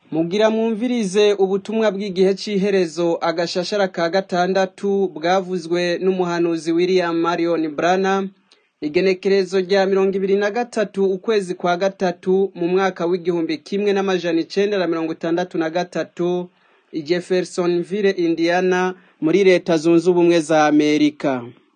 Mugira mwumvirize ubutumwa bw'igihe c'iherezo agashashara ka gatandatu bwavuzwe n'umuhanuzi William Marion Branham igenekerezo rya mirongo ibiri na gatatu ukwezi kwa gatatu mu mwaka w'igihumbi kimwe n'amajana icenda na mirongo itandatu na gatatu i Jeffersonville Indiana muri leta zunze ubumwe za Amerika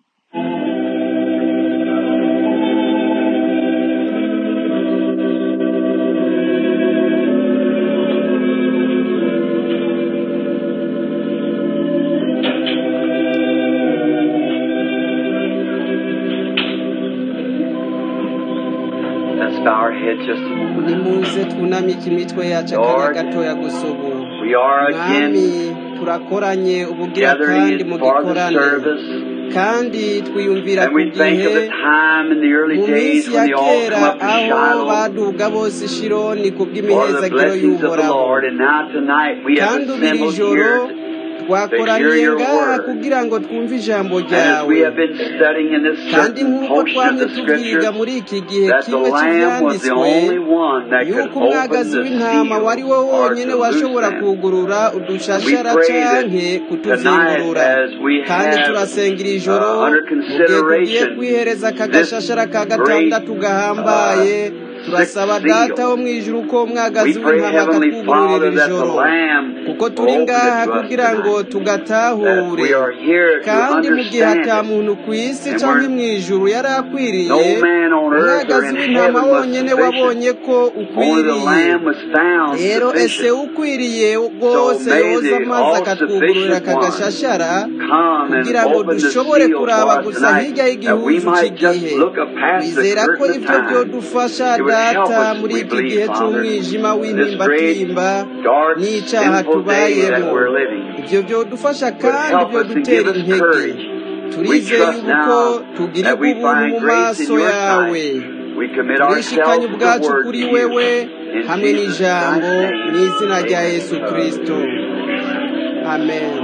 Let's bow our heads just a moment. nimuze twunamike imitwe yacu akanya Lord, gatoya gusa ubu We are mwami again turakoranye ubugira kandi gathering mu for the gikorane service, kandi twiyumvira and ku we think gihe of the time in the early mu days minsi ya when they all kera come up to aho Shiloh baduga bose shironi ku for the bw'imihezagiro blessings of the y'uhoraho Lord, and now tonight we have kandi ubu iri assembled joro here twakoraniye your ngaha word. kugira ngo twumve ijambo And as we ryawe have been studying in this kandi certain nk'uko portion of twamye the tubyiga scripture, muri iki gihe that the kimwe Lamb was the cy'ibyanditswe only one that could yuko open umwagazi the w'intama seal wari wo or wonyene to loose washobora them. kugurura And we udushashara pray that canke tonight, kutuzingurura as we kandi have turasengera ijoro uh, under mu gihe tugiye consideration kwihereza aka this gashashara ka great gatandatu uh, gahambaye turasaba sixth data wo seal, mu ijuru ko we umwagazi pray, w'intama Heavenly akatwugururira Father, iri that the joro Lamb kuko will turi open it ngaha to us kugira ngo tonight, that tugatahure we are here to kandi mu gihe understand ata it, muntu ku isi and canke we're mu ijuru yari akwiriye no man on earth or umwagazi in w'intama heaven was wonyene sufficient. wabonye ko Only the ukwiriye Lamb was found rero ese sufficient. ukwiriye So rwose may yoza the amazi all akatwugururira sufficient aka one gashashara come and kugira ngo open the dushobore seal kuraba for us gusa tonight, hirya that we y'igihuzu might just c'igihe look up past the twizera ko curtain of ivyo time. vyodufasha It would help data us, muri we iki believe, gihe Father, c'umwijima this great, w'intimbatimba dark, n'icaha sinful day that tubayemo we're living. ivyo vyodufasha Would kandi help us and vyodutera give us intege courage. We turizeye trust yubu ko now that tugirirwa we ubuntu mu find grace in maso your yawe sight. We commit turishikanye ourselves and the ubwacu word to kuri you. wewe In hamwe Jesus n'ijambo Christ's mu izina name, rya yesu amen. kristo amen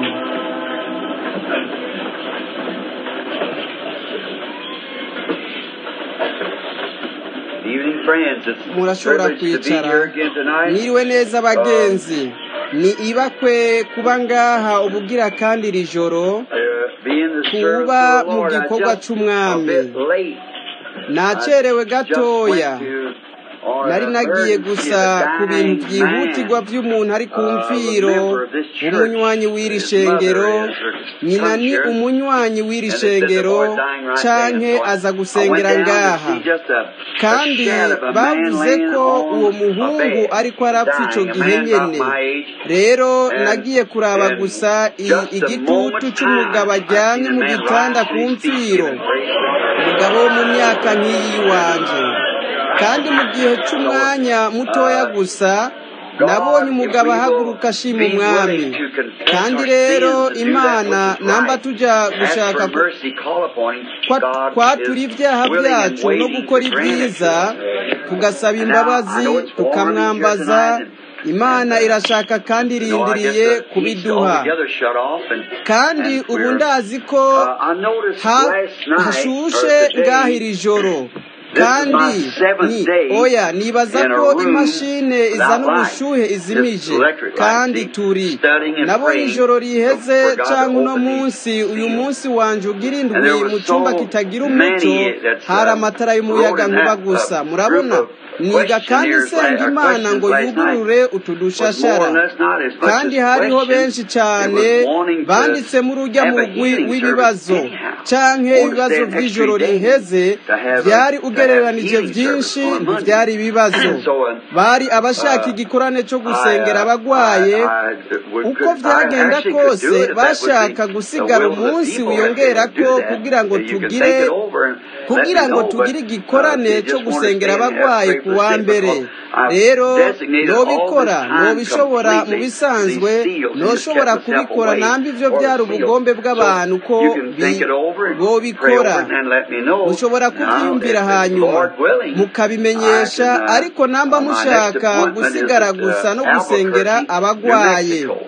Evening, friends. It's a murashobora privilege to be kwicara here again tonight. mwiriwe neza Uh, bagenzi ni ibakwe kuba ngaha ubugira kandi iri joro uh, be in the service kuba of the mu Lord. I gikorwa just a c'umwami bit late. I nacerewe just gatoya went to or nari nagiye emergency gusa of a ku bintu dying vyihutirwa man. vy'umuntu ari ku Uh, was a mfiro member of this church. umunywanyi w'iri His shengero mother is her nyina ni preacher. umunywanyi w'iri And they said the shengero boy dying right there. canke So I, aza I went gusengera down to ngaha see just a, a kandi shed of a man bavuze laying ko uwo on a muhungu bed, ariko arapfa ico dying. A gihe man about nyene my age. rero And nagiye kuraba in gusa i- just a igitutu moment's c'umugabo time, I aryamye seen a mu man gitanda rise ku to his feet, mfiro giving praise to God. umugabo wo mu myaka nk'iyi wanje kandi mu gihe So, c'umwanya mutoya uh, gusa nabonye God, if umugabo we will ahaguruka ashima be umwami willing to confess kandi our rero sins and do that imana which is namba right, tuja ask gushaka for ku- mercy, call upon Him, kwa- God kwatura is ibyaha willing and byacu no waiting to gukora grant it to ibyiza us. tugasaba And now I imbabazi know it's warm in here tukamwambaza tonight, and, and imana uh, irashaka kandi you know, I guess irindiriye the heat's kubiduha altogether shut off, and kandi and ubu we're. ndazi ko Uh, I noticed ha- last night hashushe or ngaha today. iri joro This is kandi my ni seventh day oya nibaza in a ko room imashine izana without light, ubushuhe just izimije electric light. kandi See, turi studying and nabonye praying ijoro for, riheze for God to canke uno open these munsi uyu seals. munsi wanje ugira And indwi there mu was cumba so kitagira umuco many that's hari uh, amatara wrote y'umuyaga in nkuba that gusa uh, group murabona of niga kandi questionnaires, la- nsenga uh, imana questions ngo last night yugurure utu was more or dushashara less not as much kandi as hariho questions. benshi It cyane was wanting to banditsemo urujya have a mugwi healing service w'ibibazo anyhow, canke or to ibibazo stay an extra vy'ijoro day riheze to have a, vyari to have ugereranije healing service vyinshi on a Monday. ntivyari ibibazo so uh, bari abashaka uh, igikorane co I, gusengera uh, abagwaye I, I would, uko could, I vyagenda actually could do kose it if that was the, bashaka the gusigara will of the umunsi people that they would do wiyongerako that. kugira ngo You could think tugire it over and let me kugira ngo know, but tugire uh, if igikorane you co just want to gusengera stand and have abagwaye pray ku for the wa sick, mbere because I've rero designated all this nobikora time nobishobora mu completely bisanzwe these seals and just kept noshobora myself kubikora away namba ivyo for the vyari seals. ubugombe So bw'abantu ko you can think bi- it over and pray bobikora over it and let me know. mushobora Now, kuvyiyumvira if it's hanyuma Lord willing, I mukabimenyesha can, uh, ariko namba uh, my next mushaka appointment is gusigara at gusa uh, no gusengera Albuquerque, New abagwaye Mexico.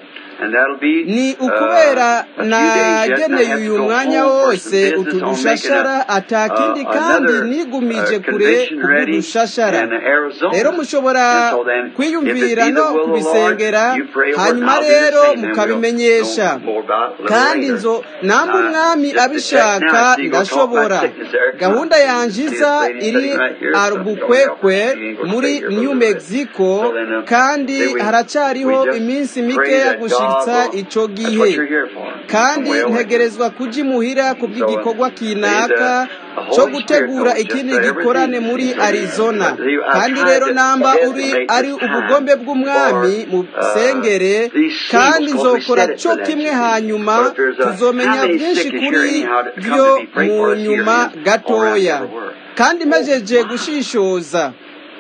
And that'll be ni uh, ukubera a few days yet, and I nageneye have to uyu go mwanya home for wose some business utu on making dushashara a, atakindi uh, kandi another nigumije uh, kure convention kubwo ready dushashara in Arizona. rero mushobora And so then, if it kwiyumvira be no the will of the Lord, kubisengera you pray over it, and hanyuma I'll do the rero same, and we'll mukabimenyesha know more about it a little kandi later. nzo namba Uh, umwami just to check abishaka now, so you go talk ndashobora about sickness there. Come gahunda on. yanje See this iza lady iri sitting right here, so don't help arubukwekwe her. She ain't gonna muri stay here for a new little bit. mexico So then, uh, kandi then we, haracyariho we just iminsi pray mikeya that God gushitsa will, ico that's gihe what you're here for. kandi From way away. ntegerezwa kuja imuhira ku So, bw'igikorwa may kinaka the, the co Holy Spirit gutegura knows just ikindi uh, gikorane everything muri seems like arizona But he, I kandi tried rero to namba uri designate ari this ubugombe time bw'umwami for uh, musengere these kandi seals, because we nzokora set it co for that, kimwe you see. hanyuma But if there's a, how tuzomenya many byinshi sick is here kuri anyhow that come vyo to be prayed mu for us here nyuma again, all around gatoya everywhere? kandi mpejeje gushishoza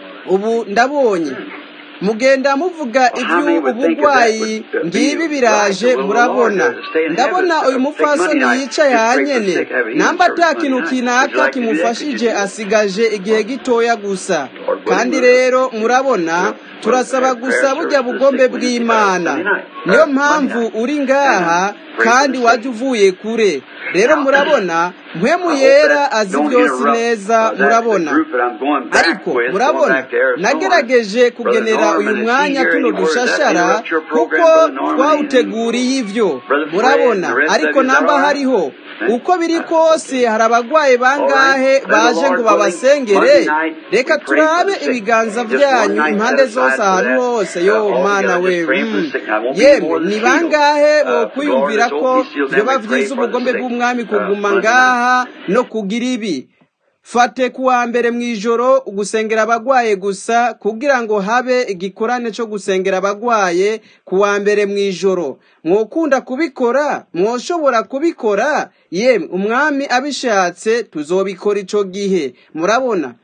ubu ndabonye mugenda muvuga Well, how many would think of that iby'ubugwayi would uh, be ngibi right, biraje the will of the Lord murabona to stay in heaven, ndabona uyu uh, take Monday mupfasoni night, yicaye just pray for the hanyene sick, have a healing namba service ata Monday kintu night. Would you kinaka like to do that? Could you kimufashije do that? asigaje igihe gitoya gusa Lord willing, kandi we'll, rero murabona we'll, we'll turasaba have gusa prayer burya service for the bugombe sick Wednesday, uh, bw'imana Sunday night, niyo or Monday mpamvu night, uri and ngaha uh, pray for kandi the wajya sick. uvuye kure rero Now, murabona mpwemu I hope yera that azi don't byose interrupt neza uh, that the murabona group that I'm going back ariko with, going murabona back to Arizona. nagerageje Brother kugenera uyu Norman, is he mwanya here tuno anywhere? Does that dushashara interrupt your kuko program, Brother Norman? Anything? twawuteguriye ivyo Brother Fred and murabona the rest of ariko you, is that namba all right? hariho Eh? uko biri That's kose okay. hari abagwayi All right. bangahe Then the baje ngo Lord willing, Monday babasengere night reka we pray for turabe the sick. ibiganza Just one byanyu night impande set zose aside for ahantu that. hose Uh, yo all mana together, we just praying for the mm. sick. Now, it won't be any yemwe more than ni this healed. bangahe Uh, for the Lord bokwiyumvira has ko opened these seals, then vyoba we pray vyiza for the ubugombe sick. bw'umwami Uh, kuguma Monday night. ngaha no kugira ibi fate kuwa mbere mu ijoro gusengera abagwaye gusa kugira ngo habe igikorane cyo gusengera abagwaye kuwa mbere mu ijoro mwokunda kubikora mwoshobora kubikora yemwe umwami abishatse tuzobikora ico gihe murabona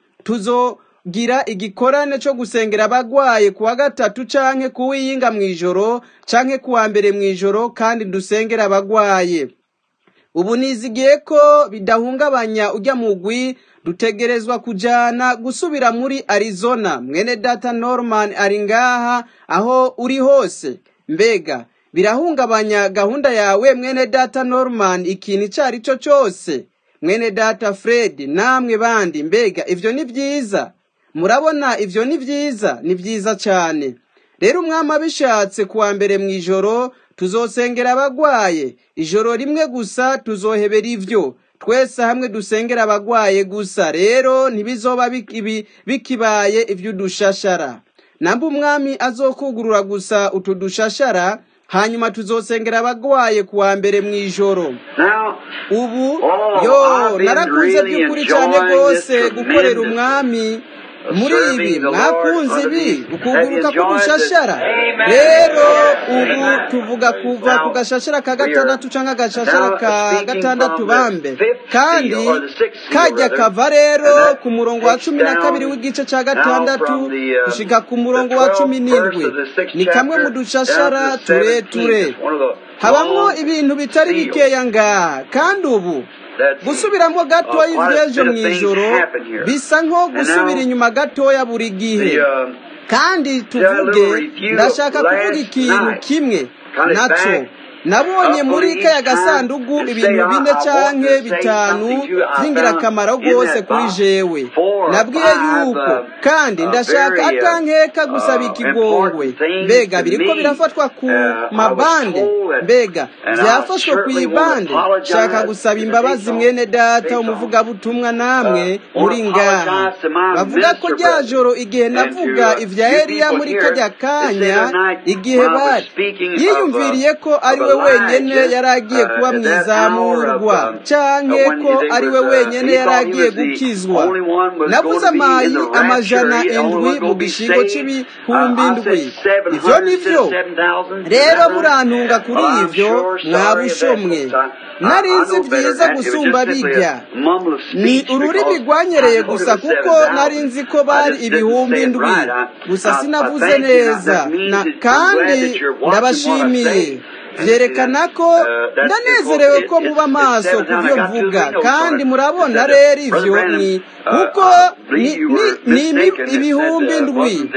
tuzogira igikorane cyo gusengera abagwaye kuwa gatatu canke kuwiyinga mu ijoro canke kuwa mbere mu ijoro kandi dusengera abagwaye ubu nizigiye ko bidahungabanya ujya mugwi dutegerezwa kujana gusubira muri arizona mwene data norman ari ngaha aho uri hose mbega birahungabanya gahunda yawe mwene data norman ikintu icyo ari cyo cyose mwene data fred namwe bandi mbega ivyo ni byiza murabona ivyo ni byiza ni byiza cyane rero umwami abishatse kuwa mbere mu ijoro tuzosengera abagwaye ijoro rimwe gusa tuzohebera ivyo twese hamwe dusengera abagwaye gusa rero ntibizoba bikibi- bikibaye ivy'udushashara namba umwami azokugurura gusa utu dushashara hanyuma tuzosengera abagwaye kuwa mbere mu ijoro Now, ubu Oh, yo I've been narakunze really by'ukuri cyane enjoying rwose this gukorera tremendous umwami of muri ibi serving the Lord mwakunze under ibi these. Have you ukuguruka enjoyed this? k'udushashara Amen. rero Yes, ubu amen. tuvuga kuva ku Now, gashashara ka we are gatandatu cyangwa agashashara now ka speaking gatandatu from the bambe fifth kandi seal, or the sixth seal, kajya rather, kava rero and that ku murongo wa takes cumi na kabiri down w'igice cya now gatandatu from the, uh, gushika ku the murongo wa 12th cumi verse n'indwi of the sixth ni kamwe mu chapter down dushashara to the 17th. tureture It's one of the habamwo long ibintu bitari seals bikeya ngaha kandi ubu that's gusubiramo uh, gatoya quite a ivy'ejo bit mu of things ijoro happen here. bisa nko And gusubira now inyuma gatoya buri gihe the uh, kandi did a tuvuge little review ndashaka kuvuga last ikintu night. kimwe Cut it naco back nabonye up muri each kaya time gasanduku and say, ibintu I, bine I want canke to say bitanu something to you. I vy'ingirakamaro found in rwose that kuri box jewe four or nabwiye five yuko uh, kandi uh, ndashaka very uh, atankeka gusaba uh, ikigongwe important things mbega to biriko me. birafatwa ku Uh, I was mabande told that, mbega and I vyafashwe ku certainly want to ibande shaka apologize gusaba to the imbabazi Dayton, mwene data Dayton, umuvugabutumwa uh, namwe want muri to ngaha apologize to my bavuga ko minister rya brethren joro igihe and navuga to uh, ivya you eliya people muri here. kajya They say kanya the night igihe when I was bari speaking of, uh, yiyumviriye ko ari of we wenyene Elijah yari agiye kuba uh, mu at that hour of izamurwa um, uh, canke when ko they ari was, we uh, wenyene he yari thought he agiye was the gukizwa only one was navuze going to be in amayi the rapture. amajana He the only indwi one mu going to be gishingo saved. Uh, c'ibihumbi I indwi said ivyo 700 ni instead vyo of 7,000. Is rero that right? murantunga kuri Well, I'm ivyo sure sorry of that, mwabushomwe folks. I, I, I narizi know better vyiza than that. It was gusumba just simply bijya a mumble of ni speech ururimi because I rwanyereye know it gusa was kuko nari 7,000. nzi ko I bari just didn't ibihumbi say it indwi right. I, gusa I, I sinavuze thank you. Now, neza that means na that I'm glad kandi that you're watching what I ndabashimiye say. And see, vyerekana that's, ko uh, that's because ndanezerewe it, ko it's, muba it's maso ku 7,000. I vyo got two or mvuga three notes on kandi it. It murabona said, rero uh, Brother ivyo Branham, ni uh, kuko I ni believe you ni were ni ibi- mistaken. It said ibihumbi uh, it indwi wasn't a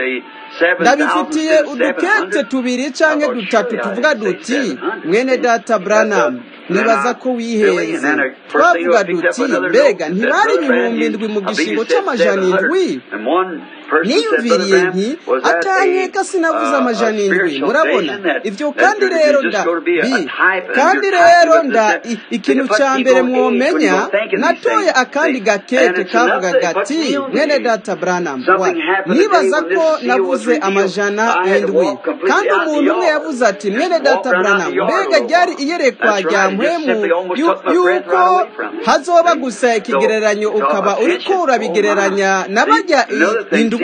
ndabifitiye udukete tubiri canke dutatu tuvuga duti mwene data branham nibaza ko wihenze twavuga duti mbega ntibari ibihumbi indwi mu gishingo c'amajana indwi niyumviriye nti atankeka sinavuze amajana indwi murabona ivyo kandi rero nda bi kandi rero nda ikintu ca mbere mwomenya natoye akandi gakeke kavuga gati mwene data branham wa nibaza ko navuze amajana indwi kandi umuntu umwe yavuze ati mwene data branham mbega ryari iyerekwa rya mpwemu yuko hazoba gusa ikigereranyo ukaba uriko urabigereranya na barya indwi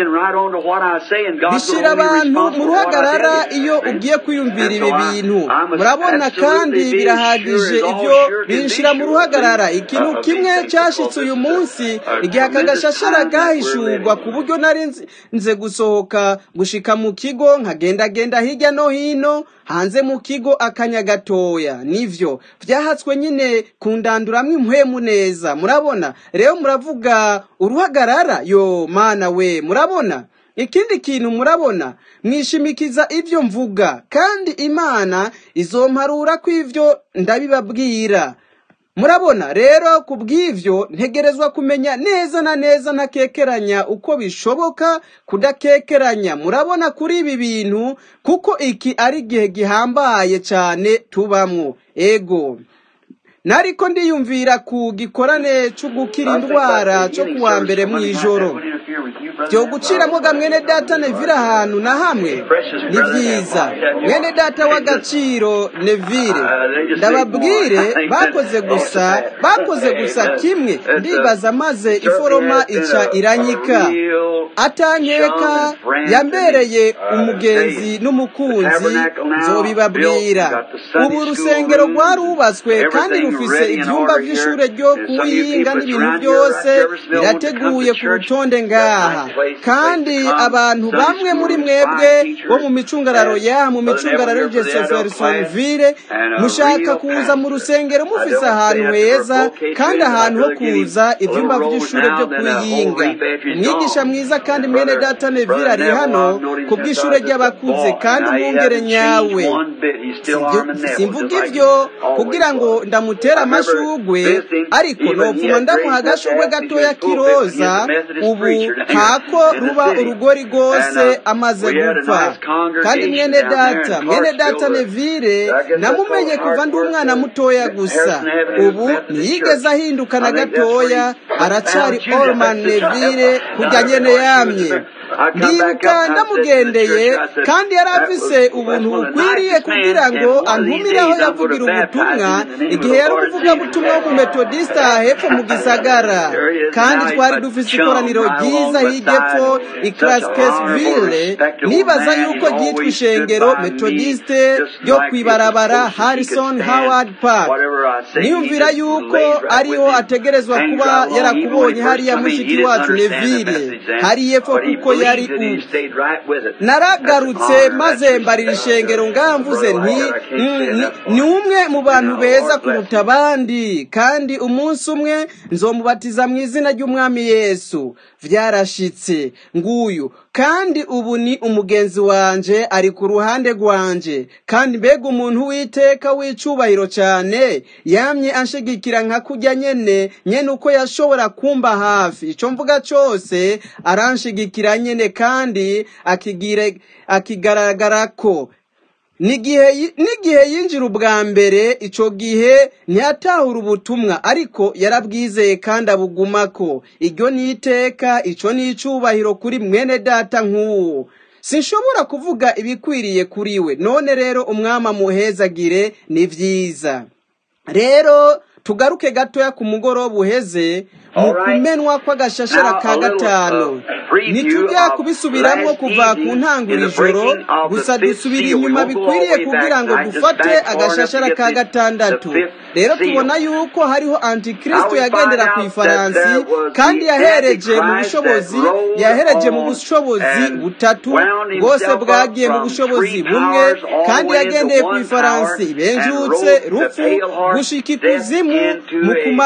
bishira abantu mu ruhagarara iyo ugiye kwiyumvira ibi bintu murabona kandi birahagije ibyo binshira mu ruhagarara ikintu kimwe cyashitse uyu munsi igihe aka gashashara gahishurwa ku buryo nari nze gusohoka gushika mu kigo nkagendagenda hirya no hino hanze mu kigo akanya gatoya nivyo vyahatswe nyine kundanduramwo impwemu neza murabona rero muravuga uruhagarara yo mana we murabona ikindi kintu murabona mwishimikiza ivyo mvuga kandi imana izomparura ko ivyo ndabibabwira murabona rero ku bw'ivyo ntegerezwa kumenya neza na neza ntakekeranya uko bishoboka kudakekeranya murabona kuri ibi bintu kuko iki ari igihe gihambaye cyane tubamwo ego nariko ndiyumvira ku gikorane cyo gukira indwara cyo kuwa mbere mu ijoro byo guciramo ga mwene data nevire ahantu na hamwe ni byiza mwene data w'agaciro nevire ndababwire bakoze gusa bakoze gusa kimwe ndibaza maze iforoma ica iranyika atankeka yambereye umugenzi n'umukunzi nzobibabwira ubu urusengero rwarubatswe kandi rufise ibyumba by'ishure ryo kuwiyinga n'ibintu byose birateguye ku rutonde ngaha kandi abantu bamwe muri mwebwe bo mu micungararo ya mu micungararo Jeffersonville mushaka kuza mu rusengero mufise ahantu heza kandi ahantu ho kuza ibyumba by'ishure byo kuwiyinga umwigisha mwiza kandi mwene data Neville ari hano ku bw'ishure ry'abakuze kandi umwungere nyawe simvuga ivyo kugira ngo ndamutera amashugwe ariko nopfuma ndamuha agashugwe gatoya k'iroza ubu hako ruba urugori rwose amaze gupfa kandi mwene data mwene data Neville namumenye kuva ndi umwana mutoya gusa ubu ntiyigeze ahinduka na gatoya aracari Orman Neville kujya nyene yamye ndibuka ndamugendeye kandi yari afise ubuntu bukwiriye kugira ngo antumire aho yavugira ubutumwa igihe yari umuvugabutumwa w'umumetodisita hepfo mu gisagara kandi twari dufise ikoraniro ryiza hirya epfo ikarasikesiville nibaza yuko ryitwa ishengero metodiste ryo kwibarabara harrison howard park niyumvira yuko ariho ategerezwa kuba yarakubonye hariya mushiki wacu neville hari epfo kuko yari naragarutse maze mbarira ishengero ngamvuze nti ni umwe mu bantu beza kuruta abandi kandi umunsi umwe nzomubatiza mu izina ry'umwami yesu vyarashitse nguyu kandi ubu ni umugenzi wanje ari ku ruhande rwanje kandi mbega umuntu w'iteka w'icubahiro cyane yamye anshigikira nka kujya nyene nyene uko yashobora kumba hafi ico mvuga cose aranshigikira nyene kandi akigire akigaragara ko n'igihe yinjira ubwa mbere icyo gihe ntiyatahura ubutumwa ariko yarabwizeye kandi abugumako iryo ni iteka icyo ni icyubahiro kuri mwene data nk'uwo sinshobora kuvuga ibikwiriye kuri we none rero umwami amuhezagire ni byiza rero tugaruke gatoya ku mugoroba uheze mu kumenwa kw'agashashara ka gatanu ntitujya kubisubiramo kuva ku ntangura ijoro gusa dusubira inyuma bikwiriye kugira ngo dufate agashashara ka gatandatu rero tubona yuko hariho antikristo yagendera ku ifaransi kandi yahereje mu bushobozi yahereje mu bushobozi butatu bwose bwagiye mu bushobozi bumwe kandi yagendeye ku ifaransi benjutse rupfu gushika ikuzimu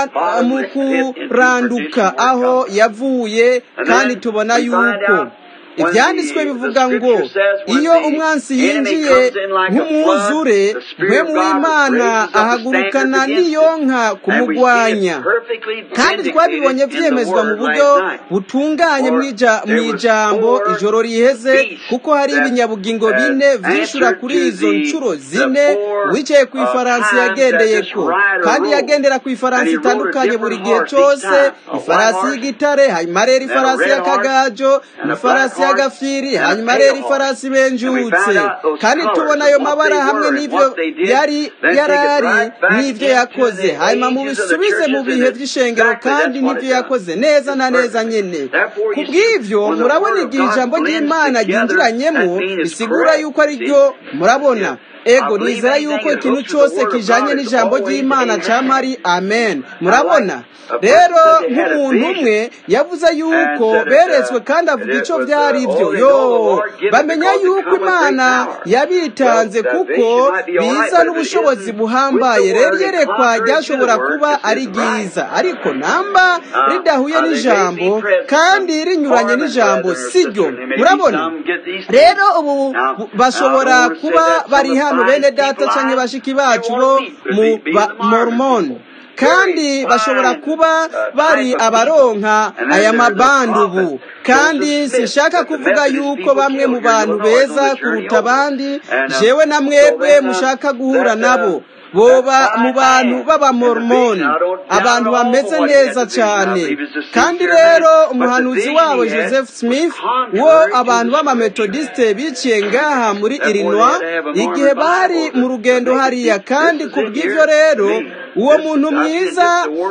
mu kuranduka aho yavuye kandi tubona yuko ibyanditswe bivuga ngo iyo umwansi yinjiye nk'umwuzure mpemu w'imana ahagurukana n'iyonka kumugwanya kandi twabibonye byemezwa mu buryo butunganye mu ijambo ijoro riheze kuko hari ibinyabugingo bine vyishura kuri izo nshuro zine wicaye ku ifaransi yagendeye ko kandi yagendera ku ifaransi itandukanye buri gihe cyose ifarasi y'igitare hanyuma rero ifarasi y'akagajo n'ifarasi y'agafiri hanyuma rero ifarasi benjutse kandi tubona ayo mabara hamwe n'ibyo yari yarari n'ibyo yakoze hanyuma mubisubize mu bihe by'ishengero kandi n'ibyo yakoze neza na neza nyine ku bw'ibyo murabona igihe ijambo ry'imana ryinjiranyemo bisigura yuko ari ryo murabona ego nizera yuko ikintu cyose kijanye n'ijambo ry'imana camari amen murabona rero nk'umuntu umwe yavuze yuko beretswe kandi avuga icyo byari byo yo bamenya yuko imana yabitanze kuko biza n'ubushobozi buhambaye rero iyerekwa ryashobora kuba ari ryiza ariko namba ridahuye n'ijambo kandi rinyuranye n'ijambo siryo murabona rero ubu bashobora kuba bari hano bene data cyangwa bashiki bacu bo mu mormoni kandi bashobora kuba bari abaronka aya mabandi ubu kandi sinshaka kuvuga yuko bamwe mu bantu beza kuruta abandi jewe na mwebwe mushaka guhura nabo boba mu bantu b'abamormoni abantu bameze neza cyane kandi rero umuhanuzi wabo joseph smith wo abantu b'amametodisite biciye ngaha muri illinois igihe bari mu rugendo hariya kandi ku bw'ibyo rero uwo muntu mwiza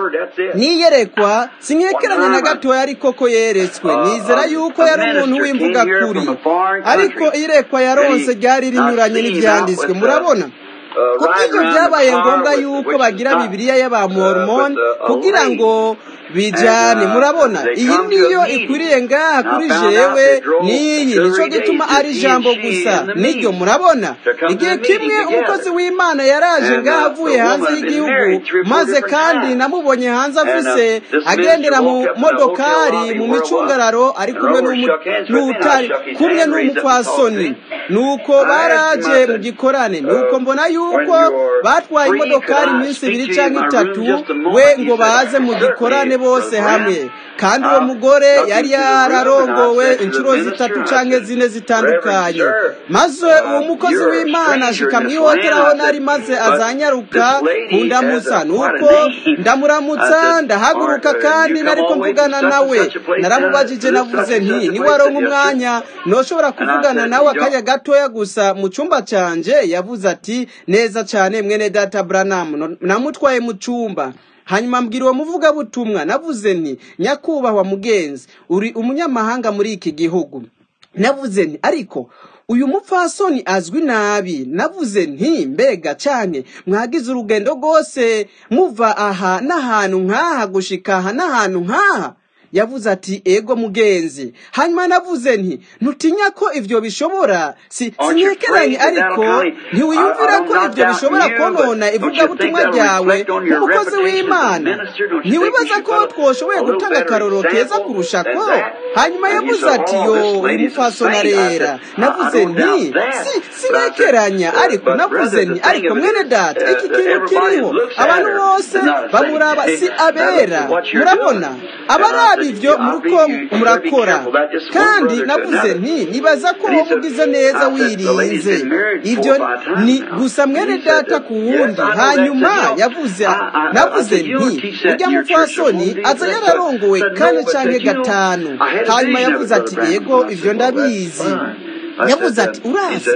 niyerekwa sinkekeranya na gatoya ariko ko yeretswe nizera yuko yari umuntu w'imvuga kuri ariko iyerekwa yaronse ryari rinyuranye n'ibyanditswe murabona kubw'ibyo byabaye ngombwa yuko bagira bibiliya y'abamormoni kugira ngo bijyane murabona iyi niyo ikwiriye ngaha kuri jewe n'iyi nicyo gituma ari ijambo gusa niryo murabona igihe kimwe umukozi w'imana yaraje ngaha avuye hanze y'igihugu maze kandi namubonye hanze afise agendera mu modokari mu micungararo ari kumwe n'utari kumwe n'umupfasoni nuko baraje mu gikorane nuko mbona yuko batwaye imodokari iminsi ibiri cyangwa itatu we ngo baze mu gikorane bose hamwe kandi uwo mugore yari yararongowe inshuro zitatu cyangwa zine zitandukanye maze uwo mukozi w'imana ashika mu ihoteli aho nari maze azanyaruka kundamutsa nuko ndamuramutsa ndahaguruka kandi nariko mvugana nawe naramubajije navuze nti niwaronka umwanya ntushobora kuvugana nawe akanya gatoya gusa mu cyumba cyanjye yavuze ati neza cyane mwene data buranamu namutwaye mu cyumba hanyuma mbwira uwo muvugabutumwa navuze nti nyakubahwa mugenzi uri umunyamahanga muri iki gihugu navuze nti ariko uyu mupfasoni azwi nabi navuze nti mbega cyane mwagize urugendo rwose muva aha n'ahantu nk'aha gushika aha n'ahantu nk'aha yavuze ati ego mugenzi hanyuma navuze nti ntutinya ko ibyo bishobora si sinyekeranye ariko ntiwiyumvira ko ibyo bishobora konona ivugabutumwa ryawe nk'umukozi w'imana ntiwibaza ko twoshoboye gutanga akaroro keza kurusha ko hanyuma yavuze ati yo uyu mupfasona rera navuze nti si sinyekeranya ariko navuze nti ariko mwene data iki kintu kiriho abantu bose bamuraba si abera murabona abaraba ibyo muruko murakora kandi navuze nti nibaza ko wowe ugize neza wirinze ibyo ni gusa mwene data ku wundi hanyuma yavuze navuze nti ujya mupfasoni aza yararongowe kane cyangwa gatanu hanyuma yavuze ati yego ibyo ndabizi yavuze ati urazi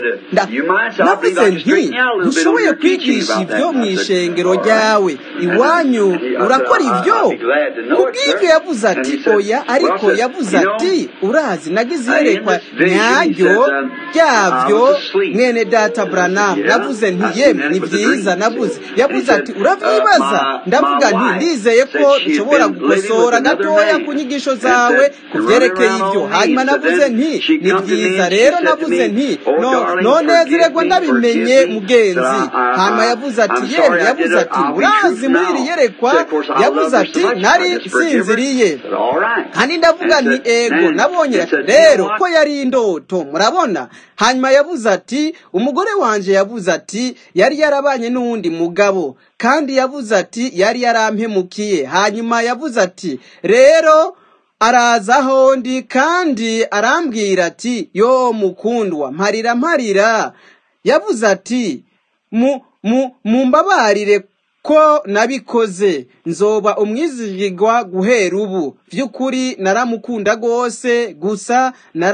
navuze nti ntushoboye kwigisha ibyo mu ishengero ryawe iwanyu urakora ibyo kubw'ibyo yavuze ati oya ariko yavuze ati urazi nagize iyerekwa nyaryo ryabyo mwene data buranamu navuze nti yemwe ni byiza navuze yavuze ati urabyibaza ndavuga nti ndizeye ko nshobora gukosora gatoya ku nyigisho zawe ku byerekeye ibyo hanyuma navuze nti ni byiza rero navuze nti no none ziregwa ndabimenye mugenzi hanyuma yavuze ati yemwe yavuze ati urazi muri iri yerekwa yavuze ati nari nsinziriye kandi ndavuga nti ego nabonye rero ko yari indoto murabona hanyuma yavuze ati umugore wanje yavuze ati yari yarabanye n'uwundi mugabo kandi yavuze ati yari yarampemukiye hanyuma yavuze ati rero araza aho ndi kandi arambwira ati yo mukundwa mparira mparira yavuze ati mu mu mumbabarire ko nabikoze nzoba umwizigirwa guhera ubu by'ukuri naramukunda rwose gusa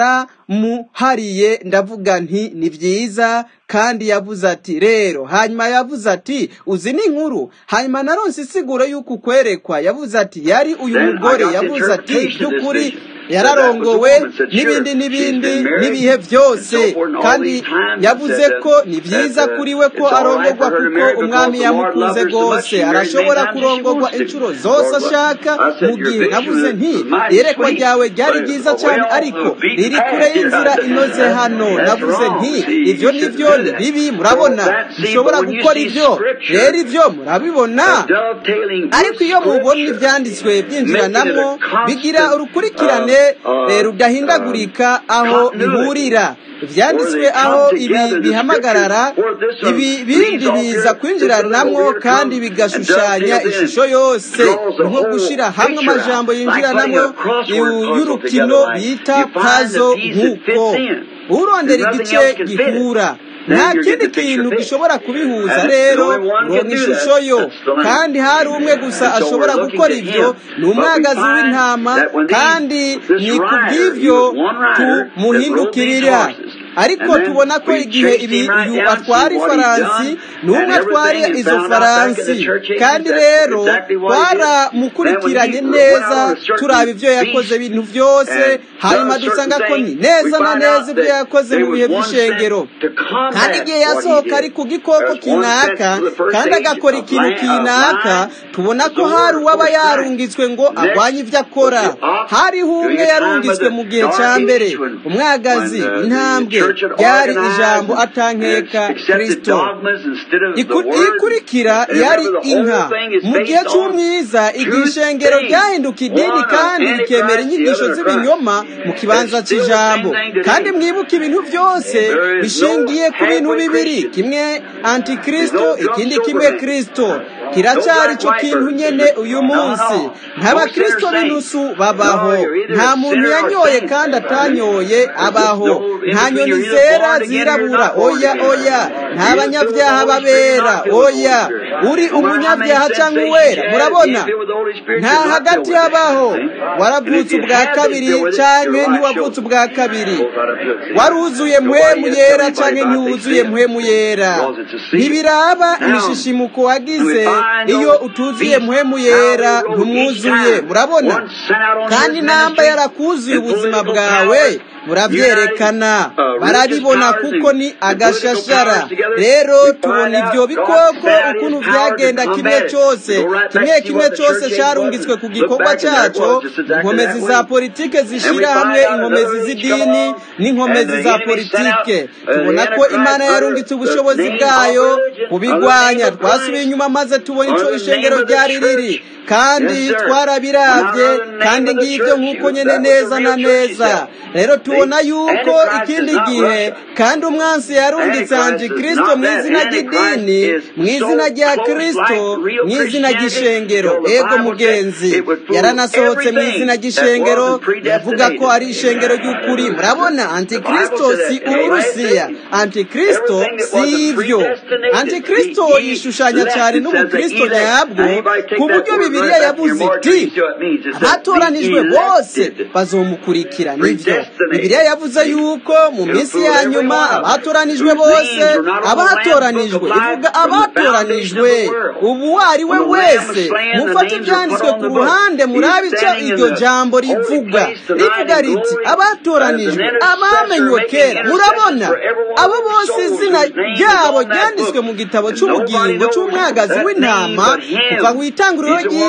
naramuhariye ndavuga nti ni byiza kandi yavuze ati rero hanyuma yavuze ati uzi n'inkuru hanyuma naronse isiguro y'uko ukwerekwa yavuze ati yari uyu mugore yavuze ati by'ukuri yararongowe n'ibindi n'ibindi n'ibihe byose kandi yavuze ko ni byiza kuri we ko arongorwa kuko umwami yamukunze rwose arashobora kurongorwa inshuro zose ashaka mu gihe navuze nti iyerekwa ryawe ryari ryiza cyane ariko riri kure y'inzira inoze hano navuze nti ibyo ni byo ni bibi murabona dushobora gukora ibyo rero ibyo murabibona ariko iyo mubona ibyanditswe byinjiranamo bigira urukurikirane rudahindagurika aho bihurira ibyanditswe aho ibi bihamagarara ibi bindi biza kwinjiranamo kandi bigashushanya ishusho yose nko gushyira hamwe amajambo yinjiranamo y'urukino bita pazo nk'uko urondera igice gihura nta kindi kintu gishobora kubihuza rero ngo ni ishusho yo kandi hari umwe gusa ashobora gukora ibyo ni umwagazi w'intama kandi ni ku bw'ibyo tumuhindukirira ariko tubona ko igihe uyu atwara ifaransi n'umwe atwara izo faransi kandi rero twaramukurikiranye neza turaba ibyo yakoze ibintu byose hanyuma dusanga ko ni neza na neza ibyo yakoze mu bihe by'ishengero kandi igihe yasohoka ari ku gikoko kinaka kandi agakora ikintu kinaka tubona ko hari uwaba yarungitswe ngo arwanye ibyo akora hariho umwe yarungitswe mu gihe cya mbere umwagazi intambwe ryari ijambo atankeka kirisito ikurikira yari inka mu gihe cy'umwiza igihe ishengero ryahinduka idini kandi rikemera inyigisho z'ibinyoma mu kibanza cy'ijambo kandi mwibuke ibintu byose bishingiye ku bintu bibiri kimwe antikirisito ikindi kimwe kirisito kiracyari cyo kintu nyene uyu munsi nk'abakirisito b'inusu babaho nta muntu yanyoye kandi atanyoye abaho nta nyoni zera zirabura oya oya nta banyabyaha babera oya uri umunyabyaha cyangwa uwera murabona nta hagati habaho waravutse ubwa kabiri cyangwa ntiwavutse ubwa kabiri waruzuye muhemu yera cyangwa ntiwuzuye muhemu yera ntibiraba imishishimuko wagize iyo utuzuye muhemu yera ntumwuzuye murabona kandi namba yarakuzuye ubuzima bwawe burabyerekana barabibona kuko ni agashashara rero tubona ibyo bikoko ukuntu byagenda kimwe cyose kimwe kimwe cyose cyarungitswe ku gikorwa cyacyo inkomezi za politike zishyira hamwe inkomezi z'idini n'inkomezi za politike tubona ko imana yarungitse ubushobozi bwayo kubigwanya twasubiye inyuma maze tubona icyo ishengero ryari riri kandi twarabirabye kandi ngibyo nk'uko nyine neza na neza rero tubona yuko ikindi gihe kandi umwansi yarungitse anje kirisito mu izina ry'idini mu izina rya kirisito mu izina ry'ishengero ego mugenzi yaranasohotse mu izina ry'ishengero yavuga ko ari ishengero ry'ukuri murabona antikirisito si uburusiya antikirisito si ibyo antikirisito yishushanya cyane n'ubukirisito nyabwo ku buryo bibiliya yabuze iti abatoranijwe bose bazomukurikira nibyo bibiliya yavuze yuko mu minsi ya nyuma abatoranijwe bose abatoranijwe ivuga abatoranijwe ubu uwo ari we wese mufate ibyanditswe ku ruhande murabe icyo iryo jambo rivuga rivuga riti abatoranijwe abamenywe kera murabona abo bose izina ryabo ryanditswe mu gitabo cy'ubugingo cy'umwagazi w'intama kuva ku itanguriro ry'isi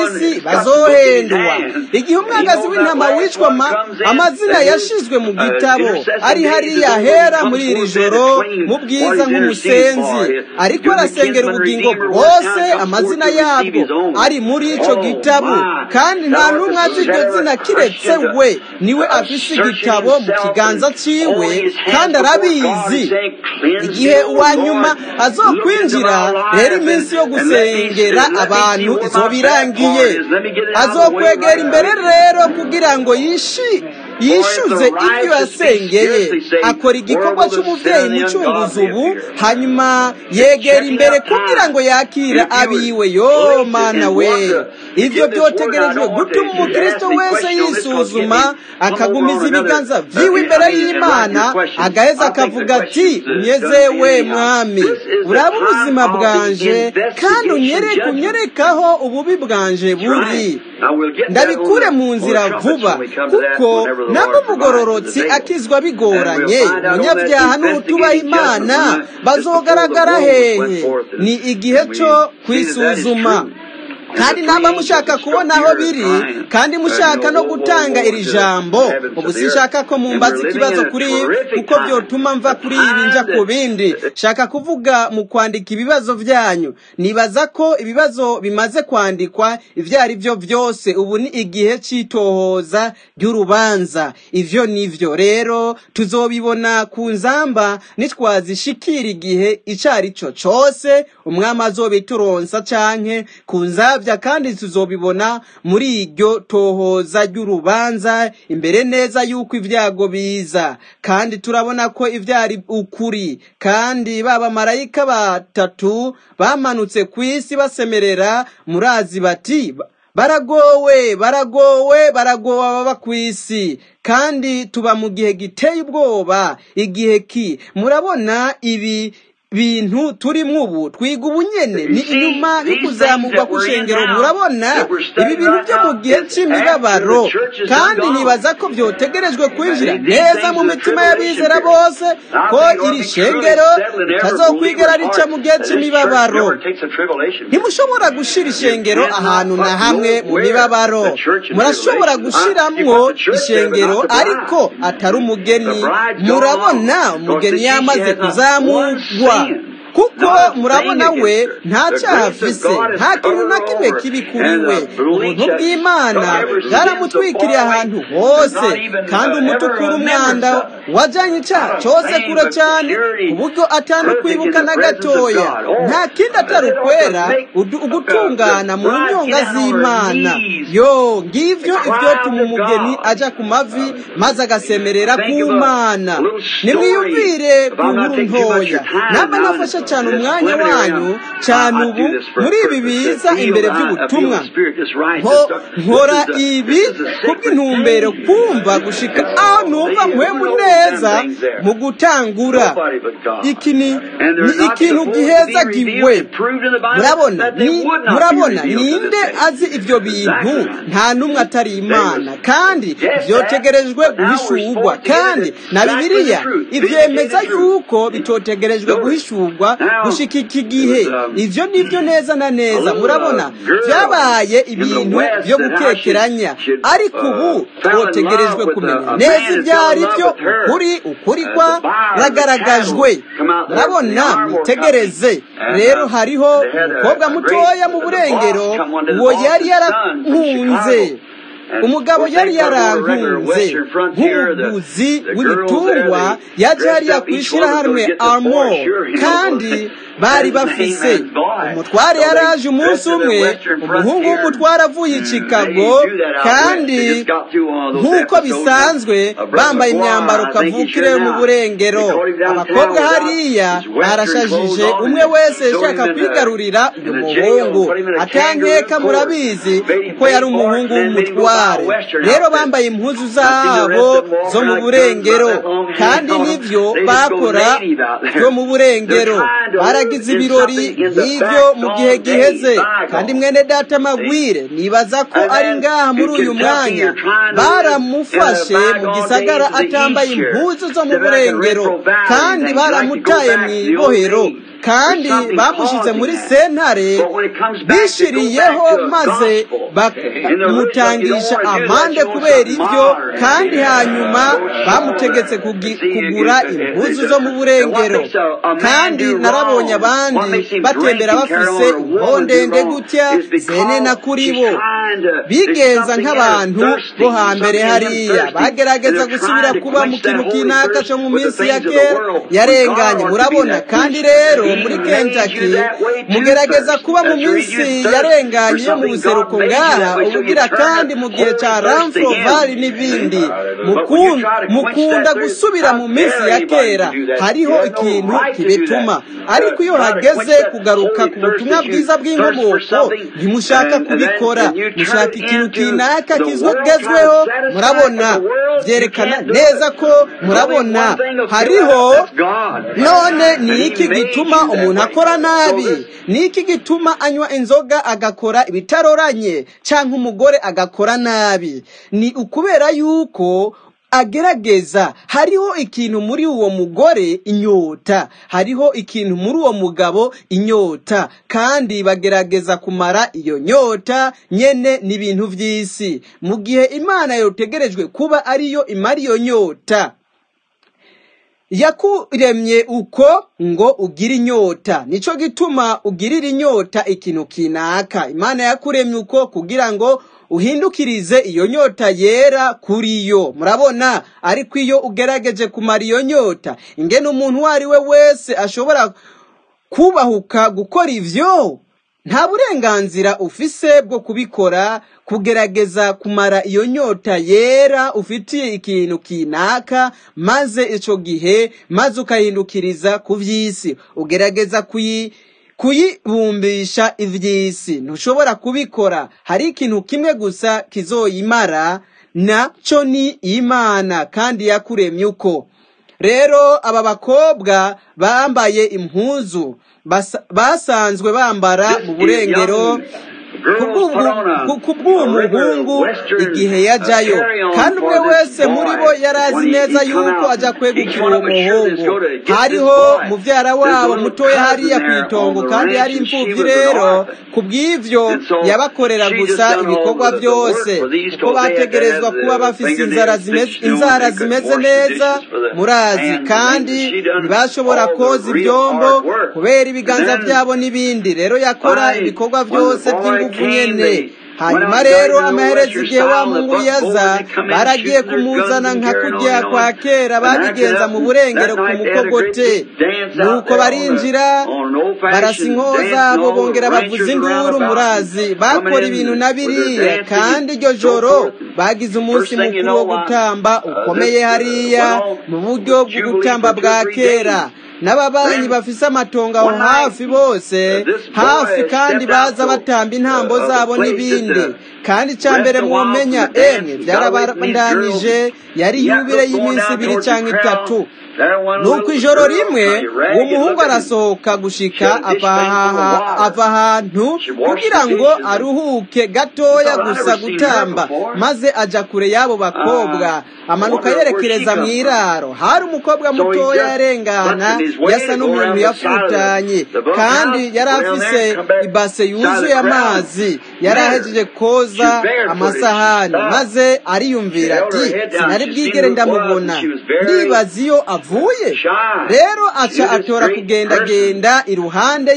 isi bazohendwa igihe umwagazi w'intama wicwa amazina yashizwe mu gitabo ari hariya hera muri iri joro mu bwiza nk'umusenzi ariko arasengera ubugingo bwose amazina yabwo ari muri icyo gitabo kandi nta n'umwe azi iryo zina kiretse we niwe afise igitabo mu kiganza ciwe kandi arabizi igihe uwa nyuma azokwinjira rero iminsi yo gusengera abantu izoba irangiye azokwegera imbere rero kugira ngo yishi yishyuze ibyo yasengeye akora igikorwa cy'umubyeyi mucunguzi ubu hanyuma yegera imbere kugira ngo yakire abiwe yo mana we ibyo byotegerejwe gutuma umukristo wese yisuzuma akagumiza ibiganza byiwe imbere y'imana agaheza akavuga ati unyezewe mwami uraba ubuzima bwanje kandi unyereke unyerekaho ububi bwanje buri ndabikure mu nzira vuba kuko nabo umugororotsi akizwa bigoranye umunyabyaha n'utubaha imana bazogaragara hehe ni igihe cyo kwisuzuma kandi naba mushaka kubona aho biri kandi mushaka no gutanga iri jambo ubu sinshaka ko mumbaza ikibazo kuri ibi kuko byotuma mva kuri ibi njya ku bindi shaka kuvuga mu kwandika ibibazo byanyu nibaza ko ibibazo bimaze kwandikwa ibyo ari byo byose ubu ni igihe cy'itohoza ry'urubanza ibyo nivyo rero tuzobibona ku nzamba nitwazishikira igihe icyo ari cyo cyose umwami azobituronsa canke ku nzamba kandi tuzobibona muri iryo tohoza ry'urubanza imbere neza y'uko ibyago biza kandi turabona ko ibyari ukuri kandi baba marayika batatu bamanutse ku isi basemerera murazi bati baragowe baragowe baragowe ababa ku isi kandi tuba mu gihe giteye ubwoba igihe ki murabona ibi bintu turimo ubu twiga ubunyene ni inyuma yo kuzamurwa kw'ishengero murabona ibi bintu byo mu gihe cy'imibabaro kandi nibaza ko byotegerejwe kwinjira neza mu mitima y'abizera bose ko iri shengero ritazokwigera rica mu gihe cy'imibabaro ntimushobora gushira ishengero ahantu na hamwe mu mibabaro murashobora gushiramwo ishengero ariko atari umugeni murabona umugeni yamaze kuzamurwa kuko murabona we nta cyaha afise nta kintu na kimwe kibi kuri we ubuntu bw'imana bwaramutwikiriye ahantu hose kandi umutukura umwanda wajyanye icyaha cyose kure cyane ku buryo atanu kwibuka na gatoya nta kindi atari ukwera ugutungana mu nyonga z'imana yo ngibyo ibyotuma umugeni ajya ku mavi maze agasemerera ku mana nimwiyumvire ku nkuru ntoya namba nafashe cyane umwanya wanyu cyane ubu muri ibi biza imbere by'ubutumwa nkora ibi kubw'intumbero kumva gushika aho numva mpwemu neza mu gutangura iki ni ikintu gihezagiwe murabona murabona ninde azi ibyo bintu nta n'umwe atari imana kandi byotegerejwe guhishurwa kandi na bibiliya ibyemeza yuko bitotegerejwe guhishurwa gushika iki gihe ibyo nibyo neza na neza murabona byabaye ibintu byo gukekeranya ariko ubu twotegerejwe kumenya neza ibyo ari byo ukuri ukuri kwa ragaragajwe murabona mwitegereze rero hariho umukobwa mutoya mu burengero uwo yari yarankunze umugabo yari yarankunze nk'umuguzi w'ibitungwa yaje hariya ku ishyirahamwe armo kandi bari bafise umutware yaraje umunsi umwe umuhungu w'umutware avuye i chicago kandi nk'uko bisanzwe bambaye imyambaro kavukire mu burengero abakobwa hariya barashajije umwe wese yashaka kwigarurira uyu muhungu atankeka murabizi kuko yari umuhungu w'umutware rero bambaye impuzu zabo zo mu burengero kandi nibyo bakora byo mu burengero baragize ibirori nk'ibyo mu gihe giheze kandi mwene data magwire nibaza ko ari ngaha muri uyu mwanya baramufashe mu gisagara atambaye impuzu zo mu burengero kandi baramutaye mu ibohero kandi bamushize muri sentare bishiriyeho maze bamutangisha amande kubera ibyo kandi hanyuma bamutegetse kugi- kugura impuzu zo mu burengero kandi narabonye abandi batembera bafise impondende gutya zenena kuri bo bigenza nk'abantu bo hambere hariya bagerageza gusubira kuba mu kintu kinaka cyo mu minsi ya kera yarenganye murabona kandi rero muri kentucky mugerageza kuba mu minsi yarenganye yo mu buseruko ngaha ubugira kandi mu gihe cya ramfro valley n'ibindi Mukun- mukunda gusubira mu minsi ya kera hariho ikintu kibituma ariko iyo hageze kugaruka ku butumwa bwiza bw'inkomoko ntimushaka kubikora mushaka ikintu kinaka kizwegezweho murabona byerekana neza ko murabona hariho none ni iki gituma umuntu akora nabi ni iki gituma anywa inzoga agakora ibitaroranye cyangwa umugore agakora nabi ni ukubera yuko agerageza hariho ikintu muri uwo mugore inyota hariho ikintu muri uwo mugabo inyota kandi bagerageza kumara iyo nyota nyene n'ibintu by'isi mu gihe imana yotegerejwe kuba ariyo imara iyo nyota yakuremye uko ngo ugire inyota nico gituma ugirira inyota ikintu kinaka imana yakuremye uko kugira ngo uhindukirize iyo nyota yera kuri yo murabona ariko iyo ugerageje kumara iyo nyota ingene umuntu uwo ari we wese ashobora kubahuka gukora ivyo nta burenganzira ufise bwo kubikora kugerageza kumara iyo nyota yera ufitiye ikintu kinaka maze ico gihe maze ukahindukiriza ku vy'isi ugerageza kuyi kuyibumbisha ivy'isi ntushobora kubikora hari ikintu kimwe gusa kizoyimara naco ni imana kandi yakuremye uko rero aba bakobwa bambaye impuzu basa- basanzwe bambara mu burengero kubw'uwo muhungu igihe yajayo kandi umwe wese muri bo yari azi neza yuko ajya kwegukira uwo muhungu hariho mubyara wabo mutoya hariya ku itongo kandi yari imfubyi rero ku bw'ibyo yabakorera gusa ibikorwa byose kuko bategerezwa kuba bafise inzara zimeze inzara zimeze neza murazi kandi ntibashobora koza ibyombo kubera ibiganza byabo n'ibindi rero yakora ibikorwa byose by'ingufu nyene hanyuma rero amaherezo igihe wa mungu yaza baragiye kumuzana nka kujya kwa kera babigenza mu burengero ku mukogote nuko barinjira barasa inkoho zabo bongera bavuza induru murazi bakora ibintu na biriya kandi iryo joro bagize umunsi mukuru wo gutamba ukomeye hariya mu buryo bwo gutamba bwa kera n'ababanyi bafise amatongo aho hafi bose hafi kandi baza batamba intambo zabo n'ibindi kandi icya mbere mwomenya emwe byarabandanije yari yubire y'iminsi ibiri cyangwa itatu nuko ijoro rimwe uwo muhungu arasohoka gushika ava ahantu kugira ngo aruhuke gatoya gusa gutamba maze aja kure y'abo bakobwa amanuka yerekereza mu iraro hari umukobwa mutoya yarengana yasa n'umuntu yafutanye kandi yari afise ibase yuzuye amazi yari ahejeje koza amasahani maze ariyumvira ati sinari bwigere ndamubona ndibaza iyo avuye rero aca atora kugendagenda iruhande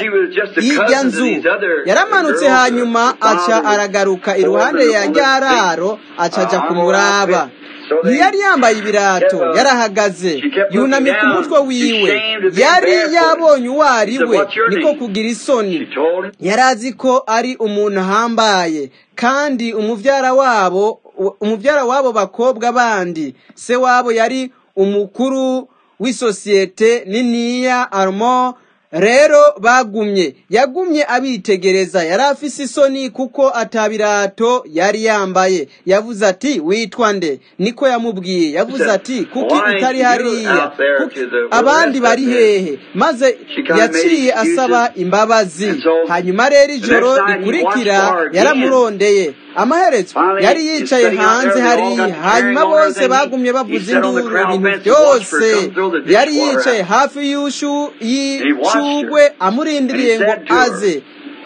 y'ijya nzu yaramanutse hanyuma aca aragaruka iruhande ya ryararo aca aja kumuraba ntiyari yambaye ibirato yarahagaze yunamye ku mutwe wiwe yari yabonye uwo ari we niko kugira isoni yari azi ko ari umuntu ahambaye kandi umubyara wabo umubyara w'abo bakobwa bandi se wabo yari umukuru w'isosiyete niniya armo rero bagumye yagumye abitegereza yari afise isoni kuko atabirato yari yambaye yavuze ati witwa nde niko yamubwiye yavuze ati kuki utari hariya abandi bari hehe maze yaciye asaba imbabazi hanyuma rero ijoro rikurikira yaramurondeye amaherezo yari yicaye hanze hariya hanyuma bose bagumye bavuza induru ibintu byose yari yicaye hafi y'ishu amashugwe amurindiriye ngo aze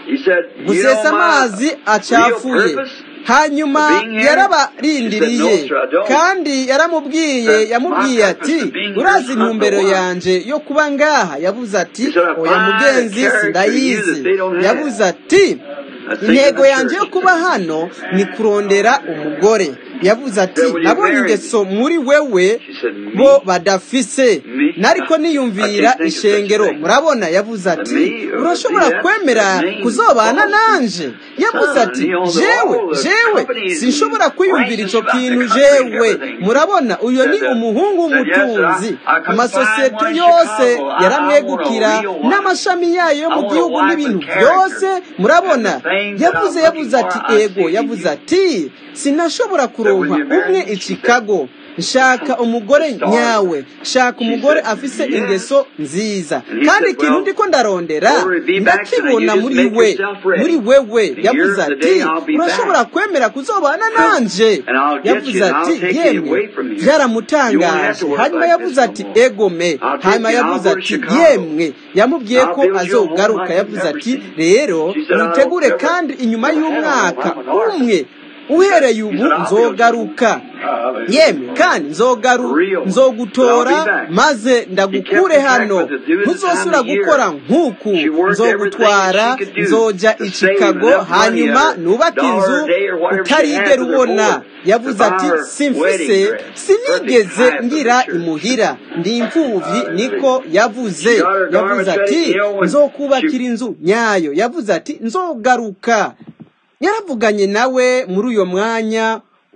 gusesa amazi acafuye hanyuma yarabarindiriye kandi yaramubwiye yamubwiye ati urazi intumbero yanje yo kuba ngaha yavuze ati oya mugenzi sindayizi yavuze ati intego yanjye yo kuba hano ni kurondera umugore yavuze ati nabonye ingeso muri wewe bo badafise nariko niyumvira ishengero murabona yavuze ati urashobora kwemera kuzobana nanje yavuze ati jewe jewe sinshobora kwiyumvira ico kintu jewe murabona uyo ni umuhungu w'umutunzi amasosiyete yose yaramwegukira n'amashami yayo yo mu gihugu n'ibintu byose murabona yavuze yavuze ati ego yavuze ati sinashobora kuronka umwe i Chicago shaka umugore nyawe shaka umugore afise ingeso nziza kandi ikintu ndiko ndarondera ndakibona muri we muri wewe yavuze ati urashobora kwemera kuzobana nanje yavuze ati yemwe byaramutangaje hanyuma yavuze ati egome hanyuma yavuze ati yemwe yamubwiye ko azogaruka yavuze ati rero witegure kandi inyuma y'umwaka umwe uhereye ubu nzogaruka yemwe kandi nzogaru nzogutora maze ndagukure hano ntuzosubira gukora nk'uku nzogutwara nzoja i Chicago hanyuma nubake inzu utarigera ubona yavuze ati simfise sinigeze ngira imuhira ndi imfuvyi niko yavuze yavuze ati nzokubakira inzu nyayo yavuze ati nzogaruka yaravuganye nawe muri uyo mwanya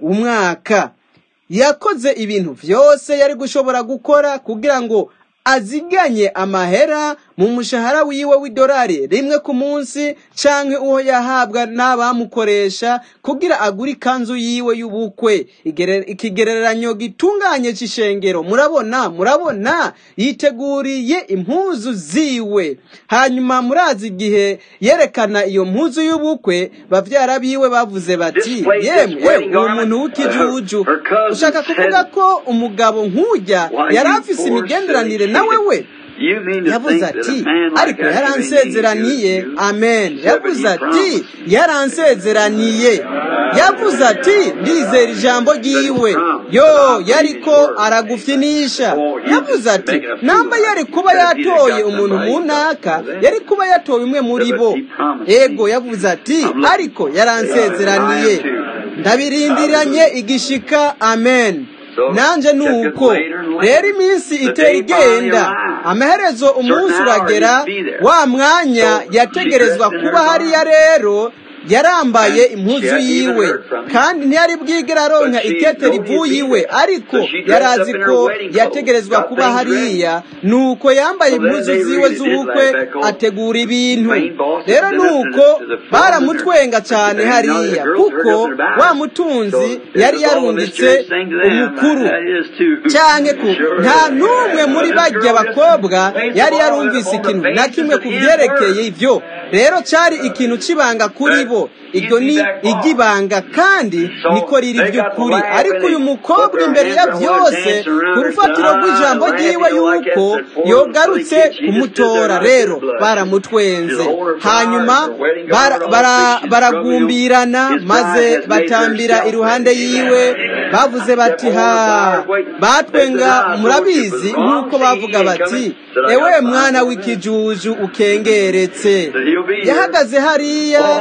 umwaka yakoze ibintu byose yari gushobora gukora kugira ngo aziganye amahera mu mushahara wiwe w'idolari rimwe ku munsi canke uwo yahabwa n'abamukoresha kugira agure ikanzu yiwe y'ubukwe ikigereranyo gitunganye c'ishengero murabona murabona yiteguriye impuzu ziwe hanyuma murazi igihe yerekana iyo mpuzu y'ubukwe bavyara biwe bavuze bati yemwe uwo muntu w'ikijuju ushaka kuvuga ko umugabo nk'ujya yari afise imigenderanire nawe we yavuze ati ariko yaransezeraniye amen yavuze ati yaransezeraniye yavuze ati ndizera ijambo ryiwe yo yariko aragufyinisha yavuze ati namba yari kuba yatoye umuntu mu ntaka yari kuba yatoye umwe muri bo ego yavuze ati ariko yaransezeraniye ndabirindiranye igishika amen nanje nuko rero iminsi itera igenda amaherezo umunsi uragera wa mwanya yategerezwa kuba hariya rero yarambaye impuzu yiwe kandi ntiyari bwigera aronka ikete rivuye iwe ariko yarazi ko yategerezwa kuba hariya nuko yambaye impuzu ziwe z'ubukwe ategura ibintu rero nuko baramutwenga cyane hariya kuko wa mutunzi yari yarunditse umukuru cyane ku nta n'umwe muri bajya bakobwa yari yarumvise ikintu na kimwe ku byerekeye ibyo rero cyari ikintu kibanga kuri bo iryo ni iry'ibanga kandi niko riri by'ukuri ariko uyu mukobwa imbere ya byose ku rufatiro rw'ijambo ryiwe yuko yogarutse kumutora rero baramutwenze hanyuma baragumbirana maze batambira iruhande yiwe bavuze bati ha batwenga murabizi nk'uko bavuga bati ewe mwana w'ikijuju ukengeretse yahagaze hariya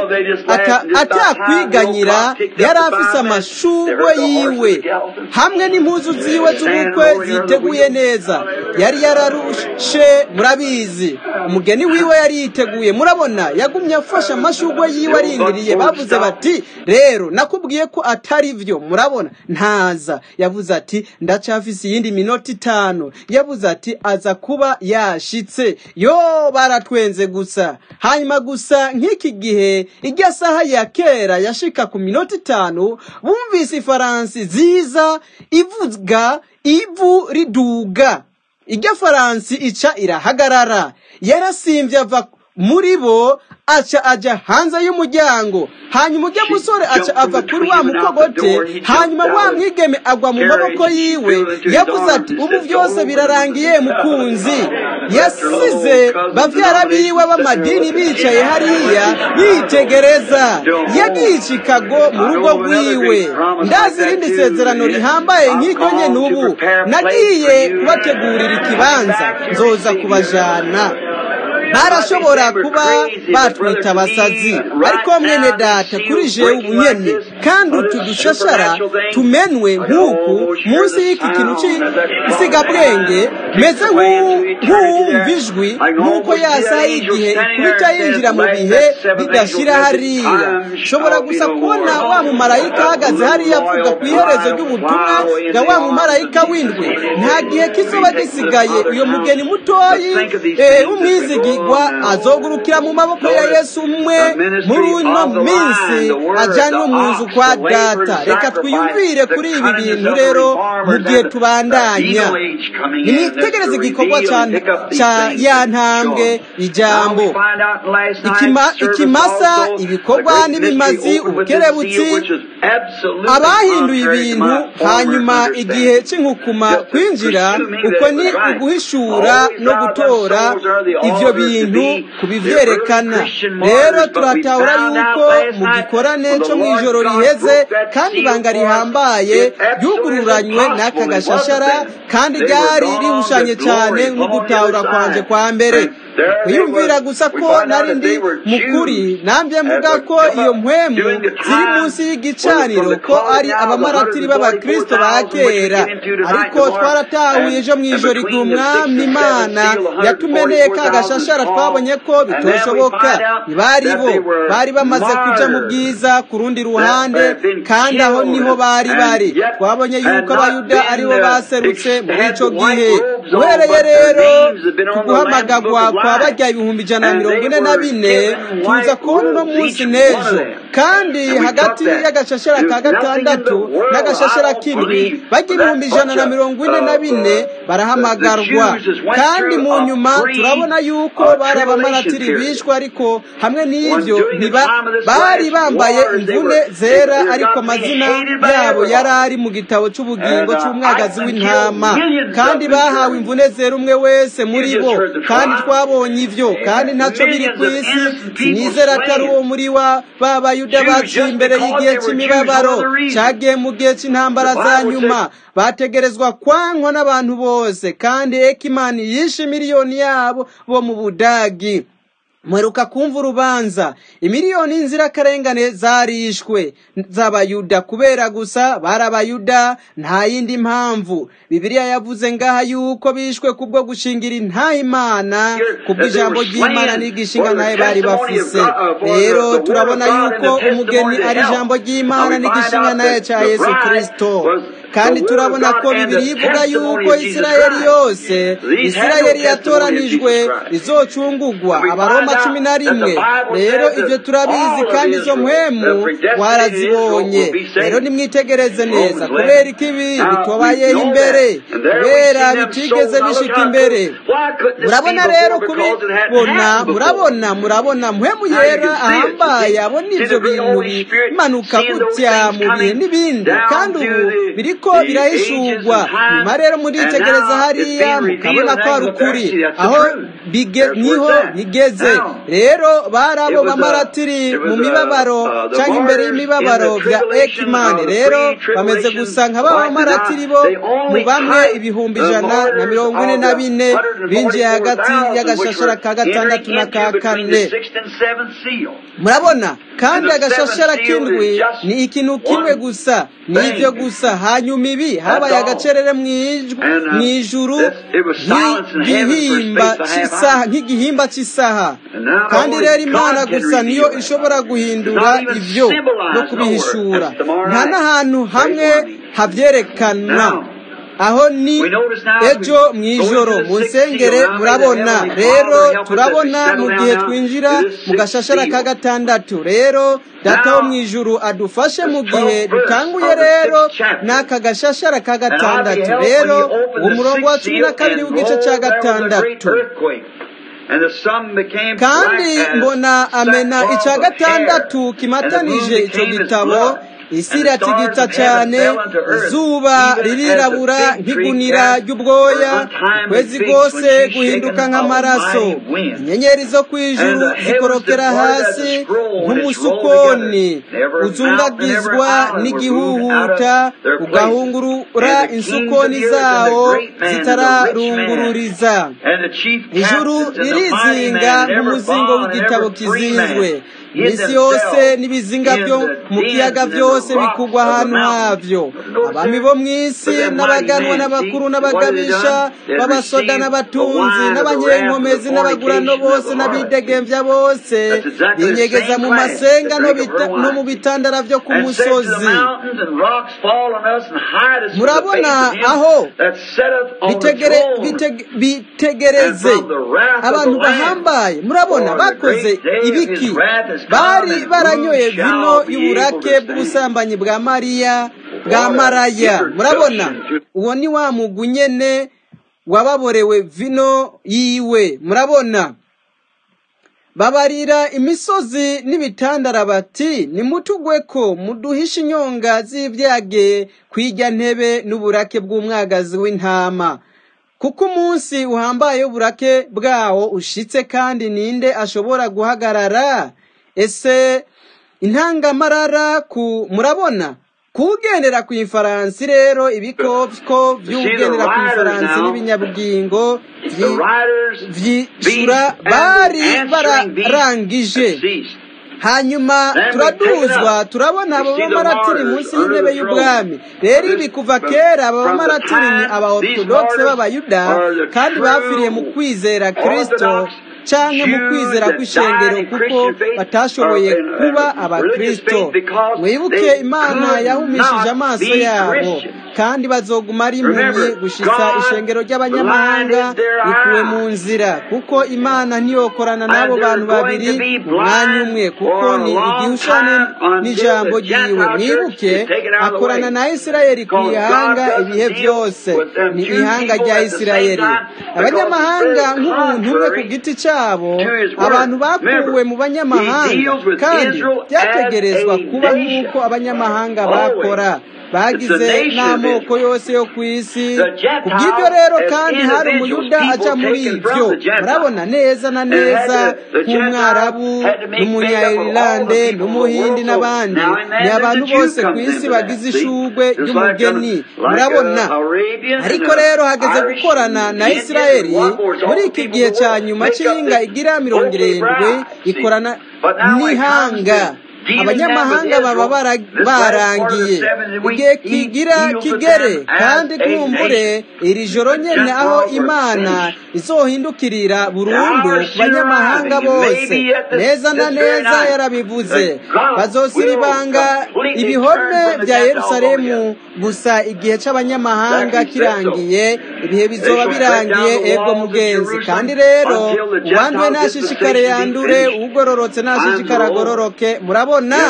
atakwiganyira yari afise amashugwe yiwe hamwe n'impuzu ziwe z'ubukwe ziteguye neza yari yararushe murabizi umugeni wiwe yari yiteguye murabona yagumye afashe amashugwe yiwe arindiriye bavuze bati rero nakubwiye ko atari byo murabona ntaza yavuze ati ndacyafise iyindi minota itanu yavuze ati aza kuba yashitse yo baratwenze gusa hanyuma gusa nk'iki gihe ijya saha ya kera yashika ku minota itanu bumvise ifaransi ziza ivuga ivu riduga ijya faransi ica irahagarara yarasimbye ava muri bo aca aja hanze y'umuryango hanyuma ujya musore aca ava kuri wa mukogote hanyuma wa mwigeme agwa mu maboko yiwe yavuze ati ubu byose birarangiye mukunzi yasize bavyara biwe b'amadini bicaye hariya yitegereza yagiye i chicago mu rugo rwiwe ndazi irindi sezerano rihambaye nk'iryo nyene ubu nagiye kubategurira ikibanza nzoza kubajana barashobora kuba batwita abasazi ariko mwene data kuri jewe ubunyene kandi utu dushashara tumenwe nk'uku munsi y'iki kintu cy'insigabwenge meze nk'uwumva ijwi nk'uko yasa y'igihe ikubita yinjira mu bihe bidashira hariya shobora gusa kubona wa mumarayika ahagaze hariya avuga ku iherezo ry'ubutumwa bwa wa mumarayika w'indwi nta gihe kizoba gisigaye uyo mugeni mutoyi w'umwizigirwa azogurukira mu maboko ya yesu umwe muri uno minsi ajyanwe mu nzu kwa data reka twiyumvire kuri ibi bintu rero mu gihe tubandanya nimwitegereze igikorwa cya ya ntambwe ijambo ikimasa ibikorwa n'ibimazi ubukerebutsi abahinduye ibintu hanyuma igihe cy'inkukuma kwinjira uko ni uguhishura no gutora ibyo bintu kubivyerekana rero turatahura yuko mu gikorane cyo mu ijoro riheze kandi ibanga rihambaye ryugururanywe n'aka gashashara kandi ryari rihushanye cyane nk'ugutahura kwanje kwa mbere wiyumvira gusa ko nari ndi mukuri nambye mvuga ko iyo mpwemu ziri munsi y'igicaniro ko ari abamaratiri b'abakristo ba kera ariko twaratahuye ejo mu ijoro igihe umwami imana yatumeneye ka gashashara twabonye ko bitoshoboka ntibari bo bari bamaze kuja mu bwiza ku rundi ruhande kandi aho niho bari bari twabonye yuko abayuda aribo baserutse muri ico gihe uhereye rero ku guhamagagwa kwa barya ibihumbi ijana na mirongo ine na bine tuza kubona uno munsi n'ejo kandi hagati y'agashashara ka gatandatu n'agashashara k'indwi barya ibihumbi ijana na mirongo ine na bine barahamagarwa kandi mu nyuma turabona yuko bari abamaratiri bishwe ariko hamwe n'ibyo bari bambaye imvune zera ariko amazina yabo yari ari mu gitabo cy'ubugingo cy'umwagazi w'intama kandi bahawe imvune zera umwe wese muri bo kandi twabonye ibyo kandi ntacyo biri ku isi sinizera atari uwo muri wa b'abayuda baciye imbere y'igihe cy'imibabaro cyagiye mu gihe cy'intambara za nyuma bategerezwa kwankwa n'abantu bose kandi ekimani yishe miliyoni yabo bo mu budagi mweruka kumva urubanza imiliyoni y'inzirakarengane zarishwe z'abayuda kubera gusa bari abayuda nta yindi mpamvu bibiliya yavuze ngaha yuko bishwe kubwo gushingira intaha imana kubwo ijambo ry'imana n'igishinga ntayo bari bafise rero turabona yuko umugeni ari ijambo ry'imana n'igishinga ntayo cya yesu kirisito kandi turabona ko bibiri ivuga yuko isirayeli yose isirayeli yatoranijwe izocungugwa abaroma cumi na rimwe rero ibyo turabizi kandi izo mpwemu warazibonye rero nimwitegereze neza kubera ko ibi bitobayeho imbere kubera bitigeze bishika imbere murabona rero kubibona murabona murabona mpwemu yera ahambaye abona ibyo bintu bimanuka gutya mu bihe n'ibindi kandi ubu biriko birahishurwa nyuma rero muritegereza hariya mukabona ko hari ukuri aho niho bigeze rero bari abo bamaratiri mu mibabaro cyangwa imbere y'imibabaro bya ekimani rero bameze gusa nka ba bamaratiri bo mu bamwe ibihumbi ijana na mirongo ine na bine binjiye hagati y'agashashara ka gatandatu na ka kane murabona kandi agashashara k'indwi ni ikintu kimwe gusa ni ibyo gusa hanyuma ibi habaye agacerere mu ijuru nk'igihimba cy'isaha kandi rero imana gusa niyo ishobora guhindura ibyo no kubihishura nta n'ahantu hamwe habyerekana aho ni ejo mu ijoro mu nsengere murabona rero turabona mu gihe twinjira mu gashashara ka gatandatu rero data wo mu ijuru adufashe mu gihe dutanguye rero n'aka gashashara ka gatandatu rero umurongo wa cumi na kabiri w'igice cya gatandatu kandi mbona amena icya gatandatu kimatanije icyo gitabo isi iratigita cyane izuba ririrabura nk'igunira ry'ubwoya ukwezi rwose guhinduka nk'amaraso inyenyeri zo ku ijuru zikorokera hasi nk'umusukoni uzungagizwa n'igihuhuta ugahungurura insukoni zawo zitararungururiza ijuru ririzinga nk'umuzingo w'igitabo kizinzwe iminsi yose n'ibizinga byo mu kiyaga byose bikugwa ahantu havyo abami bo mu isi n'abaganwa n'abakuru n'abagabisha b'abasoda n'abatunzi n'abanyenkomezi n'abagurano bose n'abidegemvya bose binyegeza mu masenga no mu bitandara vyo ku musozi murabona aho bitegereze abantu bahambaye murabona bakoze ibiki bari baranyoye vino y'uburake bw'ubusambanyi bwa mariya bwa maraya murabona uwo ni wa mugwi nyene wababorewe vino yiwe murabona babarira imisozi n'ibitandara bati nimutugweko muduhishe inyonga z'ibyage kw'ijya ntebe n'uburake bw'umwagazi w'intama kuko umunsi uhambaye w'uburake bwawo ushitse kandi ninde ashobora guhagarara ese intangamarara ku murabona kugendera ku ifaransi rero ibikoko by'ugendera ku ifaransi n'ibinyabugingo vyishura bari bararangije hanyuma turaduzwa turabona abo bamaratiri munsi y'intebe y'ubwami rero ibi kuva kera aba bamaratiri ni aba orthodoxe b'abayuda kandi bapfiriye mu kwizera kristo canke mu kwizera kw'ishengero kuko batashoboye kuba abakristo mwibuke imana yahumishije amaso yabo kandi bazoguma ari impumyi gushitsa ishengero ry'abanyamahanga rikuwe mu nzira kuko imana ntiyokorana n'abo bantu babiri mu mwanya umwe kuko ni igihushane n'ijambo ryiwe mwibuke akorana na isirayeli ku ihanga ibihe byose ni ihanga rya isirayeli abanyamahanga nk'umuntu umwe ku giti cyabo abantu bakuwe mu banyamahanga kandi byategerezwa kuba nk'uko abanyamahanga bakora bagize n'amoko yose yo ku isi ku bw'ibyo rero kandi hari umuyuda aca muri ibyo murabona neza na neza nk'umwarabu n'umunyayirlande n'umuhindi n'abandi ni abantu bose ku isi bagize ishugwe ry'umugeni murabona ariko rero hageze gukorana na isirayeli muri iki gihe cya nyuma cy'inga igira mirongo irindwi ikorana n'ihanga abanyamahanga baba barangiye igihe kigira kigere kandi kumbure iri joro nyene aho imana izohindukirira burundu ku banyamahanga bose neza na neza yarabivuze bazosiribanga ibihome bya yerusalemu gusa igihe c'abanyamahanga kirangiye ibihe bizoba birangiye ego mugenzi kandi rero uwanduwe nashishikare yandure ugororotse nashishikare agororoke murabona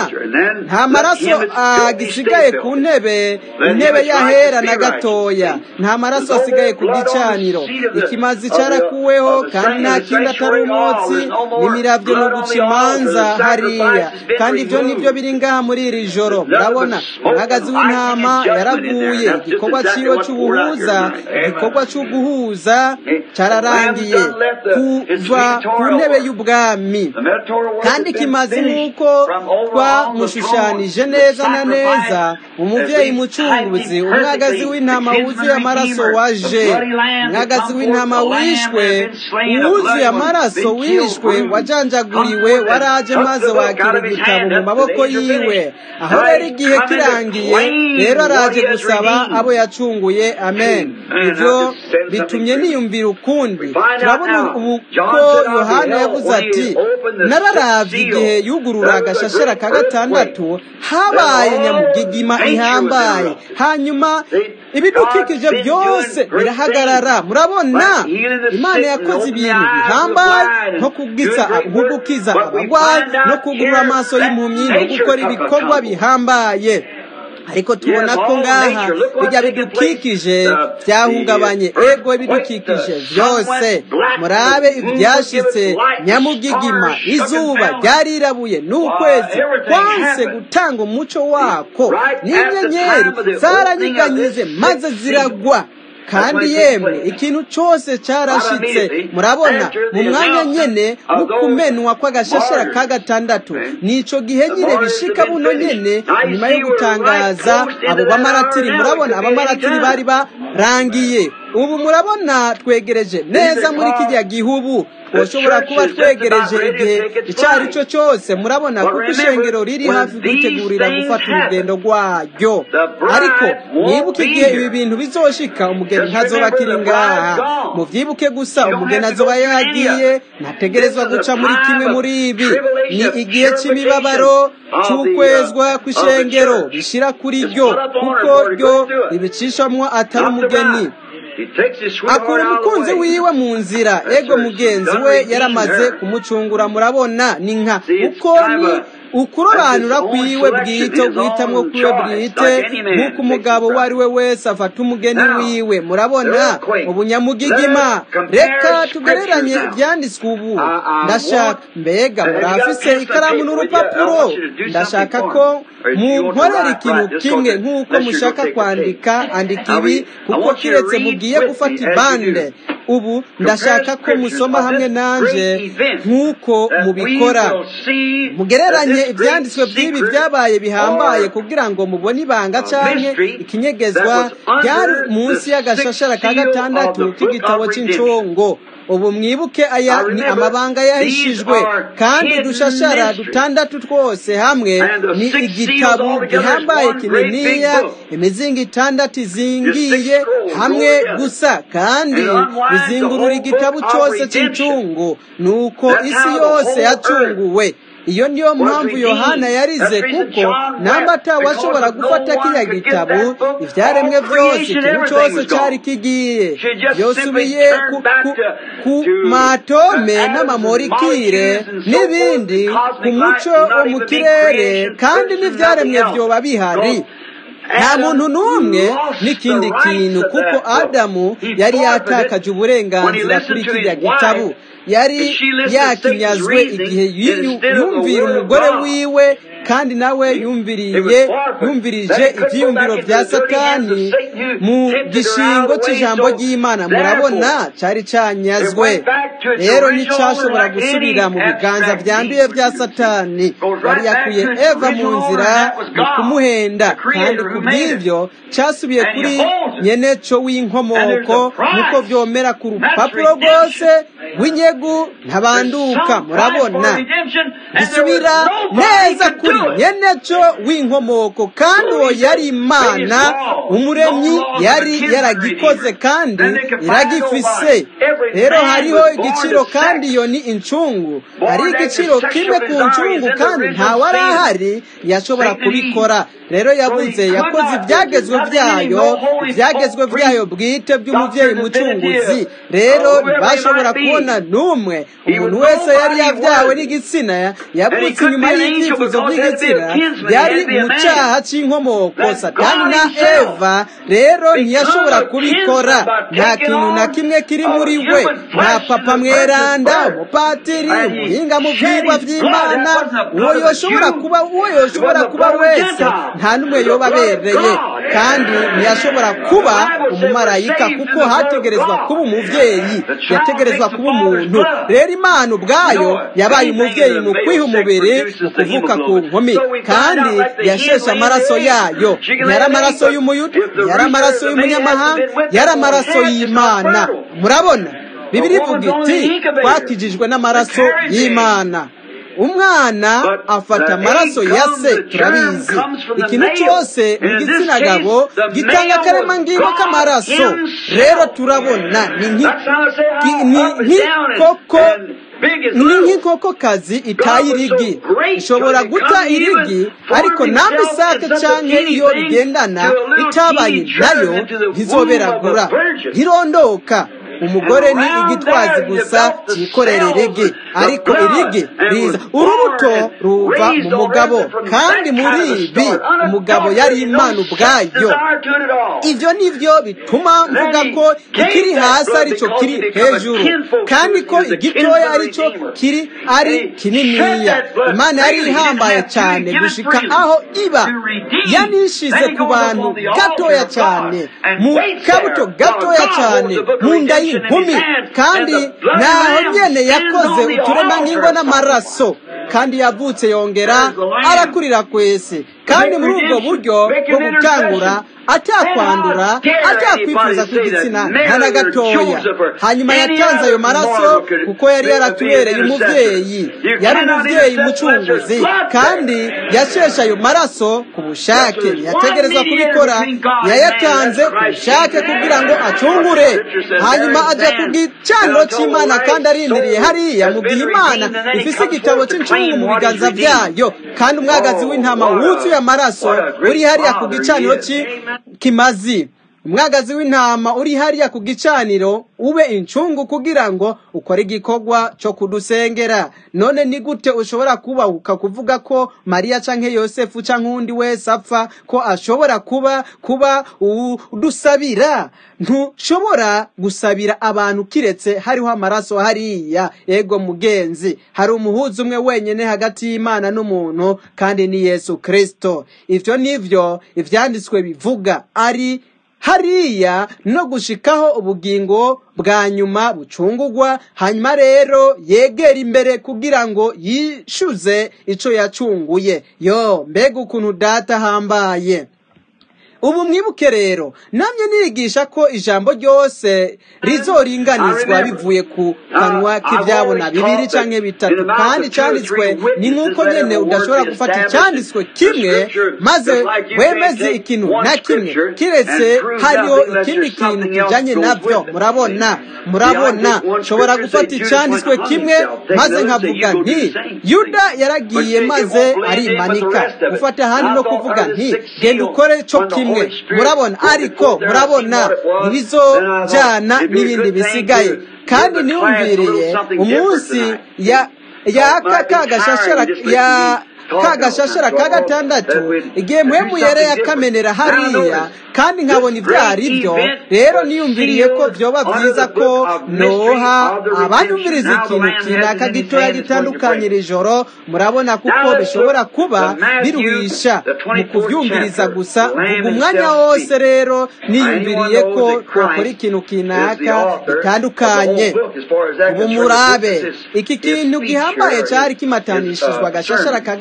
nta maraso agisigaye ku ntebe intebe yahera na gatoya nta maraso asigaye ku gicaniro ikimazi cyarakuweho kandi nta kindi atari umwotsi n'imiravyo no guca imanza hariya kandi ibyo nibyo biri ngaha muri iri joro murabona umwagazi w'intama yaraguye igikorwa ciwe c'ubuhuza igikorwa c'uguhuza cararangiye kuva ku ntebe y'ubwami kandi kimazi nk'uko twamushushanije neza na neza umuvyeyi mucunguzi umwagazi w'intama wuzuye amaraso waje umwagazi w'intama wishwe wuzuye amaraso wishwe wajanjaguriwe waraje maze wakira igitabo mu maboko yiwe aho rero igihe kirangiye rero araje gusaba abo yacunguye amen ivyo bitumye niyumvira ukundi turabona ubu ko yohana yavuze ati nararavye igihe yugurura agashashara ka gatandatu habaye nyamugigima ihambaye hanyuma ibidukikije byose birahagarara murabona imana yakoze ibintu bihambaye nko kugiza nko gukiza abagwayi no kugurura amaso y'impumyi no gukora ibikorwa bihambaye ariko tubona ko ngaha bijya bidukikije byahungabanye ego ibidukikije byose murabe ibyashitse nyamugigima izuba ryarirabuye n'ukwezi kwanse gutanga umuco wako n'inyenyeri zaranyiganyize maze ziragwa kandi yemwe ikintu cyose cyarashitse murabona mu mwanya nyene w'ukumenwa kw'agashashara ka gatandatu nico gihe nyine bishika buno nyene nyuma yo gutangaza abo bamaratiri murabona abamaratiri bari barangiye ubu murabona twegereje neza muri kijya gihubu twoshobora kuba twegereje igihe icyo ari cyo cyose murabona kuko ishengero riri hafi kwitegurira gufata urugendo rwaryo ariko mwibuke igihe ibi bintu bizoshika umugeni ntazoba akiri ngaha muvyibuke gusa umugeni azoba yagiye ntategerezwa guca muri kimwe muri ibi ni igihe c'imibabaro c'ukwezwa kw'ishengero rishira kuri ryo kuko ryo ribicishamwo atari umugeni akura umukunzi wiwe mu nzira ego mugenzi we yaramaze kumucungura murabona ni nka uko ni ukurobanura kwiwe bwite guhitamwo kwiwe bwite nk'uko umugabo uwo ari we wese afata umugeni wiwe murabona ubunyamugigima reka tugereranye ibyanditswe ubu ndashaka mbega murafise ikaramu n'urupapuro ndashaka ko munkorera ikintu kimwe nk'uko mushaka kwandika andika ibi kuko kiretse mugiye gufata ibande ubu ndashaka ko musoma hamwe nanje nk'uko mubikora mugereranye ibyanditswe by'ibi byabaye bihambaye kugira ngo mubone ibanga canke ikinyegezwa byari munsi y'agashashara ka gatandatu k'igitabo c'incongo ubu mwibuke aya ni amabanga yahishijwe kandi udushashara dutandatu twose hamwe ni igitabo gihambaye kininiya imizingo itandatu izingiye hamwe gusa kandi bizingurura igitabo cyose cy'incungu nuko isi yose yacunguwe iyo niyo mpamvu yohana yarize kuko namba atawashobora gufata kiriya gitabo ibyaremwe byose ikintu cyose cyari kigiye yosubiye ku, ku, ku matome n'amamorikire n'ibindi ku muco wo mu kirere kandi n'ibyaremwe byoba bihari nta muntu n'umwe n'ikindi kintu kuko adamu yari yatakaje uburenganzira kuri kiriya gitabo yari yakinyazwe igihe yumvira umugore wiwe kandi nawe yumviriye yumvirije ibyiyumviro bya satani mu gishingo cy'ijambo ry'imana murabona cyari cyanyazwe rero nticyashobora gusubira mu biganza byanduye bya satani yari yakuye eva mu nzira mu kumuhenda kandi ku bw'ibyo cyasubiye kuri nyeneco w'inkomoko nk'uko byomera ku rupapuro rwose rw'inyegu ntabanduka murabona gisubira neza kuri nyeneco w'inkomoko kandi uwo yari imana umuremyi yari yaragikoze kandi iragifise rero hariho igiciro kandi iyo ni incungu hari igiciro kimwe ku ncungu kandi ntawari ahari yashobora kubikora rero yavuze yakoze ibyagezwe byayo ibyagezwe byayo bwite by'umubyeyi mucunguzi rero ntibashobora kubona n'umwe umuntu wese yari yabyawe n'igitsina yavutse inyuma y'ibyifuzo by'igitsina yari mu cyaha cy'inkomoko satani na eva rero ntiyashobora kubikora nta kintu na kimwe kiri muri we nta papa mweranda umupatiri umuhinga mu byigwa by'imana uwo yoshobora kuba uwo yoshobora kuba wese nta n'umwe yoba abereye kandi ntiyashobora kuba umumarayika kuko hategerezwa kuba umubyeyi yategerezwa kuba umuntu rero imana ubwayo yabaye umubyeyi mu kwiha umubiri mu kuvuka ku nkumi kandi yasheshe amaraso yayo yari amaraso y'umuyuda yari amaraso y'umunyamahanga yari amaraso y'imana murabona bibiri ivuga iti twakijijwe n'amaraso y'imana umwana afata amaraso ya se turabizi ikintu cyose mu gitsina gabo gitanga akaremangingo k'amaraso rero turabona ni nk'ikoko ni nk'inkokokazi itaye irigi ishobora guta irigi ariko namba isake cyangwa iyo bigendana itabaye nayo ntizoberagura ntirondoka umugore ni igitwazi gusa cyikorera irigi ariko irigi riza urubuto ruva mu mugabo kandi muri ibi umugabo yari imana ubwayo ibyo ni byo bituma mvuga ko ikiri hasi aricyo kiri hejuru kandi ko igitoya aricyo kiri ari kininiya imana yari ihambaye cyane gushika aho iba yanishize ku bantu gatoya cyane mu kabuto gatoya cyane mu nda y'inkumi kandi naho nyene yakoze uturemangingo n'amaraso kandi yavutse yongera arakurira kwese kandi muri ubwo buryo bwo gutangura atakwandura atakwifuza kw'igitsina nta na gatoya hanyuma yatanze ayo maraso kuko yari yaratubereye umubyeyi yari umubyeyi mucunguzi kandi yasheshe ayo maraso ku bushake yategereza kubikora yayatanze ku bushake kugira ngo acungure hanyuma ajya ku gicaniro cy'imana kandi arindiriye hariya mu gihe imana ifise igitabo cy'incungu mu biganza byayo kandi umwagazi w'intama wuzuye amaraso uri hariya ku gicaniro kimazi umwagazi w'intama uri hariya ku gicaniro ube incungu kugira ngo ukore igikorwa cyo kudusengera none ni gute ushobora kubahuka kuvuga ko mariya canke yosefu canke uwundi wese apfa ko ashobora kuba kuba udusabira ntushobora gusabira abantu kiretse hariho amaraso hariya ego mugenzi hari umuhuza umwe wenyine hagati y'imana n'umuntu kandi ni yesu kristo ivyo nivyo ivyanditswe bivuga ari hariya no gushikaho ubugingo bwa nyuma bucungugwa hanyuma rero yegera imbere kugira ngo yishyuze icyo yacunguye yo mbega ukuntu data ahambaye ubu mwibuke rero namye nigisha ko ijambo ryose rizoringanizwa bivuye ku kanwa k'ibyabona bibiri canke bitatu kandi cyanditswe ni nk'uko nyene udashobora gufata icyanditswe kimwe maze wemeze ikintu na kimwe kiretse hariho ikindi kintu kijanye navyo murabona murabona nshobora gufata icyanditswe kimwe maze nkavuga nti yuda yaragiye maze arimanika gufata ahandi no kuvuga nti genda ukore co kimwe murabona ariko murabona ntibizojyana n'ibindi bisigaye kandi niyumviriye umunsi ya yaka kagashashara ya kagashashara ka gatandatu igihe muhemu yari yakamenera hariya kandi nkabona ibyo ari byo rero niyumviriye ko byoba byiza ko noha abanyumviriza ikintu kinaka gitoya gitandukanye iri joro murabona kuko bishobora kuba biruhisha mu kubyumviriza gusa vuga umwanya wose rero niyumviriye ko twakora ikintu kinaka gitandukanye ubu murabe iki kintu gihambaye cyari kimatanishijwe agashashara ka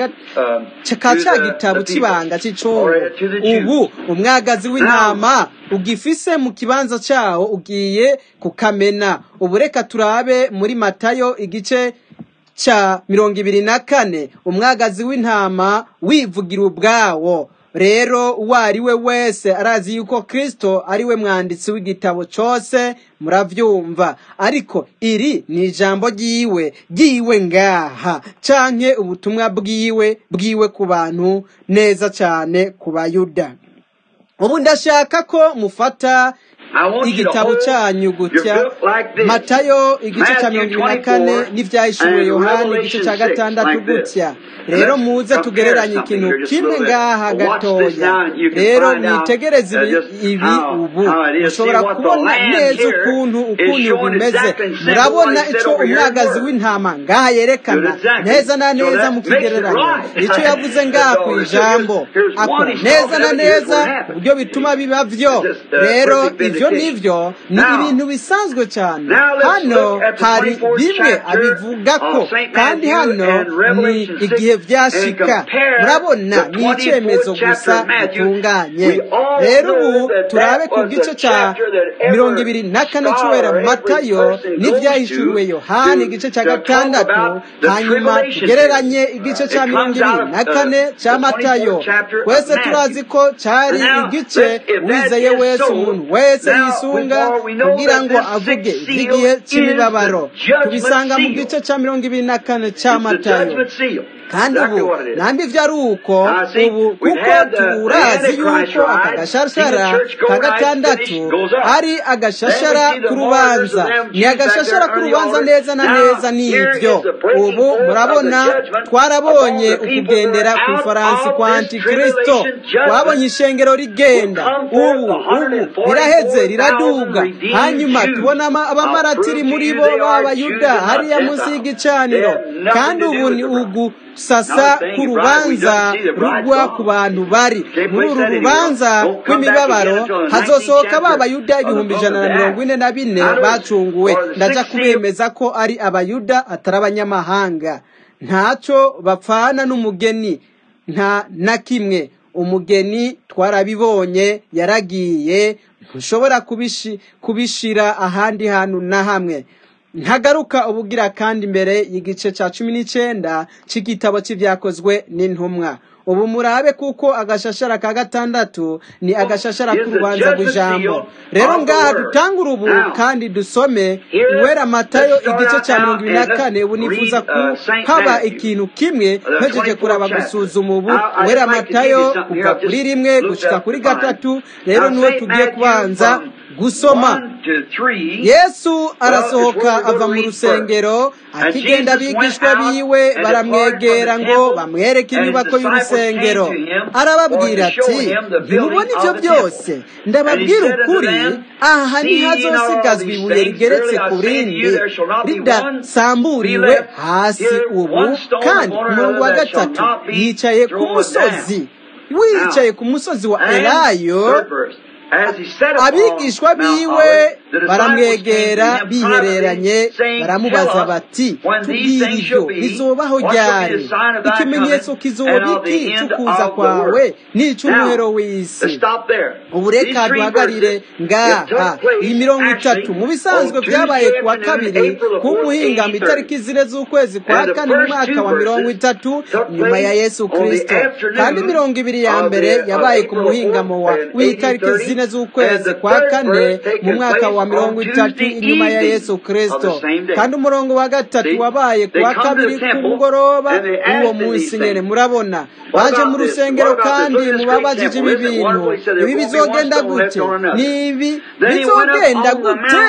ka cya gitabo cy'ibanga cy'icungu ubu umwagazi w'intama ugifise mu kibanza cyawo ugiye kukamena ubu reka turabe muri matayo igice cya mirongo ibiri na kane umwagazi w'intama wivugira ubwawo rero uwo ari we wese arazi yuko kirisito ari we mwanditsi w'igitabo cyose murabyumva ariko iri ni ijambo ry'iwe ry'iwe ngaha canke ubutumwa bwiwe bwiwe ku bantu neza cyane ku bayuda ubu ndashaka ko mufata igitabo cyanyu gutya matayo igice cya mirongo ibiri na kane n'ibyahishuwe yohani igice cya gatandatu gutya rero muze tugereranye ikintu kimwe ngaha gatoya rero mwitegereze ibi ubu mushobora kubona neza ukuntu ukuntu bimeze murabona icyo umwagazi w'intama ngaha yerekana neza na neza mu kigereranyo icyo yavuze ngaha ku ijambo akora neza na neza uburyo bituma biba byo rero ibyo nibyo ni ibintu bisanzwe cyane hano hari bimwe abivuga ko kandi hano ni igihe byashika murabona ni icyemezo gusa gitunganye rero ubu turabe ku gice cya mirongo ibiri na kane cy'uwera matayo n'ibyahishuriwe yohani igice cya gatandatu hanyuma tugereranye igice cya mirongo ibiri na kane cya matayo twese turazi ko cyari igice wizeye wese umuntu wese yisunga kugira ngo avuge iby'igihe cy'imibabaro tubisanga mu gice cya mirongo ibiri na kane cya matayo kandi exactly ubu what it is. nambi ivyo ari uko Now, see, ubu we've kuko had the- the turazi Antichrist yuko aka rise, gashashara see the church go ka rise, gatandatu finish, goes up. ari agashashara Then we see the k'urubanza martyrs of them ni Jews back agashashara there on the k'urubanza altar. neza na Now, neza here n'ivyo is the breaking ubu forth of the murabona judgment twarabonye upon the people ukugendera who are ku out ifaransi of kwa this antikristo tribulation judgment twabonye ishengero rigenda will come forth ubu the ubu riraheze 144,000 riraduga redeemed hanyuma Jews. tubona ama- abamaratiri I'll muri prove bo to you they are b'abayuda Jews and not hariya munsi Gentiles. y'igicaniro They have nothing kandi to ubu do with ni the bride. ugusasa Now, saying k'urubanza bride, we don't see the bride rugwa gone. ku bantu bari Can't muri place uru that anywhere. rubanza Don't come back rw'imibabaro again until the hazosohoka 19th ba chapter bayuda of the ibihumbi book ijana of na the mirongo Acts. ine na bine Now, bacunguwe or the ndaja 16th kubemeza ko ari abayuda atari abanyamahanga ntacyo bapfana n'umugeni nta na kimwe umugeni twarabibonye yaragiye ntushobora kubishi- kubishira ahandi hantu na hamwe ntagaruka ubugira kandi imbere y'igice cya cumi n'icyenda cy'igitabo cy'ibyakozwe n'intumwa ubu murabe kuko agashashara ka gatandatu ni agashashara k'urubanza rw'ijambo rero ngaha dutangure ubu kandi dusome uwera matayo igice cya mirongo ibiri na kane ubu nifuza ko haba ikintu kimwe mpejeje kuraba gusuzuma ubu uwera matayo kuva kuri rimwe gushika kuri gatatu rero niwe tugiye kubanza gusoma yesu arasohoka ava mu rusengero akigenda abigishwa biwe baramwegera ngo bamwereke inyubako y'urusengero arababwira ati ntimubona ibyo byose ndababwira ukuri aha ntihazosigazwa ibuye rigeretse ku rindi ridasamburiwe hasi ubu kandi ku murongo wa gatatu yicaye ku musozi wicaye ku musozi wa elayo abigishwa biwe baramwegera bihereranye baramubaza bati tubwire ibyo bizobaho ryari ikimenyetso kizoba iki cy'ukuza kwawe n'icy'umuhero w'isi ubu reka duhagarire ngaha iyi mirongo itatu mu bisanzwe byabaye ku wa kabiri ku muhingamo itariki zine z'ukwezi kwa kane mu mwaka wa mirongo itatu nyuma ya yesu kirisito kandi mirongo ibiri ya mbere yabaye ku muhingamo w'itariki zine z'ukwezi kwa kane mu mwaka wa mirongo itatu inyuma ya yesu kirisito kandi umurongo wa gatatu wabaye ku wa kabiri ku mugoroba w'uwo munsi nyine murabona baje mu rusengero kandi mubabajije ibi bintu ibi bizogenda gute ni ibi bizogenda gute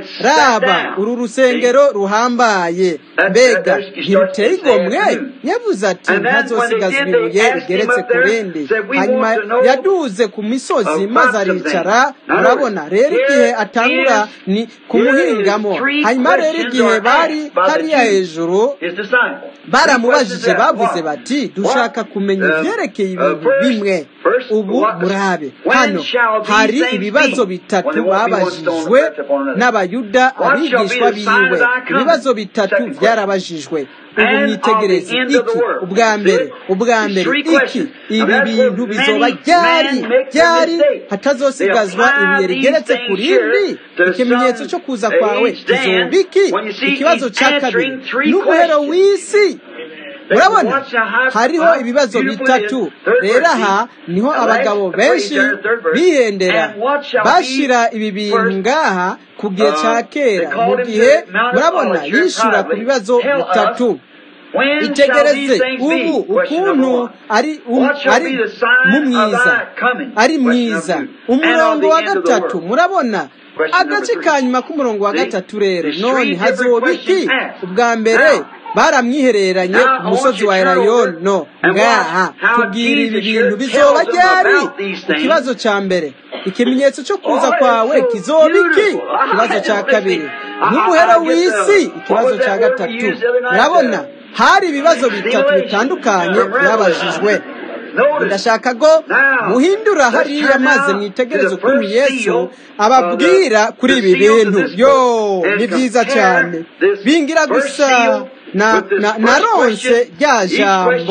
raba uru rusengero ruhambaye mbega ntiruteye igomwe yavuze ati ntazosigazwa ibuye rigeretse ku rindi hanyuma yaduze ku misozi maze aricara murabona rero igihe atangura ni ku muhingamo hanyuma rero igihe bari hariya hejuru baramubajije bavuze bati dushaka kumenya ibyerekeye ibintu bimwe ubu murabe hano hari ibibazo bitatu babajijwe n'abayuda abigishwa biwe ibibazo bitatu byarabajijwe ubu mwitegereze iki ubwa mbere ubwa mbere iki ibi bintu bizoba ryari ryari hatazosigazwa ibuye rigeretse ku rindi ikimenyetso cyo kuza kwawe kizoba iki ikibazo cya kabiri n'umuhero w'isi urabona hariho ibibazo bitatu rero aha niho abagabo benshi bihendera bashyira ibi bintu ngaha ku gihe cya kera mu gihe murabona yishyura ku bibazo bitatu itegereze ubu ukuntu ari ari mu mwiza ari mwiza umurongo wa gatatu murabona agace ka nyuma k'umurongo wa gatatu rero none hazoba iki ubwa mbere baramwihereranye ku musozi wa erayono ngaha tubwira ibi bintu bizoba ryari ikibazo cya mbere ikimenyetso cyo kuza kwawe kizoba iki ikibazo cya kabiri nk'umuhero w'isi ikibazo cya gatatu urabona hari ibibazo bitatu bitandukanye byabajijwe ndashaka ko muhindura hariya maze mwitegereze ukuntu yesu ababwira kuri ibi bintu yo ni byiza cyane bingira gusa na na ronse rya jambo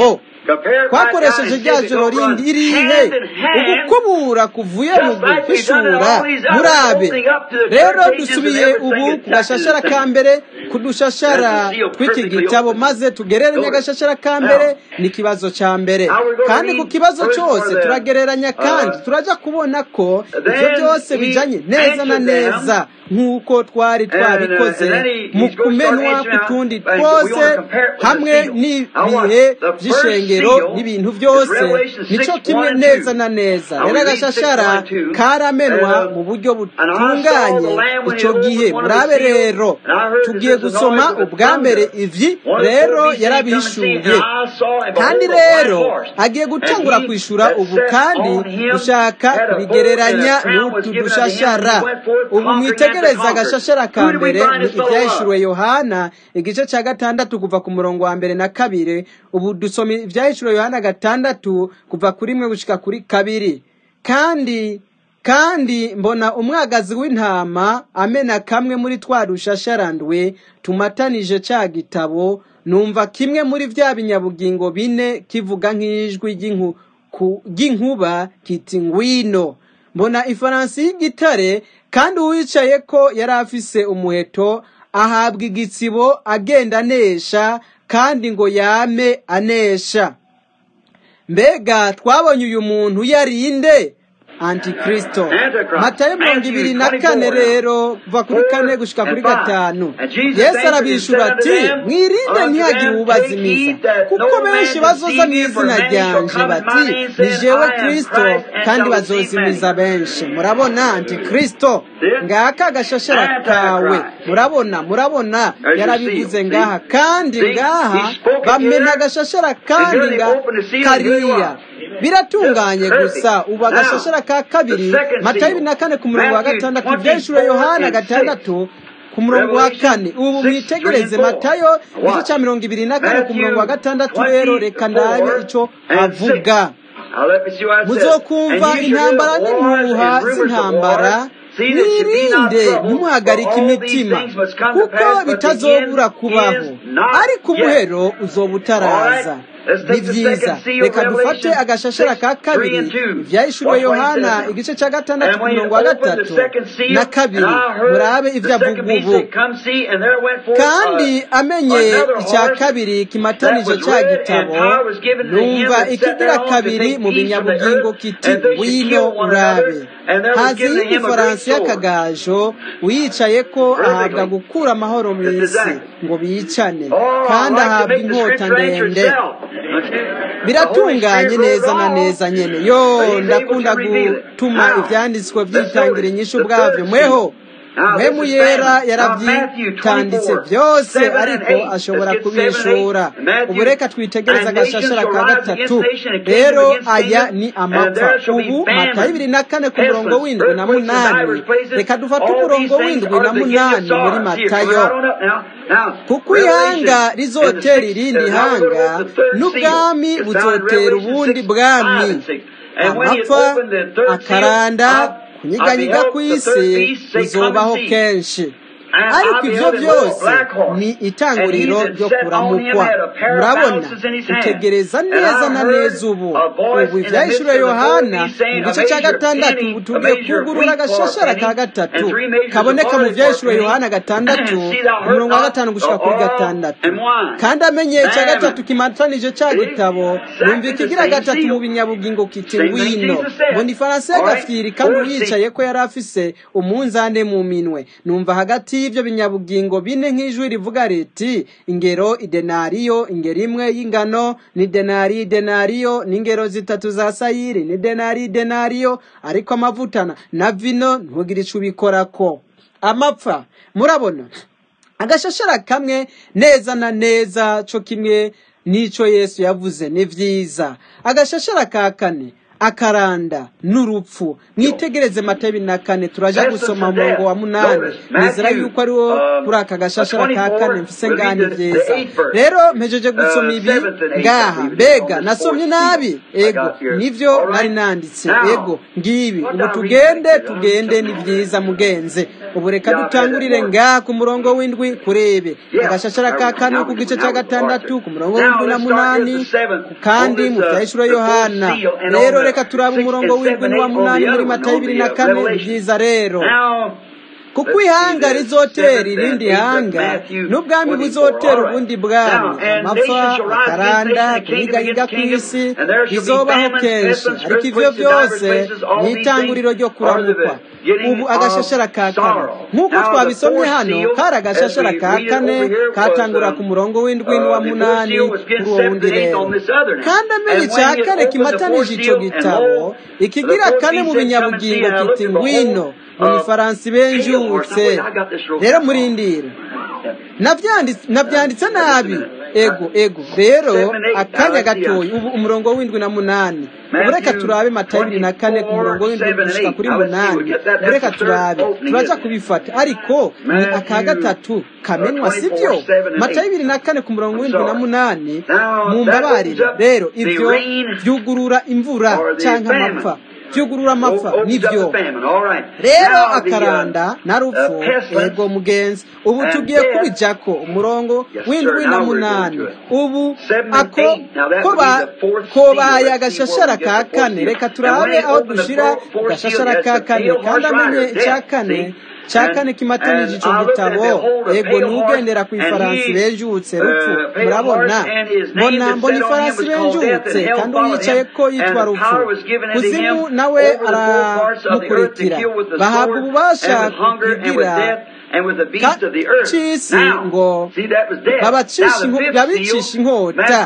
compared right down twakoresheje and rya see if it joro don't run rindi irihe hand in hand ugukubura kuvuye mu just like we've done in guhishura all these other murabe opening up to the rero church ages and dusubiye ubu everything ku exactly gashashara the ka same. mbere ku dushashara That's the seal tw'iki perfectly gitabo open. maze tugereranye Notice. agashashara ka mbere Now, n'ikibazo ca mbere now we're going to kandi ku read kibazo first cyose for the, turagereranya kandi uh, turaja kubona ko ivyo then byose he bijanye neza na answered neza them, nk'uko twari and, uh, twabikoze and then he, mu he's going to start kumenwa answering k'utundi now. Uh, we want twose to compare it with the hamwe seal. Now watch. n'ibihe The first vy'ishengero seal n'ibintu is vyose Revelation 6, nico 1 kimwe and neza 2. na neza Now rero we read 6, agashashara 1 and 2. karamenwa Uh, mu buryo and I saw the butunganye Lamb when he ico gihe opened one of the murabe seals, rero and I heard that tugiye there's a gusoma noise of a ubwa mbere thunder. ivyi One of the rero four beasts came and yarabihishuye and I saw and kandi behold a white rero horse, agiye and gutangura he kwishura that ubu sat kandi on him gushaka had a bow, and kubigereranya a crown was n'utu given unto him, and dushashara he went forth ubu conquering and to mwitegereza conquer. agashashara ka Who did we mbere find ni this fellow ivyahishuriwe love? yohana igice ca gatandatu kuva ku murongo wa mbere na kabiri ubu dusoma ivyahishuriwe yohana gatandatu kuva kuri rimwe gushika kuri kabiri kandi kandi mbona umwagazi w'intama amena kamwe muri twa rushasharandwe tumatanije ca gitabo numva kimwe muri vya binyabugingo bine kivuga nk'ijwi ry'inku- ku- ry'inkuba kiti ngwino mbona ifaransi y'igitare kandi uwicaye ko yari afise umuheto ahabwa igitsibo agenda anesha kandi ngo yame anesha mbega twabonye uyu muntu yarinde antikristo Antichrist. matayo mirongo Matthew ibiri na 24 kane now. rero kuva kuri kane gushika kuri and five. gatanu And Jesus yesu answered and arabishura said unto ati them, mwirinde Unto ntihagire them ubazimiza take heed that kuko no man benshi bazoza mu deceive you, for izina many shall ryanje come in bati my name, ni saying, jewe I am kristo Christ, and kandi shall deceive bazozimiza many. benshi murabona antikristo See? ngaka agashashara kawe Antichrist. murabona murabona There's your yarabivuze seal. ngaha See? kandi See? ngaha He spoke it bamena here. agashashara And kandi here they nga opened the seal, and here you kariya are. biratunganye Just gusa perfect. ubu Now, agashashara ka kabiri the second matayo seal. ibiri na kane ku murongo wa Matthew gatandatu ivyahishuriwe 24 yohana and 6. gatandatu ku murongo wa kane ubu 6, 3 mwitegereze and 4. matayo igice Watch. ca mirongo ibiri na kane ku murongo wa Matthew gatandatu rero reka ndabe 24 ico and 6. avuga Now let me see what it says. muzokumva And you shall hear intambara of wars n'impuha and rumors of z'intambara wars. See that you be not mwirinde troubled, for ntimuhagarike all these imitima things must come to kuko pass, but the bitazobura end kubaho is not ariko yet. umuhero uzoba utaraza Alright, let's ni take the vyiza second seal, reka dufate Revelation agashashara 6, ka 3 kabiri and 2. ivyahishuriwe Watch what he yohana says now. igice ca gatandatu And ku when he murongo wa opened the gatatu second seal, na and kabiri I murabe heard ivyo the avuga second beast ubu say, Come see, and there went forth kandi uh, amenye another icya horse kabiri that kimatanije was ca red, and gitabo power was given to him numva that sat ikigira thereon to kabiri take mu peace from the binyabugingo earth, kiti and they should wino kill one urabe another, and there was haza given to iyindi him a great faransi sword. y'akagajo uyicaye ko ahabwa Perfectly. gukura amahoro mu Just isi exactly. ngo bicane Oh, I kandi like to ahabwa make the inkota scripture answer ndende itself. The Holy biratunganye Spirit wrote neza na all, neza nyene but yo He's able ndakunda to reveal it. gutuma Now, ivyanditswe let's vyitangira notice inyishu the bwavyo third mweho seal. Now, this mpemu is yera famine. Now, Matthew yaravyitanditse 24, vyose 7 and ariko 8. ashobora Let's get 7 and 8. kubishura Matthew, ubu reka twitegereze and nations agashashara shall ka rise against gatatu nation and kingdom rero against aya kingdom, ni and amapfa there shall be ubu matayo ibiri famine, na kane ku murongo pestilence, w'indwi na earthquakes in munani divers places. reka dufate All these umurongo things w'indwi are na the beginning of munani muri sorrow. See, it's coming matayo right on up now. Now, kuko Revelation ihanga and the rizotera sixth, irindi uh, now we're going to hanga open the third seal. n'ubwami It's found in buzotera Revelation ubundi 6, 5 bwami and 6. And when he had amapfa opened the third seal, akaranda I, I kunyiganyiga beheld the third kw'isi beast say, Come and bizobaho see. kenshi And ariko I ivyo beheld a little byose black horse, ni and he itanguriro that ryo sat on him kuramukwa had a pair of murabona balances in his hand. utegereza And neza I na heard neza ubu a voice ubu in the midst ivyahishuriwe of the four yohana beasts saying, mu A gice ca measure of gatandatu penny, ubu a tugiye measure of kwugurura wheat for a agashashara ka penny, gatatu and three measures of kaboneka mu barley for a vyahishuriwe penny. yohana gatandatu See thou ku hurt murongo wa not gatanu the gushika kuri oil gatandatu and wine. kandi amenye ica Famine. gatatu kimatanije ca See? gitabo Exactly numva the ikigira same gatatu mu seal. binyabugingo kiti Same thing ngwino Jesus said. mbona ifaransa All right? y'agafyiri kandi Fourth seal. uyicaye ko yari afise umunzane mu minwe numva hagati y'ivyo binyabugingo bine nk'ijwi rivuga riti ingero idenariyo ingero imwe y'ingano ni denari denariyo n'ingero zitatu za sayiri ni denari denariyo ariko amavuta na- na vino ntugire ico ubikorako amapfa murabona agashashara kamwe neza na neza co kimwe n'ico yesu yavuze ni vyiza agashashara ka kane akaranda n'urupfu mwitegereze mata ibiri na kane turaja gusoma umurongo wa munani nizera yuko ari wo kuri aka gashashara ka kane mfise ngani vyiza rero mpejeje gusoma ibi ngaha mbega nasomye nabi ego nivyo nari nanditse ego ngibi ubu tugende tugende ni vyiza mugenze ubu reka dutangurire ngaha ku murongo w'indwi kurebe agashashara ka kane ku gice ca gatandatu ku murongo w'indwi na munani kandi mu vyahishuro yohana rero reka turabe umurongo w'indwi n'uwa munani muri mata y'ibiri na kane ni vyiza rero kuko ihanga rizotera irindi hanga n'ubwami buzotera ubundi bwami amapfa akaranda kuyigayiga ku isi bizobaho kenshi ariko ivyo byose ni itanguriro ryo kuramukwa ubu agashashara ka kane nk'uko twabisomye hano kari agashashara ka kane katangura ku murongo w'indwi n'uwa munani kuri uwo wundi rero kandi amenye icya kane kimatanije ico gitabo ikigira kane mu binyabugingo kiti ngwino mu gifaransa benjutse rero murindira nabyanditse nabi ego ego rero akanya gatoya ubu umurongo w'indwi na munani ubu reka turabe mata y'ibiri na kane ku murongo w'indwi gushika kuri munani ubu reka turabe turaja kubifata ariko ni aka gatatu kamenwa sibyo mata y'ibiri na kane ku murongo w'indwi na munani mu mbabarire rero ibyo byugurura imvura cyangwa amapfa byugurura amapfa nibyo rero akaranda na rupfu ego mugenzi ubu tugiye kubijako umurongo w'indwi na munani ubu ako kobaye agashashara ka kane reka turabe aho dushira agashashara ka kane kandi amenye icya kane cya kane kimatanije ico gitabo ego nugendera ku ifaransi benjutse rupfu murabona mbona mbona ifaransi benjutse kandi uyicaye ko yitwa rupfu kuzimu nawe aramukurikira bahabwa ububasha kugira cisi ngo babicisha inkota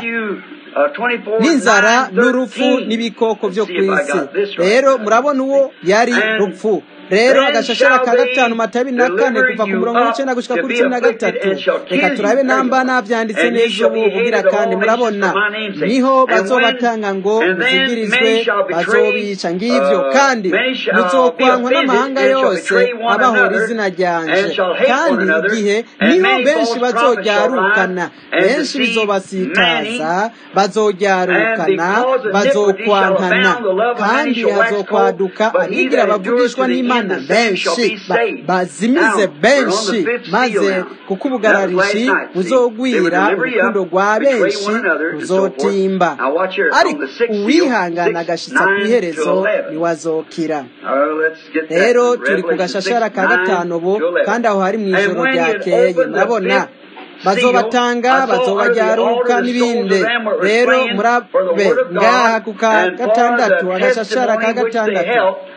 n'inzara n'urupfu n'ibikoko byo ku isi rero murabona uwo yari rupfu rero agashashara ka gatanu mata abiri na kane kuva ku murongo w'icenda gushika kuri cumi na gatatu reka turabe namba navyanditse neza ubu kugira kandi murabona niho bazobatanga ngo muzigirizwe bazobica ngivyo kandi muzokwankwa n'amahanga yose abahora izina ryanje kandi igihe niho benshi bazoryarukana benshi bizobasitaza bazoryarukana bazokwankana kandi hazokwaduka abigira bavugishwa n'imana benshi bazimize benshi maze kuko ubugararishi buzogwira urukundo rwa benshi ruzotimba ariko uwihangana agashitsa ku iherezo niwazokira rero turi ku gashashara ka gatanu ubu kandi aho hari mu ijoro ryakeye murabona bazobatanga bazobajyaruka n'ibindi rero murabe ngaha ku ka gatandatu agashashara ka gatandatu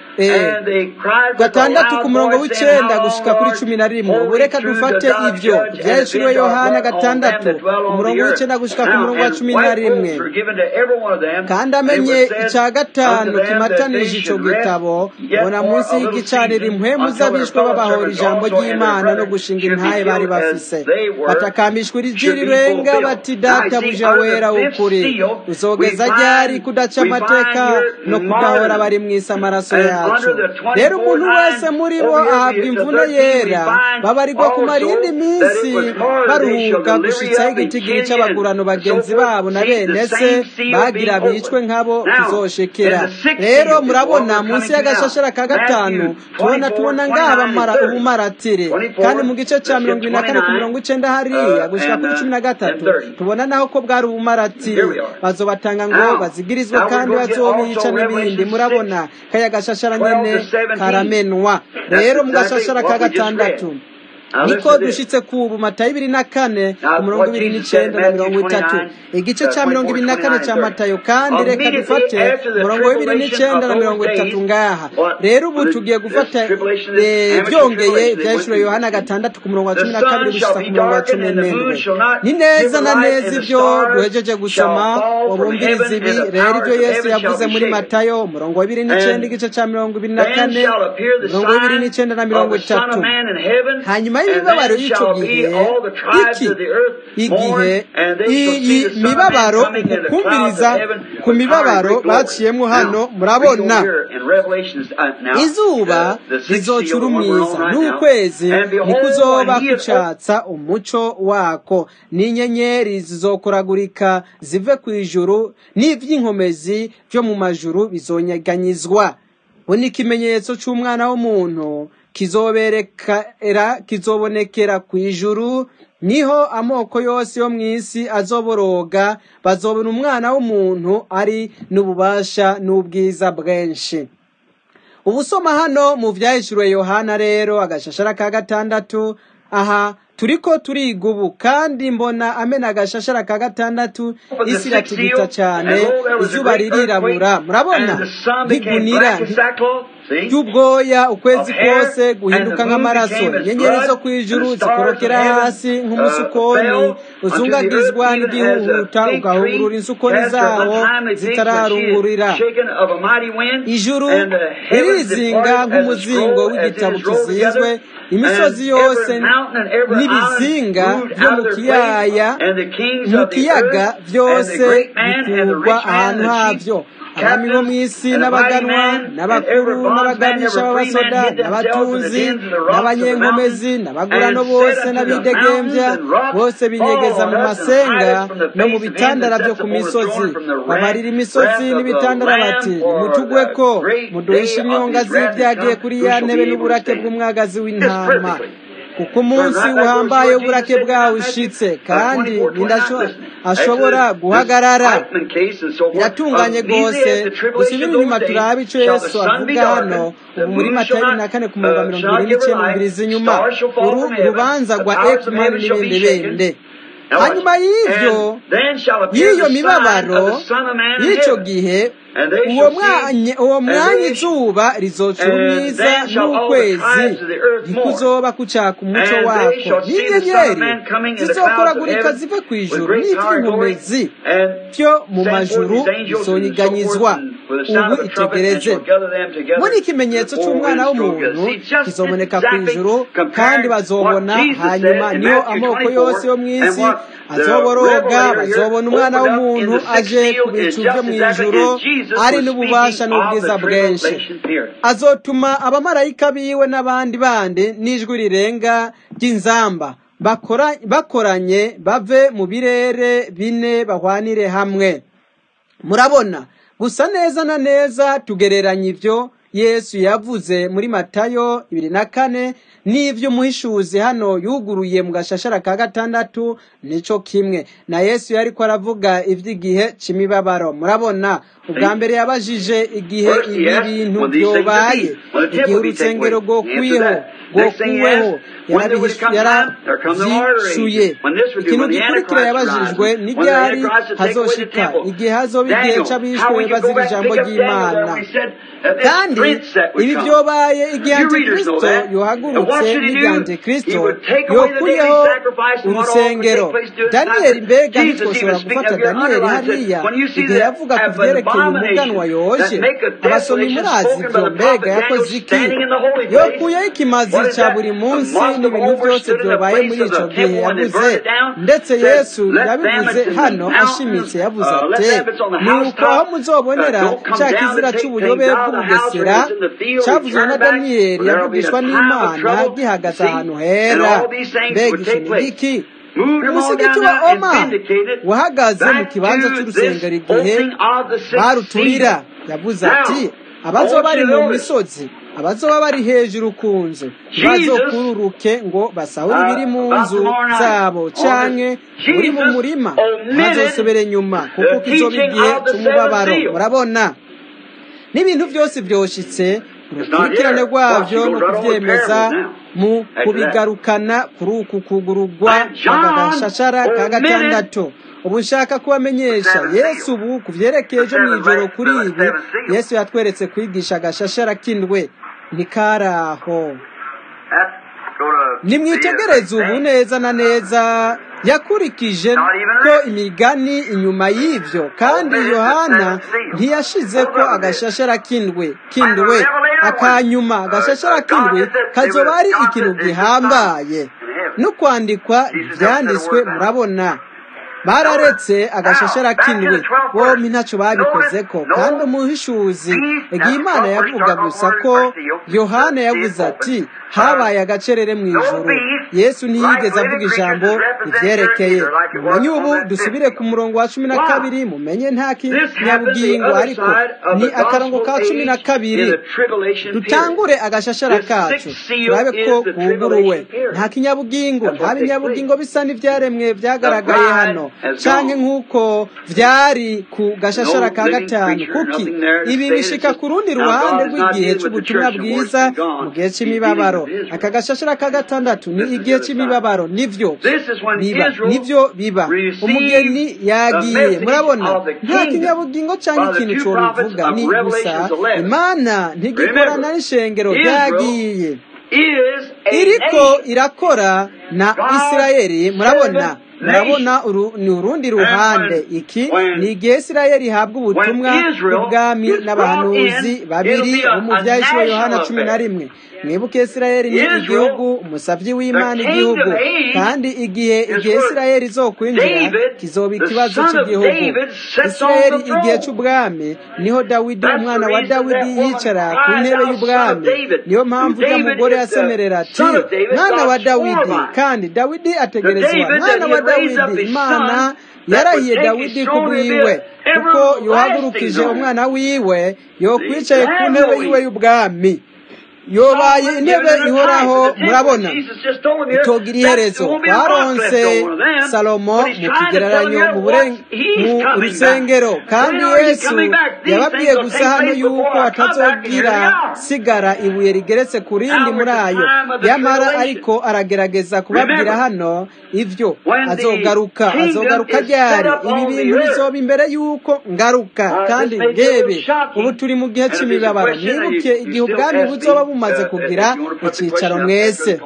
gatandatu ku murongo w'icenda gushika kuri cumi na rimwe ubu reka dufate ivyo vyahishuriwe yohana gatandatu umurongo w'icenda gushika ku murongo wa cumi na rimwe kandi amenye ica gatanu kimatanije ico gitabo mbona munsi y'igicaniro impwemu z'abishwe babahora ijambo ry'imana no gushinga intaye bari bafise batakambishwa iri rirenga bati data buja wera w'ukuri uzogeza ryari kudaca amateka no kudahora bari mw'isi amaraso yacu rero umuntu wese muri bo ahabwa imvune yera babarirwa kumara iyindi minsi baruhuka gushitsaho igitigiri c'abagurano bagenzi babo na bene se bagira bicwe nk'abo tuzoshekera rero murabona munsi y'agashashara ka gatanu tubona tubona ngaha bamara ubumaratire kandi mu gice ca mirongo ibiri na kane ku mirongo icenda hariya gushika kuri cumi na gatatu tubona naho ko bwari ubumaratire bazobatanga ngo bazigirizwe kandi bazobica n'ibindi murabona kaya gashashara nyene karamenwa rero mu gashashara ka gatandatu niko dushitse ku ubu matayo ibiri na kane ku murongo ibiri n'icenda na mirongo itatu igice ca mirongo ibiri na kane ca matayo kandi reka dufate umurongo w'ibiri n'icenda na mirongo itatu ngaha rero ubu tugiye gufata byongeye ivyahishuro yohana gatandatu ku murongo wa cumi na kabiri gushika ku murongo wa cumi n'indwi ni neza na neza ivyo duhejeje gusoma ubumviriza ibi rero ivyo yesu yavuze muri matayo umurongo w'ibiri n'icenda igice ca mirongo ibiri na kane umurongo w'ibiri n'icenda na mirongo itatu hanyuma hanyuma y'imibabaro y'icyo gihe iki igihe iyi mibabaro ukukumviriza ku mibabaro baciyemo hano murabona izuba rizocura umwiza n'ukwezi ntikuzoba kucatsa umuco wako n'inyenyeri zizokoragurika zive ku ijuru n'ivy'inkomezi vyo mu majuru bizonyeganyizwa bo ni ikimenyetso c'umwana w'umuntu kizoberekera kizobonekera ku ijuru niho amoko yose yo mu isi azoboroga bazobona umwana w'umuntu ari n'ububasha n'ubwiza bwinshi ubusoma hano mu vyahishuriwe yohana rero agashashara ka gatandatu aha turiko turiga ubu kandi mbona amena agashashara ka gatandatu isi iratigita cyane izuba ririrabura murabona ntigunira ry'ubwoya ukwezi kose guhinduka nk'amaraso inyenyeri zo ku ijuru zikorokera hasi nk'umusukoni uzungagizwa n'igihuhuta ugahungurura insukoni zawo zitararungurira ijuru ririzinga nk'umuzingo w'igitabo kizinzwe imisozi yose n'ibizinga byo mu kiyaya mu kiyaga byose bikurwa ahantu havyo abami bo mu isi n'abaganwa n'abakuru n'abagabisha b'abasoda n'abatunzi n'abanyenkomezi n'abagurano bose n'abidegembya bose binyegeza mu masenga no mu bitandara byo ku misozi bamarira imisozi n'ibitandara bati nimutugwe ko muduhishe inyonga z'ibyagiye kuri ya ntebe n'uburake bw'umwagazi w'intama kuko umunsi uhambaye uburake bwawe ushitse kandi ashobora guhagarara biratunganye rwose dusubire inyuma turabe ico yesu avuga hano ubu muri matayo bibiri na kane ku murongo wa mirongo ibiri n'icyenda mbiriza inyuma uru rubanza rwa ekimani n'ibindi bindi hanyuma y'ivyo y'iyo mibabaro y'icyo gihe uwo mwanya uwo mwanya izuba rizocura umwiza n'ukwezi ntikuzoba kucaka umuco wako n'inyenyeri zizokoragurika zive ku ijuru n'ivy'inkomezi vyo mu majuru bizonyiganyizwa ubu itegereze muri ikimenyetso c'umwana w'umuntu kizoboneka ku ijuru kandi bazobona hanyuma niho amoko yose yo mw'isi azoboroga bazobona umwana w'umuntu aje ku bicu vyo mw'ijuru ari n'ububasha n'ubwiza bwinshi azotuma abamarayika biwe n'abandi bandi n'ijwi rirenga ry'inzamba bakoranye bave mu birere bine bahwanire hamwe murabona gusa neza na neza tugereranya ivyo yesu yavuze muri matayo ibiri na kane n'ivyo umuhishuzi hano yuguruye mu gashashara ka gatandatu nico kimwe na yesu yariko aravuga ivy'igihe c'imibabaro murabona ubwa mbere yabajije igihe ibi bintu vyobaye igihe urusengero rwokwiho rwokuweho yaravyishuye ikintu gikurikira yabajijwe ni ryari hazoshika igihe hazoba igihe c'abishwe bazira ijambo ry'imana kandi ibi vyobaye igihe antikristo yohagurutse n'igihe antikristo yokuyeho urusengero daniyeli mbega ntitwoshobora gufata daniyeli hariya igihe yavuga ku vyerekeye umuganwa yoje abasomyi murazi ivyo mbega yakoze iki yokuyeho ikimazi ca buri munsi n'ibintu vyose vyobaye muri ico gihe yavuze ndetse yesu yabivuze hano ashimitse yavuze ati nuko aho muzobonera ca kizira c'ubuyobe bw'ubugesera cavuzwe na daniyeli yavugishwa n'imana gihagaze ahantu hera mbega ico ni giki umusigiti wa oma wahagaze mu kibanza c'urusengero igihe baruturira yavuze ati abazoba bari mu misozi abazoba bari hejuru ku nzu ntibazokururuke ngo basahure ibiri mu nzu zabo canke uri mu murima ntazosubire inyuma kuko kizoba igihe c'umubabaro murabona n'ibintu byose vyoshitse urukurikirane rwavyo no kuvyemeza mu kubigarukana kuri uku kugurugwa agashashara ka gatandatu ubu nshaka kubamenyesha yesu ubu ku vyerekeye ejo mw'ijoro kuri ibi yesu yatweretse kwigisha agashashara k'indwe ntikaraho nimwitegereze ubu neza na neza yakurikije ko imigani inyuma y'ibyo kandi yohana ntiyashize ko agashashara k'indwe k'indwe akanyuma agashashara k'indwe kazoba ari ikintu gihambaye no kwandikwa ibyanditswe murabona bararetse agashashara k'indwi bombi ntacyo babikoze ko kandi umuhishuzi igihe imana yavuga gusa ko yohana yavuze ati habaye agacerere mu ijoro yesu ntiyigeze avuga ijambo ribyerekeye mumenye ubu dusubire ku murongo wa cumi na kabiri mumenye nta kinyabugingo ariko ni akarongo ka cumi na kabiri dutangure agashashara kacu turabe ko kuguruwe nta kinyabugingo nta binyabugingo bisa n'ibyaremwe byagaragaye hano canke nk'uko vyari ku gashashara ka gatanu kuki ibi bishika ku rundi ruhande rw'igihe c'ubutumwa bwiza mu gihe c'imibabaro aka gashashara ka gatandatu ni igihe c'imibabaro nivyo biba nivyo biba umugeni yagiye murabona nta kinyabugingo canke ikintu cobivuga ni gusa imana ntigikorana n'ishengero ryagiye iriko irakora na isirayeli murabona murabona ni urundi ruhande iki ni igihe isirayeli ihabwa ubutumwa bw'ubwami n'abahanuzi babiri bo mu byahishuro yohana cumi na rimwe mwibuke isirayeli ni igihugu umusabyi w'imana igihugu kandi igihe igihe isirayeli izokwinjira kizoba ikibazo cy'igihugu isirayeli igihe cy'ubwami niho dawidi umwana wa dawidi yicara ku ntebe y'ubwami niyo mpamvu ujya mugore yasemerera ati mwana wa dawidi kandi dawidi ategerezwa mwana wa dawidi imana yarahiye dawidi ku bwiwe kuko yohagurukije umwana wiwe yokwicaye ku ntebe yiwe y'ubwami yobaye intebe ihoraho murabona itogira iherezo twaronse salomo mu kigereranyo mu rusengero kandi yesu yababwiye gusa hano yuko atazogira sigara ibuye rigeretse ku rindi muri ayo yamara ariko aragerageza kubabwira hano ibyo azogaruka azogaruka ryari ibi bintu bizoba imbere y'uko ngaruka kandi ngebe ubu turi mu gihe cy'imibabaro mwibuke igihe ubwami buzoba bumaze kugira icyicaro mwese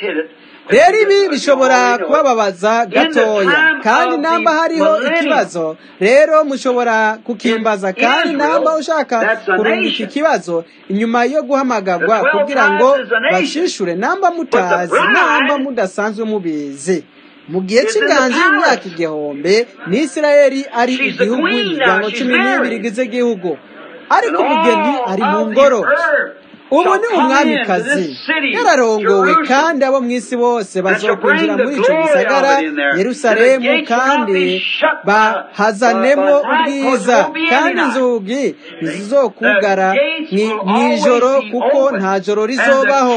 rero ibi bishobora kubababaza gatoya kandi namba hariho ikibazo rero mushobora kukimbaza kandi namba ushaka kurungika ikibazo inyuma yo guhamagarwa kugira ngo bashishure namba mutazi namba mudasanzwe mubizi mu gihe cy'inganji y'imyaka igihumbi ni isirayeli ari igihugu imiryango cumi n'ibiri igize igihugu ariko umugeni ari mu ngoro ubu ni umwamikazi yararongowe kandi abo mu isi bose bazokwinjira muri icyo gisagara yerusalemu kandi bahazanemo ubwiza kandi inzugi ntizizokugara mu ijoro kuko nta joro rizobaho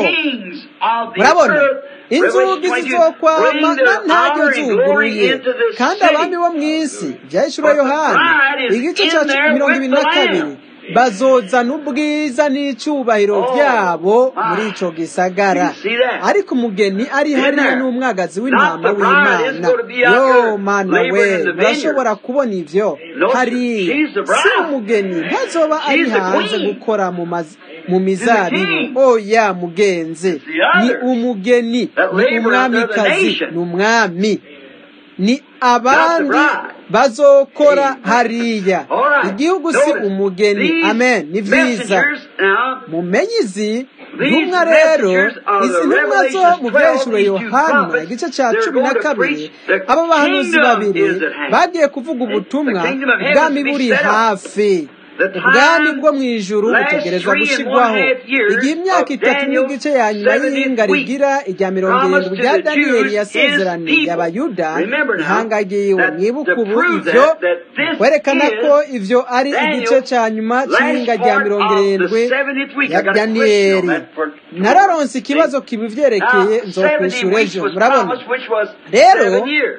murabona inzugi zizokwama ntabwo zuguruye kandi abami bo mu isi byahishura yohani igice cya mirongo ibiri na kabiri bazozana ubwiza n'icyubahiro byabo muri icyo gisagara ariko umugeni ari hariya n'umwagazi w'intama w'imana yo mana we urashobora kubona ibyo hariya si umugeni ntazoba ari hanze gukora mu mazi mu mizabibu oya mugenzi ni umugeni ni umwamikazi ni umwami ni abandi bazokora hariya igihugu si umugeni amen ni byiza mumenye izi ntumwa rero izi ntumwa zo mu byahishuro yohana igice cya cumi na kabiri abo bahanuzi babiri bagiye kuvuga ubutumwa ubwami buri hafi ubwami bwo mu ijuru butegerezwa gushyirwaho igihe imyaka itatu n'igice ya nyuma y'ihinga rigira irya mirongo irindwi rya daniyeli yasezeraniye abayuda ihanga ryiwe mwibuke ubu ibyo werekana ko ibyo ari igice cya nyuma cy'ihinga rya mirongo irindwi ya daniyeli nararonse ikibazo kibivyerekeye nzokwishyura ejo murabona rero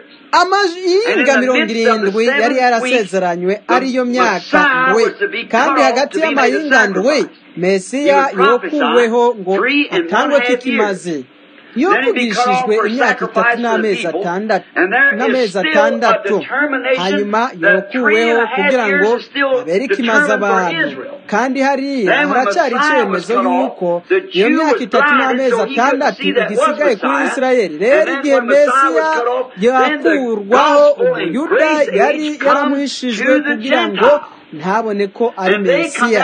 amahinga mirongo irindwi yari yarasezeranywe ariyo myaka ndwi kandi hagati y'amahinga ndwi mesiya yokuweho ngo atangwe kikimaze yovugishijwe imyaka itatu n'amezi atandatu n'amezi atandatu hanyuma yokuweho kugira ngo abere ikimaze abantu kandi hariya haracyari icyemezo y'uko iyo myaka itatu n'amezi atandatu igisigaye kuri isirayeli rero igihe mesiya yakurwaho umuyuda yari yaramuhishijwe kugira ngo ntabone ko ari mesiya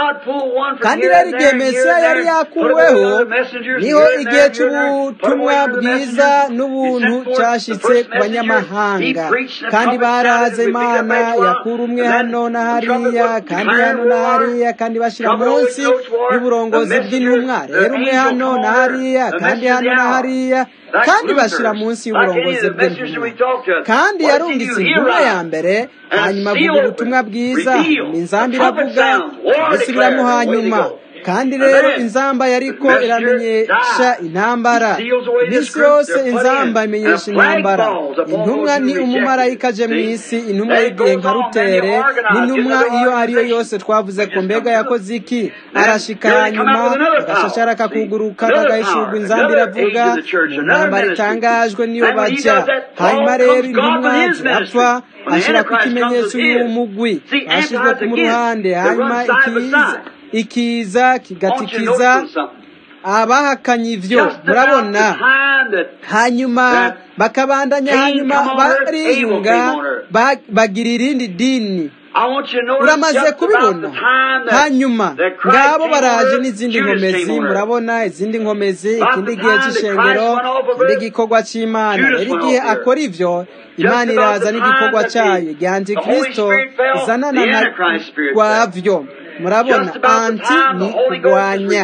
kandi rero igihe mesiya yari yakuweho niho igihe cy'ubutumwa bwiza n'ubuntu cyashyitse ku banyamahanga kandi baraze imana yakura umwe hano na hariya kandi hano na hariya kandi bashyira munsi y'uburongozi bw'intumwa rero umwe hano na hariya kandi hano na hariya kandi bashyira munsi y'uburongozi bw'intumwa kandi yarungitse intumwa ya mbere hanyuma avuga ubutumwa bwiza inzamba iravuga isubiramo hanyuma kandi rero inzamba yariko iramenyesha intambara iminsi yose inzamba imenyesha intambara intumwa ni umumarayika aje mu isi intumwa y'igihe nka rutere n'intumwa iyo ariyo yose twavuze ko mbega yakoze iki arashika hanyuma agashashara akakuguruka agahishurwa inzamba iravuga mu ntambara itangajwe niyo bajya hanyuma rero intumwa zirapfa ashyira ku ikimenyetso y'umugwi bashyizwe ku ruhande hanyuma ikiza ikiza kigatikiza abahakanye ibyo murabona hanyuma bakabandanya hanyuma bariyunga bagira irindi dini uramaze kubibona hanyuma ngabo baraje n'izindi nkomezi murabona izindi nkomezi ikindi gihe cy'ishengero ikindi gikorwa cy'imana rero igihe akora ibyo imana iraza n'igikorwa cyayo igihe antikirisito izanana na rwabyo murabona anti ni kurwanya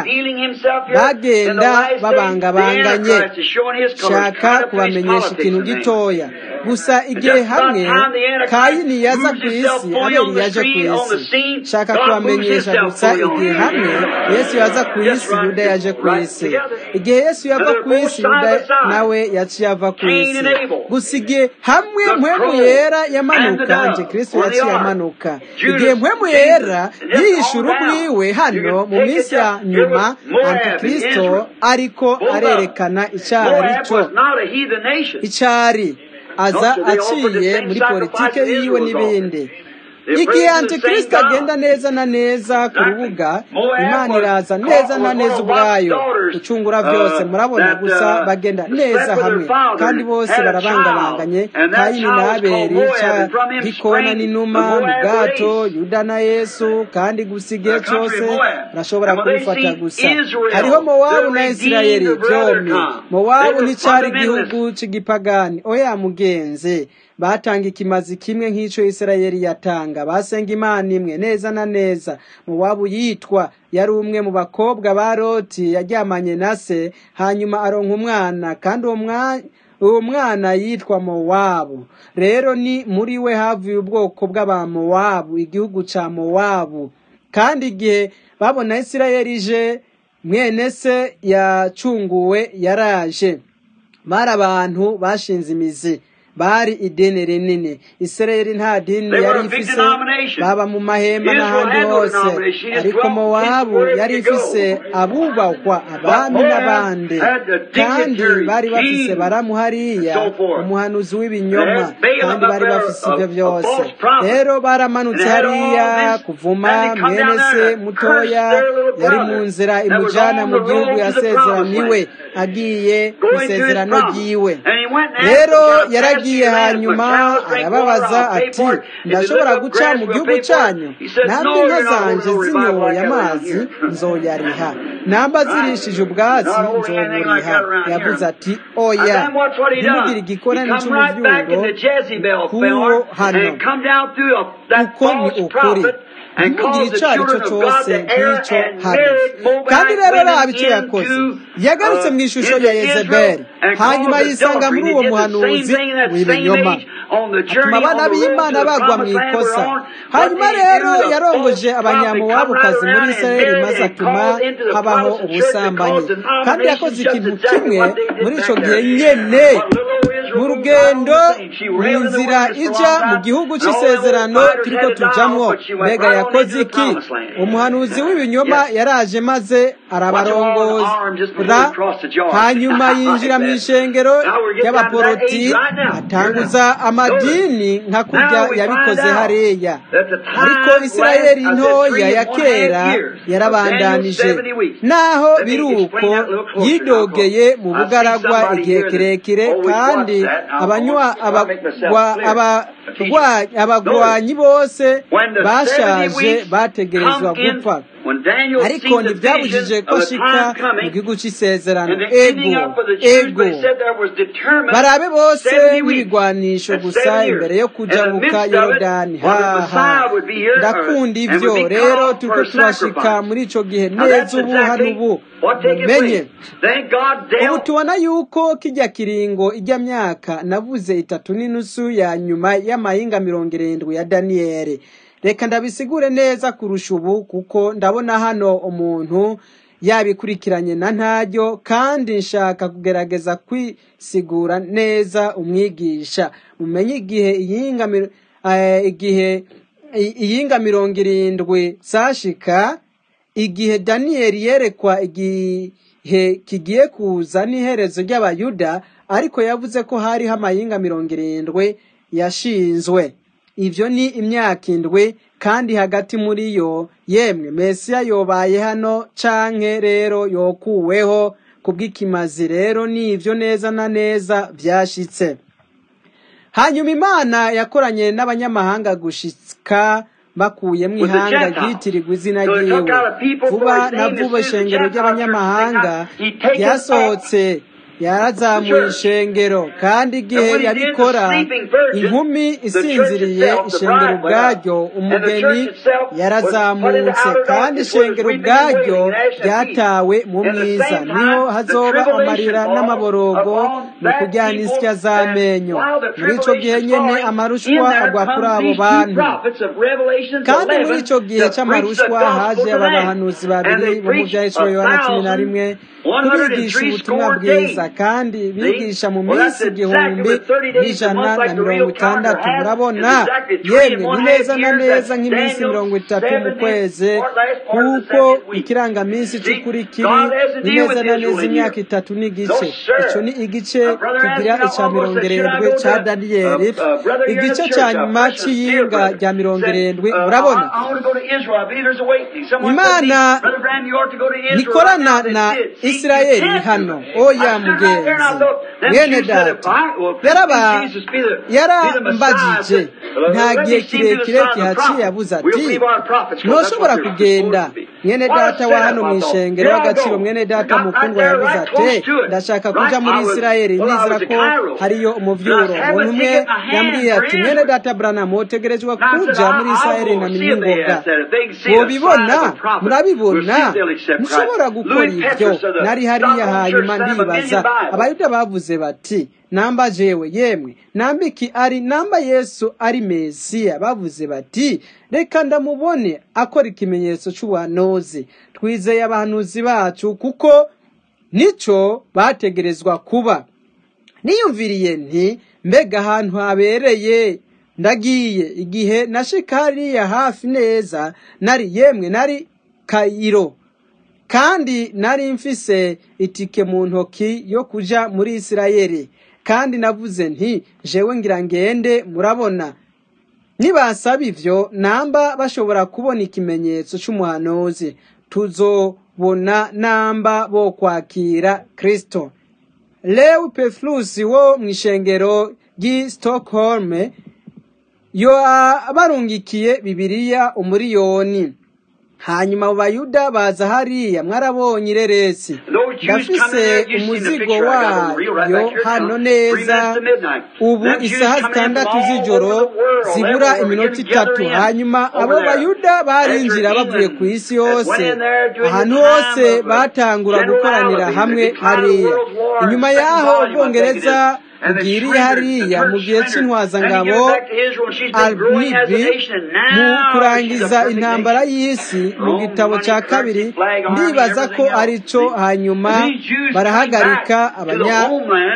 bagenda babangabanganye shaka kubamenyesha ikintu gitoya gusa igihe hamwe kayini yaza ku isi abeli yaje ku isi shaka kubamenyesha gusa igihe hamwe yesu yaza ku isi yuda yaje ku isi igihe yesu yava ku isi yuda nawe yaciye ava ku isi gusa igihe hamwe mpwemu yera yamanuka anje kristo yaciye amanuka igihe mpwemu yera yihishura ubwiwe hano mu minsi ya nyuma antikristo ariko arerekana icyari cyo icyari aza aciye muri politike yiwe n'ibindi igihe antikristo agenda neza na neza ku rubuga imana iraza neza na neza ubwayo gucungura byose murabona gusa bagenda neza hamwe kandi bose barabangabanganye kayini na abeli gikona n'inuma mu bwato yuda na yesu kandi gusa igihe cyose barashobora kubifata gusa hariho mowabu na isirayeli byombi mowabu nticyari igihugu cy'igipagani oya mugenzi batanga ikimazi kimwe nk'icyo isirayeli yatanga basenga imana imwe neza na neza muwabu yitwa yari umwe mu bakobwa ba roti yaryamanye na se hanyuma aronka umwana kandi uwo mwanya uwo mwana yitwa mowabu rero ni muri we havuye ubwoko bw'abamowabu igihugu cya mowabu kandi igihe babona isirayeli ije mwene se yacunguwe yaraje bari abantu bashinze imizi bari idini rinini isirayeli nta dini yari ifise baba mu mahema n'ahandi hose ariko mowabu yari ifise abubahwa abami n'abandi kandi bari bafise baramu hariya umuhanuzi w'ibinyoma kandi bari bafise ibyo byose rero baramanutse hariya kuvuma mwene se mutoya yari mu nzira imujyana mu gihugu yasezeraniwe agiye ku isezerano ryiwe rero yaragiye yagiye hanyuma arababaza ati ndashobora guca mu gihugu cyanyu ntabwo inka zanjye zinyoye amazi nzoyariha namba zirishije ubwatsi nzoburiha yavuze ati oya ntimugire igikorane cy'umubyuro k'uwo hano uko ni ukuri ntimugire icyo ari cyo cyose nk'icyo hano kandi rero raba icyo yakoze yagarutse mu ishusho ya yezebeli hanyuma yisanga muri uwo muhanuzi w'ibinyoma atuma abana b'imana bagwa mu ikosa hanyuma rero yarongoje abanyamuwabukazi muri isirayeli maze atuma habaho ubusambanyi kandi yakoze ikintu kimwe muri icyo gihe nyene mu rugendo mu nzira ijya mu gihugu cy'isezerano turiko tujamwo mbega yakoze iki umuhanuzi w'ibinyoma yaraje maze arabarongora hanyuma yinjira mu ishengero ry'abaporoti atanguza amadini nka kurya yabikoze hariya ariko isirayeli ntoya ya kera yarabandanije naho biri uko yidogeye mu bugaragwa igihe kirekire kandi abagwanyi bose bashaje bategerezwa gupfa ariko ntibyabujije ko ashika mu gihugu cy'isezerano ego ego barabe bose n'ibigwanisho gusa imbere yo kujabuka yorodani haha ndakunda ibyo rero turiko turashika muri ico gihe neza ubu hano ubu mumenye ubu tubona yuko kijya kiringo ijya myaka navuze itatu n'inusu ya nyuma y'amahinga mirongo irindwi ya daniyeli reka ndabisigure neza kurusha ubu kuko ndabona hano umuntu yabikurikiranye na ntaryo kandi nshaka kugerageza kwisigura neza umwigisha mumenye igihe iyinga igihe iyinga mirongo irindwi zashika igihe daniyeli yerekwa igihe kigiye kuza n'iherezo ry'abayuda ariko yavuze ko hariho amayinga mirongo irindwi yashinzwe ibyo ni imyaka indwi kandi hagati muri yo yemwe mesiya yobaye hano canke rero yokuweho kubw'ikimazi rero ni ibyo neza na neza byashitse hanyuma imana yakoranye n'abanyamahanga gushika bakuyemo ihanga ryitirirwa izina ryiwe vuba na vuba ishengero ry'abanyamahanga ryasohotse yarazamuye ishengero kandi igihe yabikora inkumi isinziriye ishengero ubwaryo umugeni yarazamutse kandi ishengero ubwaryo ryatawe mu mwiza niho hazoba amarira n'amaborogo no kujyana isya z'amenyo muri icyo gihe nyine amarushwa agwa kuri abo bantu kandi muri icyo gihe cy'amarushwa haje aba bahanuzi babiri bo mu byahishuro yohana cumi na rimwe kubigisha ubutumwa bwiza kandi bigisha mu minsi igihumbi n'ijana na mirongo itandatu murabona yemwe ni neza na neza nk'iminsi mirongo itatu mu kwezi kuko ikirangaminsi cy'ukuri kiri ni neza na neza imyaka itatu n'igice icyo ni igice kigira icya mirongo irindwi cya daniyeli igice cya nyuma cy'iyinga rya mirongo irindwi murabona imana nikorana na isirayeli hano oya mugenzi mwene data yarambagije nta gihe kirekire kihaciye abuze ati ntushobora kugenda mwene data wa hano mu ishengero w'agaciro mwene data mukundwa yabuze ati ndashaka kuja muri isirayeli nizera ko hariyo umuvyuro umuntu umwe yambwiye ati mwene data branamu utegerezwa kuja muri isirayeli na mingoga mubibona murabibona ntushobora gukora ibyo nari hariya hanyuma ndibaza abayuda bavuze bati namba jewe yemwe namba iki ari namba yesu ari mesiya bavuze bati reka ndamubone akora ikimenyetso cy'ubuhanuzi twizeye abahanuzi bacu kuko nico bategerezwa kuba niyumviriye nti mbega ahantu habereye ndagiye igihe nashika hariya hafi neza nari yemwe nari kayiro kandi nari mfise itike mu ntoki yo kuja muri isirayeli kandi navuze nti jewe ngira ngende murabona nibasaba ivyo namba bashobora kubona ikimenyetso c'umuhanuzi tuzobona namba bo kwakira kristo lewi peflusi wo mw'ishengero ry'i stockholm yo barungikiye bibiliya umuriyoni hanyuma abo bayuda baza hariya mwarabonye ireresi ndafise umuzigo wayo hano neza ubu isaha zitandatu z'ijoro zibura iminota itatu hanyuma abo bayuda barinjira bavuye ku isi yose ahantu hose batangura gukoranira hamwe hariya inyuma y'aho ubwongereza bugiriye hariya mu gihe cy'intwazangabo alnibi mu kurangiza intambara y'isi mu gitabo cya kabiri ndibaza ko ari cyo hanyuma barahagarika abanya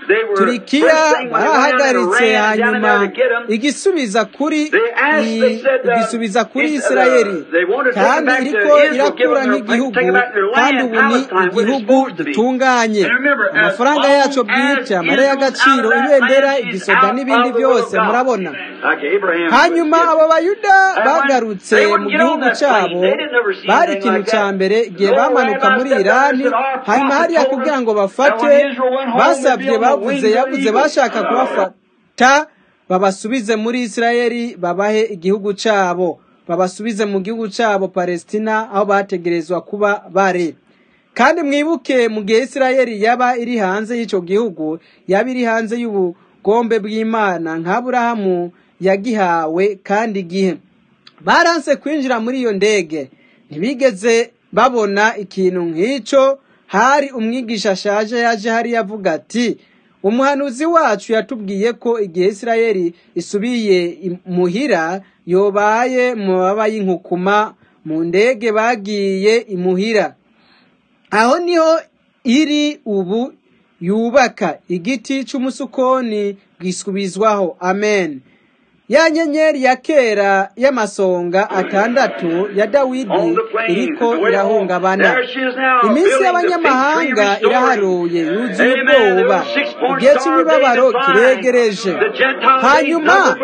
They were turikiya first thing when they went down to barahagaritse Iran, down hanyuma there to get 'em. igisubiza kuri They asked, i- they said, uh, igisubiza kuri if, uh, isirayeli they wanted to take kandi it back to iriko Israel, give irakura them their- nk'igihugu take back their land, kandi ubu ni Palestine, where it's igihugu supposed to be. gitunganye And remember, as amafaranga long yaco as bwite amara Israel's y'agaciro out of that ibendera land, she's igisoda out n'ibindi of the will of byose God. murabona Like Abraham hanyuma was. abo bayuda And when bagarutse they mu wouldn't get on gihugu that plane, cyabo they didn't ever see bari anything ikintu like cya that. mbere igihe No bamanuka rabbi muri stepped down and irani said, "Our hanyuma prophet hariya told us kugira ngo that bafate when Israel went home, they'd be basabye on the bavuze wings of the yavuze eagle." bashaka kubafata babasubize muri isirayeli babahe igihugu cyabo babasubize mu gihugu cyabo palestina aho bategerezwa kuba bari kandi mwibuke mu gihe isirayeli yaba iri hanze y'icyo gihugu yaba iri hanze y'ubugombe bw'imana nk'aburahamu yagihawe kandi igihe baranse kwinjira muri iyo ndege ntibigeze babona ikintu nk'icyo hari umwigisha ashaje yaje hariya avuga ati umuhanuzi wacu yatubwiye ko igihe isirayeli isubiye imuhira yobaye mu mababa y'inkukuma mu ndege bagiye imuhira aho niho iri ubu yubaka igiti cy'umusukoni bwisubizwaho amen ya nyenyeri ya kera y'amasonga atandatu ya dawidi iriko irahungabana iminsi y'abanyamahanga iraharuye yuzuye ubwoba igihe cy'imibabaro kiregereje hanyuma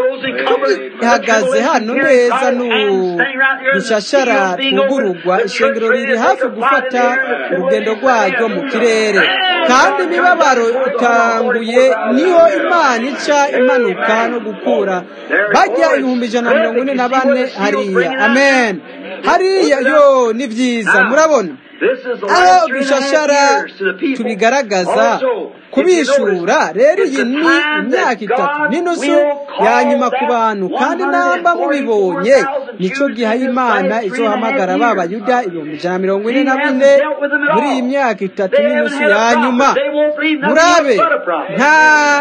ihagaze hano neza n'udushashara twugururwa ishengero riri hafi gufata urugendo rwaryo mu kirere kandi imibabaro itanguye niho imana ica imanuka no gukura bajya ibihumbi ijana na mirongo ine na bane hariya amen hariya yo ni byiza murabona aho dushashara tubigaragaza kubishura rero iyi ni imyaka itatu n'inusu ya nyuma ku bantu kandi namba mubibonye nicyo giha imana izohamagara ba bayuda ibihumbi ijana na mirongo ine na bine muri iyi myaka itatu n'inusu ya nyuma murabe nta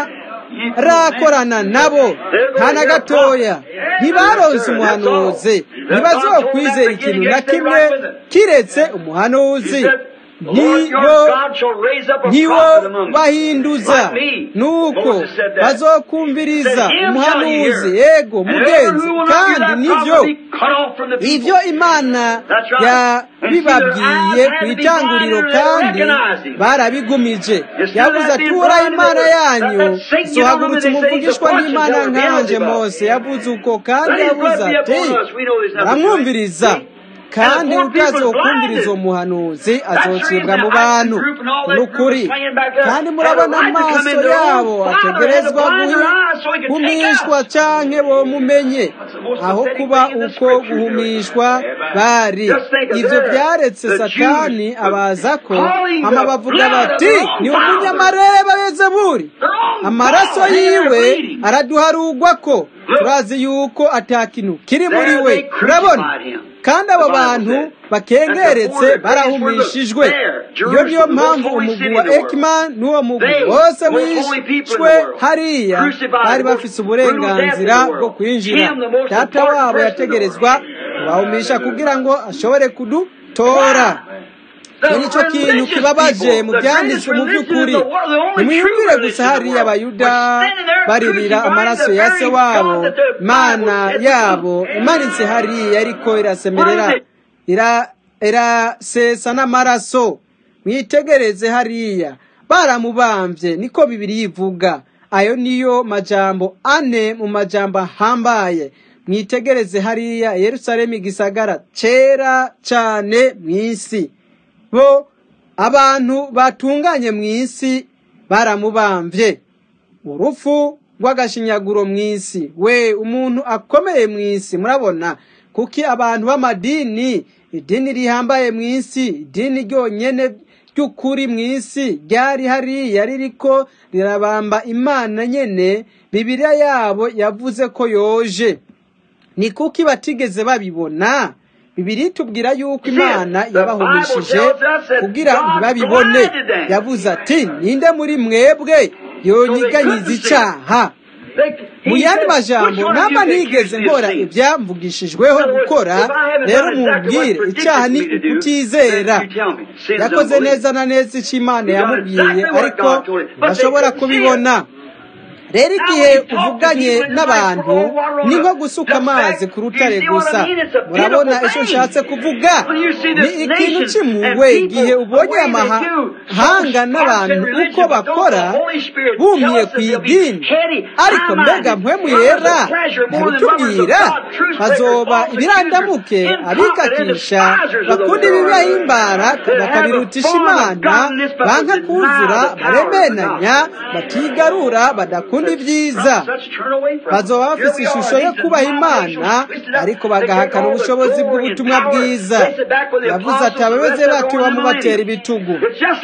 rakorana nabo nta na gatoya ntibaronse umuhanuzi ntibazokwizera ikintu na kimwe kiretse umuhanuzi ntiwo bahinduza nuko bazokumviriza umuhanuzi yego mugenzi kandi nibyo ibyo imana yabibabwiye ku itanguriro kandi barabigumije yavuze ati uhoraho imana yanyu sohagurutse umuvugishwa n'imana nkanje mose yavuze uko kandi yavuze ati baramwumviriza kandi utazokumviriza uwo muhanuzi azocibwa mu bantu n'ukuri kandi murabona amaso yabo ategerezwa guhumishwa canke bomumenye aho kuba uko guhumishwa bari ivyo vyaretse satani abaza ko hama bavuga bati ni umunyamareba yezebuli amaraso yiwe araduharugwa ko turazi yuko atakintu kiri muri we urabona kandi abo bantu bakengeretse barahumishijwe iyo niyo mpamvu umugwi wa ekimani n'uwo mugwi wose wishwe hariya bari bafise uburenganzira bwo kwinjira data wabo yategerezwa kubahumisha kugira ngo ashobore kudutora icyo ni cyo kintu kibabaje mu byanditswe mu by'ukuri nimwiyumvire gusa hariya abayuda baririra amaraso ya se wabo imana yabo imanitse hariya ariko irasemerera irasesa n'amaraso mwitegereze hariya baramubambye niko bibiri yivuga ayo niyo majambo ane mu majambo ahambaye mwitegereze hariya yerusalemu igisagara cyera cyane mu isi bo abantu batunganye mu isi baramubambye urupfu rw'agashinyaguro mu isi we umuntu akomeye mu isi murabona kuki abantu b'amadini idini rihambaye mu isi idini ryonyine ry'ukuri mu isi ryari hariya ririko rirabamba imana nyene bibiriya yabo yavuze ko yoje ni kuki batigeze babibona bibiri tubwira yuko imana yabahumishije kugira ntibabibone yavuze ati ninde muri mwebwe yonyiganyiza icyaha mu yandi majambo namba ntigeze nkora ibyamvugishijweho gukora rero mubwire icyaha ni ukutizera yakoze neza na neza icyo imana yamubwiye ariko ntashobora kubibona rero igihe uvuganye n'abantu ni nko gusuka amazi ku rutare gusa murabona icyo nshatse kuvuga ni ikintu kimuwe igihe ubonye amahanga n'abantu uko bakora bumiye ku idini ariko mbega mpwemu yera ntibitubwira bazoba ibirandamuke abikakisha bakunda ibibahimbara bakabirutisha imana banka kuzura baremenanya batigarura badakunda ibyiza bazoba bafite ishusho yo kubaha imana ariko bagahakana ubushobozi bw'ubutumwa bwiza yavuze ati ababeze bacu bamubatera ibitugu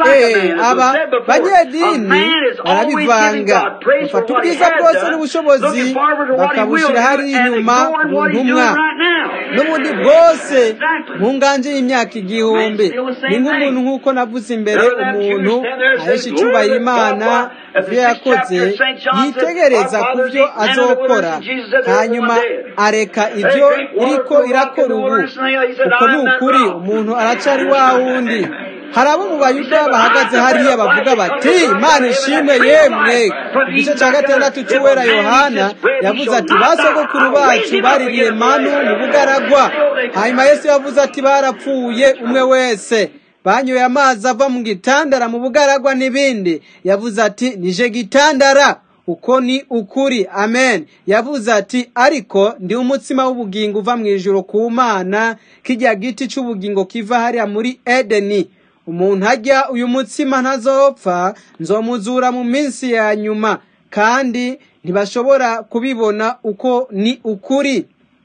aba banyedini barabivanga bafata ubwiza bwose n'ubushobozi bakabushyira hariya inyuma ku ntumwa n'ubundi bwose mu nganje y'imyaka igihumbi ni nk'umuntu nk'uko navuze imbere umuntu ahesha icyubahiro imana ibyo yakoze yitegereza ku byo azokora hanyuma areka ibyo iriko irakora ubu uko ni ukuri umuntu aracari wa wundi hari abo mu bayuda bahagaze hariya bavuga bati imana ishimwe yemwe igice cya gatandatu cy'uwera yohana yavuze ati ba sogokuru bacu baririye manu mu bugaragwa hanyuma yesu yavuze ati barapfuye umwe wese banyoye amazi ava mu gitandara mu bugaragwa n'ibindi yavuze ati nije gitandara uko ni ukuri amen yavuze ati ariko ndi umutsima w'ubugingo uva mu ijoro ku mana kijya giti cy'ubugingo kiva hariya muri edeni umuntu ajya uyu mutsima ntazopfa nzomuzura mu minsi ya nyuma kandi ntibashobora kubibona uko ni ukuri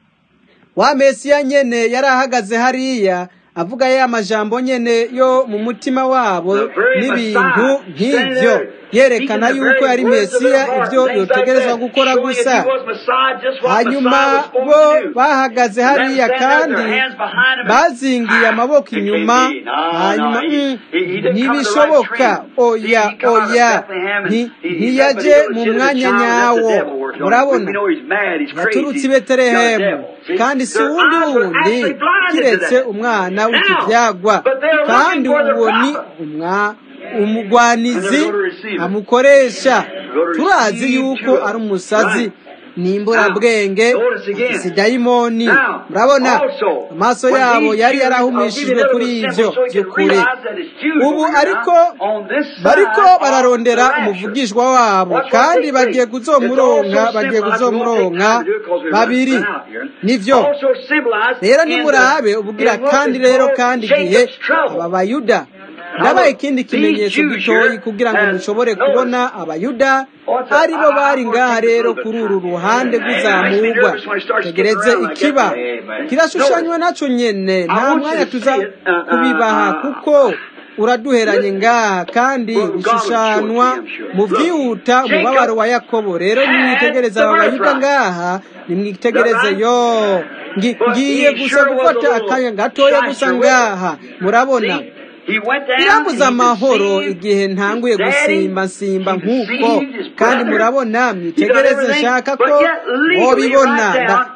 wa mesiya nyene yari ahagaze hariya avuga ya majambo nyene yo mu mutima wabo n'ibintu nk'ibyo yerekana yuko yari mesiya ibyo yotegerezwa gukora gusa hanyuma bo bahagaze hariya kandi bazingiye amaboko inyuma hanyuma ntibishoboka oya oya ntiyaje mu mwanya nyawo murabona yaturutse i betelehemu kandi si wundi wundi kiretse umwana w'ikibyagwa kandi uwo ni umwa umugwanizi amukoresha turazi yuko ari umusazi nimburabwenge si dayimoni murabona amaso yabo yari yarahumishijwe kuri ibyo by'ukuri ubu ariko bariko bararondera umuvugishwa wabo kandi bagiye kuzomuronka bagiye kuzomuronka babiri nivyo rero nimurabe ubwira kandi rero kandi igihe aba bayuda ndabaye ikindi kimenyetso gitoyi kugira ngo mushobore kubona abayuda aribo bari ngaha rero kuri uru ruhande rw'izamurwa tegereze ikiba kirashushanywa naco nyene nta mwanya tuza kubibaha kuko uraduheranye ngaha kandi bishushanwa mu byihuta umubabaro wa yakobo rero nimwitegereze aba bayuda ngaha nimwitegereze yo ngiye gusa gufata akanya gatoya gusa ngaha murabona birambuza amahoro igihe ntanguye gusimba simba nk'uko kandi murabona mwitegereze nshaka ko mubibona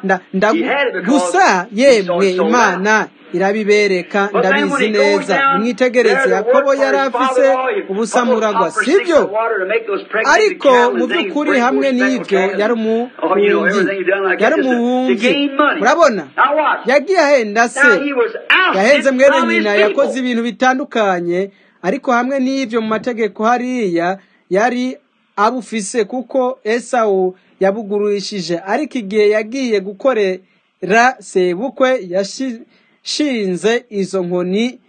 gusa yemwe imana irabibereka ndabizi neza mwitegereze yakobo yari afise ubusamuragwa sibyo ariko mu by'ukuri hamwe n'ibyo yari umuhungi yari umuhungi murabona yagiye ahenda se yahenze mwene nyina yakoze ibintu bitandukanye ariko hamwe n'ibyo mu mategeko hariya yari abufise kuko esawu yabugurishije ariko igihe yagiye gukorera sebukwe yashinze izo nkoni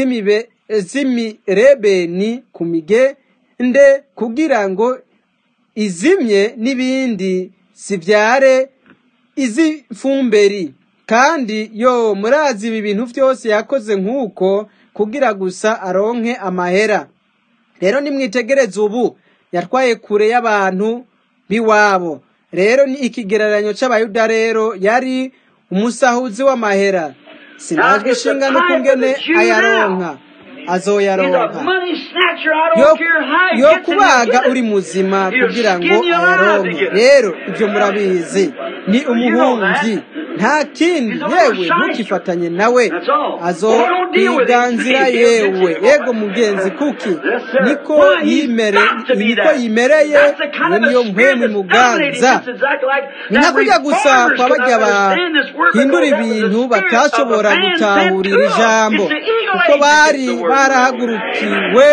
z'imirebeni ku migende kugira ngo izimye n'ibindi zibyare iz'ifumberi kandi yo murazi ibi bintu byose yakoze nk'uko kugira gusa aronke amahera rero nimwitegereze ubu yatwaye kure y'abantu b'iwabo rero ni ikigereranyo cy'abayuda rero yari umusahuzi w'amahera sinajwe ishinga no kungene ayaronka He's a azoyaronka money snatcher. I yo don't care how he yo gets it. he'll kubaga get uri it. muzima He'll kugira ngo skin you alive to ayaronke get it. rero ibyo murabizi ni You know that. umuhungi nta kindi He's a little yewe shyster. ntukifatanye nawe That's all. Well, don't deal with him. azokwiganzira He'll get yewe you. yego mugenzi kuki Yes, sir. niko Why, he's yimere got to be niko that. yimereye That's the kind iyo of niyo a spirit mpwemu that's dominating. imuganza It's exactly like ni nka that kurya gusa reformers kwa could barya not understand this word bahindura because that was ibintu the spirit of a batashobora man sent to gutahurira them. ijambo It's the eagle kuko age bari against the word. barahagurukiwe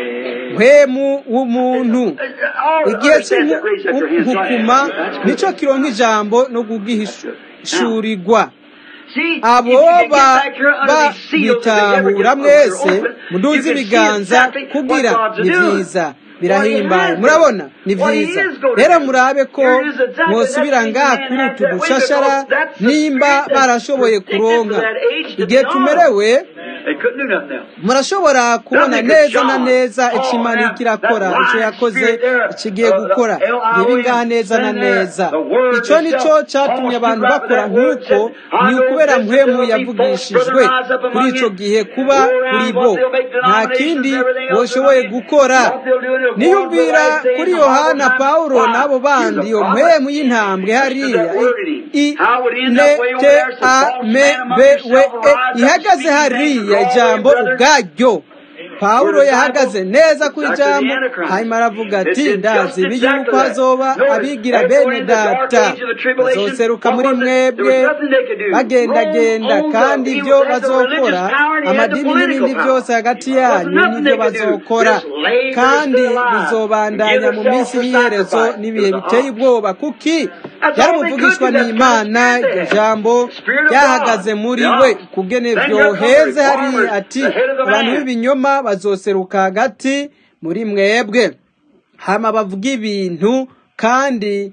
mpwemu w'umuntu All igihe understand that. Raise up your hands. Right. cy'inkukuma That's good. nicyo kironka ijambo no kugihishurirwa See, abo if you can get ba- back here under these seals, if they ever get babitahura open, mwese you muduze can see ibiganza exactly what kugira God's ni doing. byiza What birahimbaye he has murabona done. ni What he byiza is going to rero do. murabe ko Here is exactly mwosubira that ngaha thing kuri man utu had that way dushashara because that's the nimba spirit that's barashoboye predicted kuronka for that age to igihe be on. tumerewe They couldn't do nothing else. murashobora kubona Nothing neza could na John. neza icyo Oh, imana now, iriko irakora that icyo lying yakoze spirit there, ikigiye uh, gukora the ngibi L-I-O-N, ngaha neza na stand there, neza the word icyo nicyo itself, cyatumye almost abantu right bakora that word nk'uko said, I ni know ukubera this, mpwemu there'll be false yavugishijwe brethren rise up kuri among icyo you, gihe kuba go around kuri what bo they'll make nta denominations, kindi everything else boshoboye they'll make. gukora What they'll do, they'll go on niyumvira the last days kuri of Bible yohana time. pawulo Why? n'abo He was bandi a iyo prophet. mpwemu y'intambwe Listen to hariya that word in him. i How would he end up way over nete there? Said, a false me man among be we yourself will e rise up ihagaze speaking things hariya and draw away ijambo brethren. ubwaryo pawulo Word of yahagaze Bible, neza ku exactly the ijambo Antichrist. hanyuma aravuga It ati did ndazi just ibi exactly yuko that. hazoba Notice, abigira as bene we're in the dark data age of the tribulation, bazoseruka what muri was it? There mwebwe was nothing they could do. bagendagenda Rome owned kandi the, he ibyo had the bazokora religious power and he had the amadini political n'ibindi power. byose hagati There wasn't yanyu nothing n'ibyo they could do. bazokora Just labor to kandi stay alive and bizobandanya give mu themselves minsi for y'iherezo sacrifice. It n'ibihe was a biteye ox. ubwoba kuki That's yari all they could umuvugishwa do. That's the n'imana kind of spirit iryo they had. jambo Spirit of ryahagaze God. muri The we ox. kugene Then here come the vyoheze hariya reformers, ati the head of the abantu man. b'ibinyoma bazoseruka hagati muri mwebwe hama bavuga ibintu kandi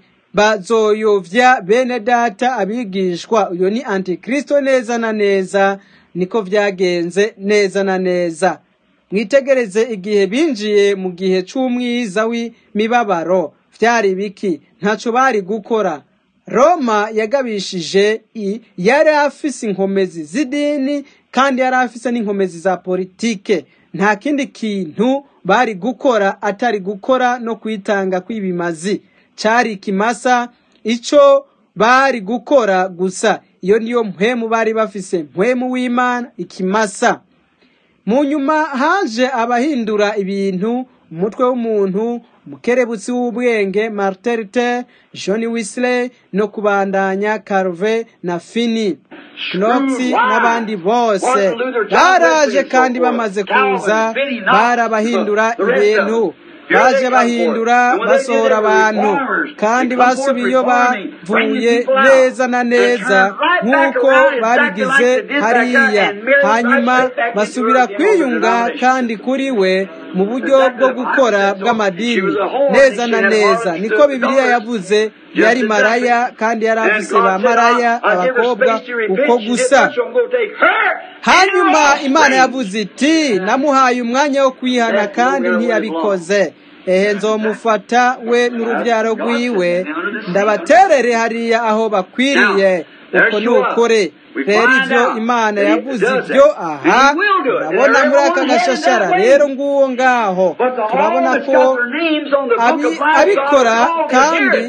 bazoyovya bene data abigishwa uyo ni antikristo neza na neza niko vyagenze neza na neza mwitegereze igihe binjiye mu gihe c'umwiza w'imibabaro vyari biki ntaco bari gukora roma yagabishije i yari afise inkomezi z'idini kandi yari afise n'inkomezi za politike nta kindi kintu bari gukora atari gukora no kwitanga kw'ibimazi cari ikimasa ico bari gukora gusa iyo niyo mpwemu bari bafise mpwemu w'imana ikimasa mu nyuma haje abahindura ibintu umutwe w'umuntu umukerebutsi w'ubwenge martin luther john wesley no kubandanya carve na fini knox n'abandi bose baraje kandi bamaze kuza barabahindura ibintu baje bahindura basohora abantu kandi basubiye iyo bavuye neza na neza nk'uko babigize hariya hanyuma basubira kwiyunga kandi kuri we mu buryo bwo gukora bw'amadini neza na neza niko bibiliya yavuze yari maraya kandi yari afise ba maraya abakobwa uko gusa hanyuma imana yavuze iti namuhaye umwanya wo kwihana kandi ntiyabikoze ehe nzomufata we n'urubyaro rwiwe ndabaterere hariya aho bakwiriye uko ni ukuri rero ibyo imana yavuze ibyo aha turabona muri aka gashashara rero nguwo ngaho turabona ko abi- abikora kandi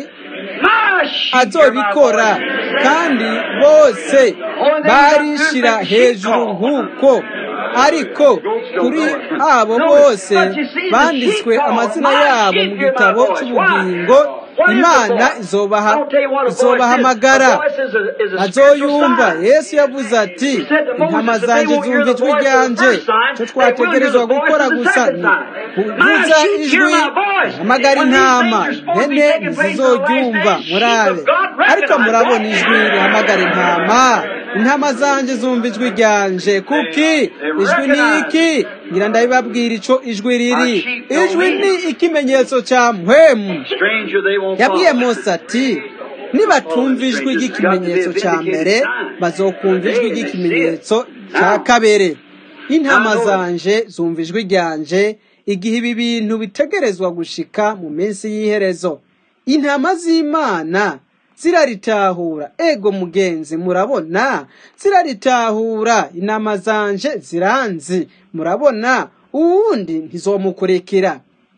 azobikora kandi bose barishira hejuru nk'uko ariko kuri abo bose banditswe amazina yabo mu gitabo cy'ubugingo imana izobaha izobahamagara azoyumva yesu yavuze ati intama zanjye zumva ijwi ryanje icyo twategerezwa gukora gusa ni kuvuza ijwi hamagara intama impene ntizizoryumva murabe ariko murabona ijwi rihamagara intama intama zanjye zumva ijwi ryanje kuki ijwi ni iki ngira ndabibabwira ico ijwi riri ijwi ni ikimenyetso cya mpwemu yabwiye mose ati nibatumva ijwi ry'ikimenyetso cya mbere bazokumva ijwi ry'ikimenyetso cya kabere intama zanje zumva ijwi ryanje igihe ibi bintu bitegerezwa gushika mu minsi y'iherezo intama z'imana ziraritahura ego mugenzi murabona ziraritahura inama zanje ziranzi murabona uwundi ntizomukurikira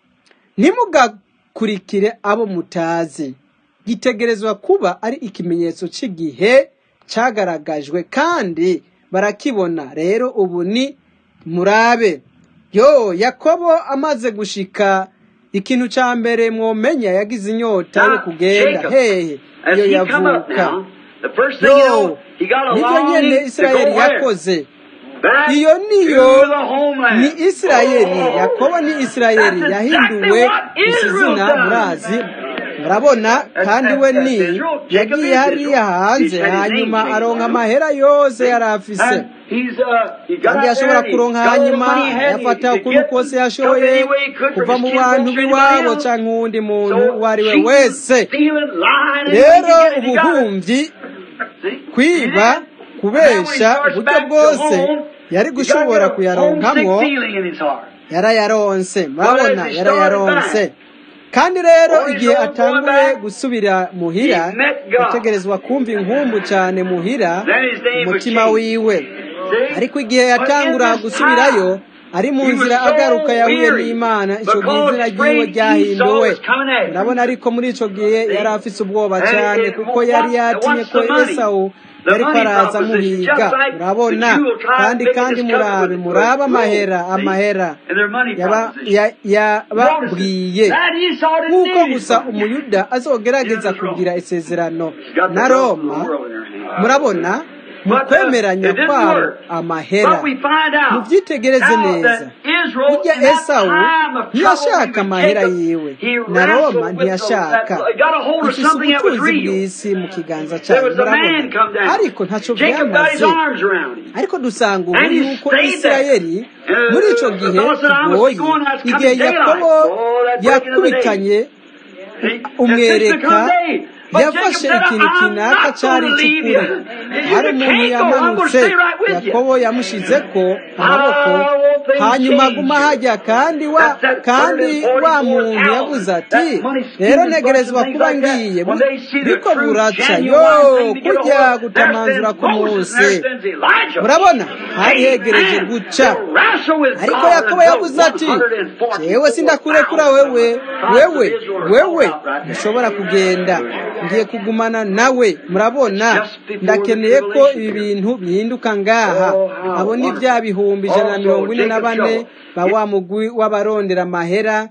ntimugakurikire abo mutazi gitegerezwa kuba ari ikimenyetso cy'igihe cyagaragajwe kandi barakibona rero ubu ni murabe yo yakobo amaze gushika ikintu cya mbere mwomenya yagize inyota yo Now, kugenda Jacob, hehe as iyo he come up yavuka now, the first thing you yo know, he got a nibyo nyene longing to isirayeli go where? yakoze Back iyo niyo to the homeland. ni isirayeli Oh, yakobo ni isirayeli that's yahinduwe exactly what isi Israel's zina done. murazi murabona kandi we ni yagiye hariya hanze hanyuma aronka amahera yose yari afise And he's, uh, he got kandi out yashobora there, he kuronka got all the hanyuma money he had, yafata he ukuri could kose get, took yashoboye any way he could from kuva his mu kids, bantu folks, or b'iwabo anybody else. canke uwundi muntu So, uwo ari we cheating, wese stealing, lying, rero anything he got it. ubuhumyi See? kwiba And then kubesha when he starts uburyo back to bwose home, yari he got gushobora a homesick kuyaronkamwo feeling in his heart. yarayaronse murabona Well, as he yarayaronse started kandi rero When he's igihe going atanguye back, gusubira muhira he met God. yategerezwa kumva inkumbu cyane muhira Then his name was umutima changed. wiwe See? ariko igihe But in yatangura this gusubirayo time, ari mu he was nzira so agaruka yahuye weary n'imana icyo gihe because izina ryiwe great Esau ryahinduwe was coming after him. urabona ariko muri icyo gihe yari afise ubwoba And cyane it- kuko what- yari yatinye what's ko the money? esawu The yariko money araza proposition, amuhiga just like urabona the Jew tried kandi to make kandi this covenant murabe with- murabe with amahera gold, see? amahera And their money yaba- proposition. ya- yababwiye That Esau didn't nk'uko need gusa his money. umuyuda azogerageza It was wrong. kugira isezerano She's got the na wealth of the roma world in her hand. murabona mu But, uh, kwemeranya it didn't kwabo work. amahera But we find out mubyitegereze how neza that Israel, burya in that esawu time of ntiyashaka trouble, amahera Jacob, yiwe he na roma wrestled with ntiyashaka those- that- got a hold of ifise something that was ubutunzi real. bw'isi mu kiganza There cyayo was a man murabona come down. ariko ntacyo Jacob got his byamaze arms around him. ariko dusanga ubu And he yuko stayed isirayeli there. muri icyo Uh, gihe thought that I must be kigoye going, I was coming igihe daylight. yakobo Oh, that breaking of the day. yakubikanye See? And umwereka fixed to come day. But Jacob yafashe said, ikintu I'm kinaka not cyari going to leave cy'ukuri you. You hari umuntu can't go. I'm going to yamanutse stay right with you. yakobo yamushize ko amaboko How will things hanyuma change aguma you? hajya kandi wa That's that kandi wa 144,000. muntu yavuze ati That money rero stealing ntegerezwa bunch and kuba things like that. ngiye When they see the biriko true, buraca genuine yo thing to get a kujya hold of, there gutamanzura stands Moses k'umunsi and there stands Elijah. murabona hari hegereje Amen. guca To wrestle with ariko God yakobo until yavuze ati 144,000 jewe sindakurekura wewe wewe wewe ntushobora kugenda ngiye kugumana nawe murabona ndakeneye ko ibi bintu bihinduka ngaha abo ni bya bihumbi ijana na mirongo ine na bane ba wa mugwi w'abarondera amahera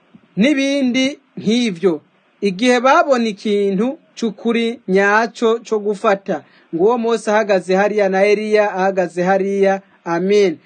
n'ibindi nk'ibyo igihe babona ikintu cy'ukuri nyacyo cyo gufata ngo uwo munsi ahagaze hariya na eliya ahagaze hariya amen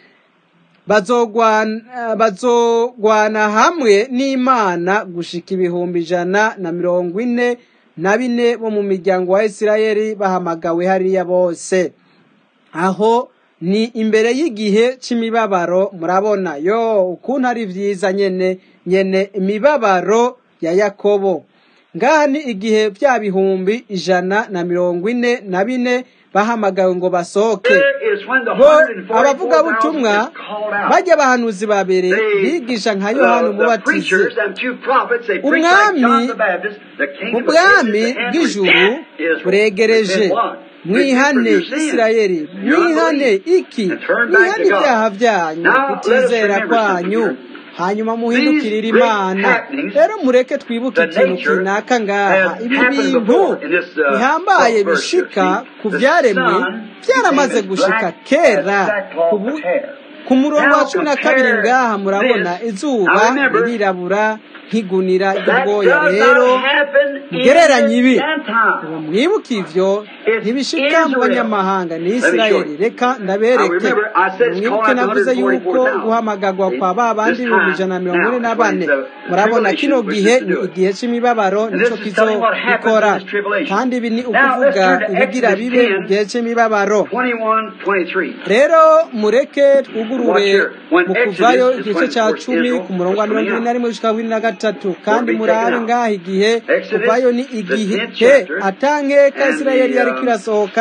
bazogwana bazogwana hamwe n'imana gushika ibihumbi ijana na mirongo ine na bine bo mu miryango wa isirayeli bahamagawe hariya bose aho ni imbere y'igihe c'imibabaro murabona yo ukuntu ari vyiza nyene nyene imibabaro ya yakobo ngaha ni igihe vya bihumbi ijana na mirongo ine na bine bahamagawe ngo basohoke There is when the bo 144,000 abavugabutumwa is called out. bajya abahanuzi ba mbere They, bigisha nka uh, yohana the umubatizi preachers and two prophets, they preach like umwami John the Baptist, the kingdom of ubwami heaven is at hand, bw'ijuru repent, Israel. buregereje Repent what? mwihane Repent for your sins. isirayeli Your mwihane unbelief. iki And turn back mwihane to God. ibyaha byanyu Now, let us kutizera remember something kwanyu here. hanyuma muhindukirire These great imana happenings, rero mureke twibuke the ikintu nature kinaka ngaha has ibi happened bintu before in this, uh, bihambaye first verse here. bishika See, ku the byaremwe sun byaramaze became as gushika black kera as sackcloth ku bu- of hair. ku murongo wa Now cumi na kabiri compare ngaha murabona this. izuba Now remember, ririrabura nk'igunira That ry'ubwoya does rero not happen in mugereranye ibi the Gentile. ubu mwibuke ivyo It's ntibishika mu Israel. banyamahanga ni Let me show isirayeli you. reka Now ndabereke remember, I said it's mwibuke called out navuze yuko 144,000. guhamagagwa kwa ba bandi This ibihumbi time, ijana na mirongo ine now, na is when bane the murabona tribulation kino wishes gihe to ni do it. igihe c'imibabaro And nico this is telling what happens kizobikora in this tribulation. kandi ibi ni Now, let's ukuvuga turn to ibigira Exodus bibe 10, mu gihe c'imibabaro 21, 23. rero mureke twugurure Watch here. When mu Exodus kuvayo is igice when, ca of course, cumi Israel ku murongo wa was mirongo coming ibiri na out. rimwe gushika bibiri na gatatu kandi be murabe taken out. ngaha igihe Exodus, kuvayo ni the igihe 10th chapter, atankeka and isirayeli the, yariko um, irasohoka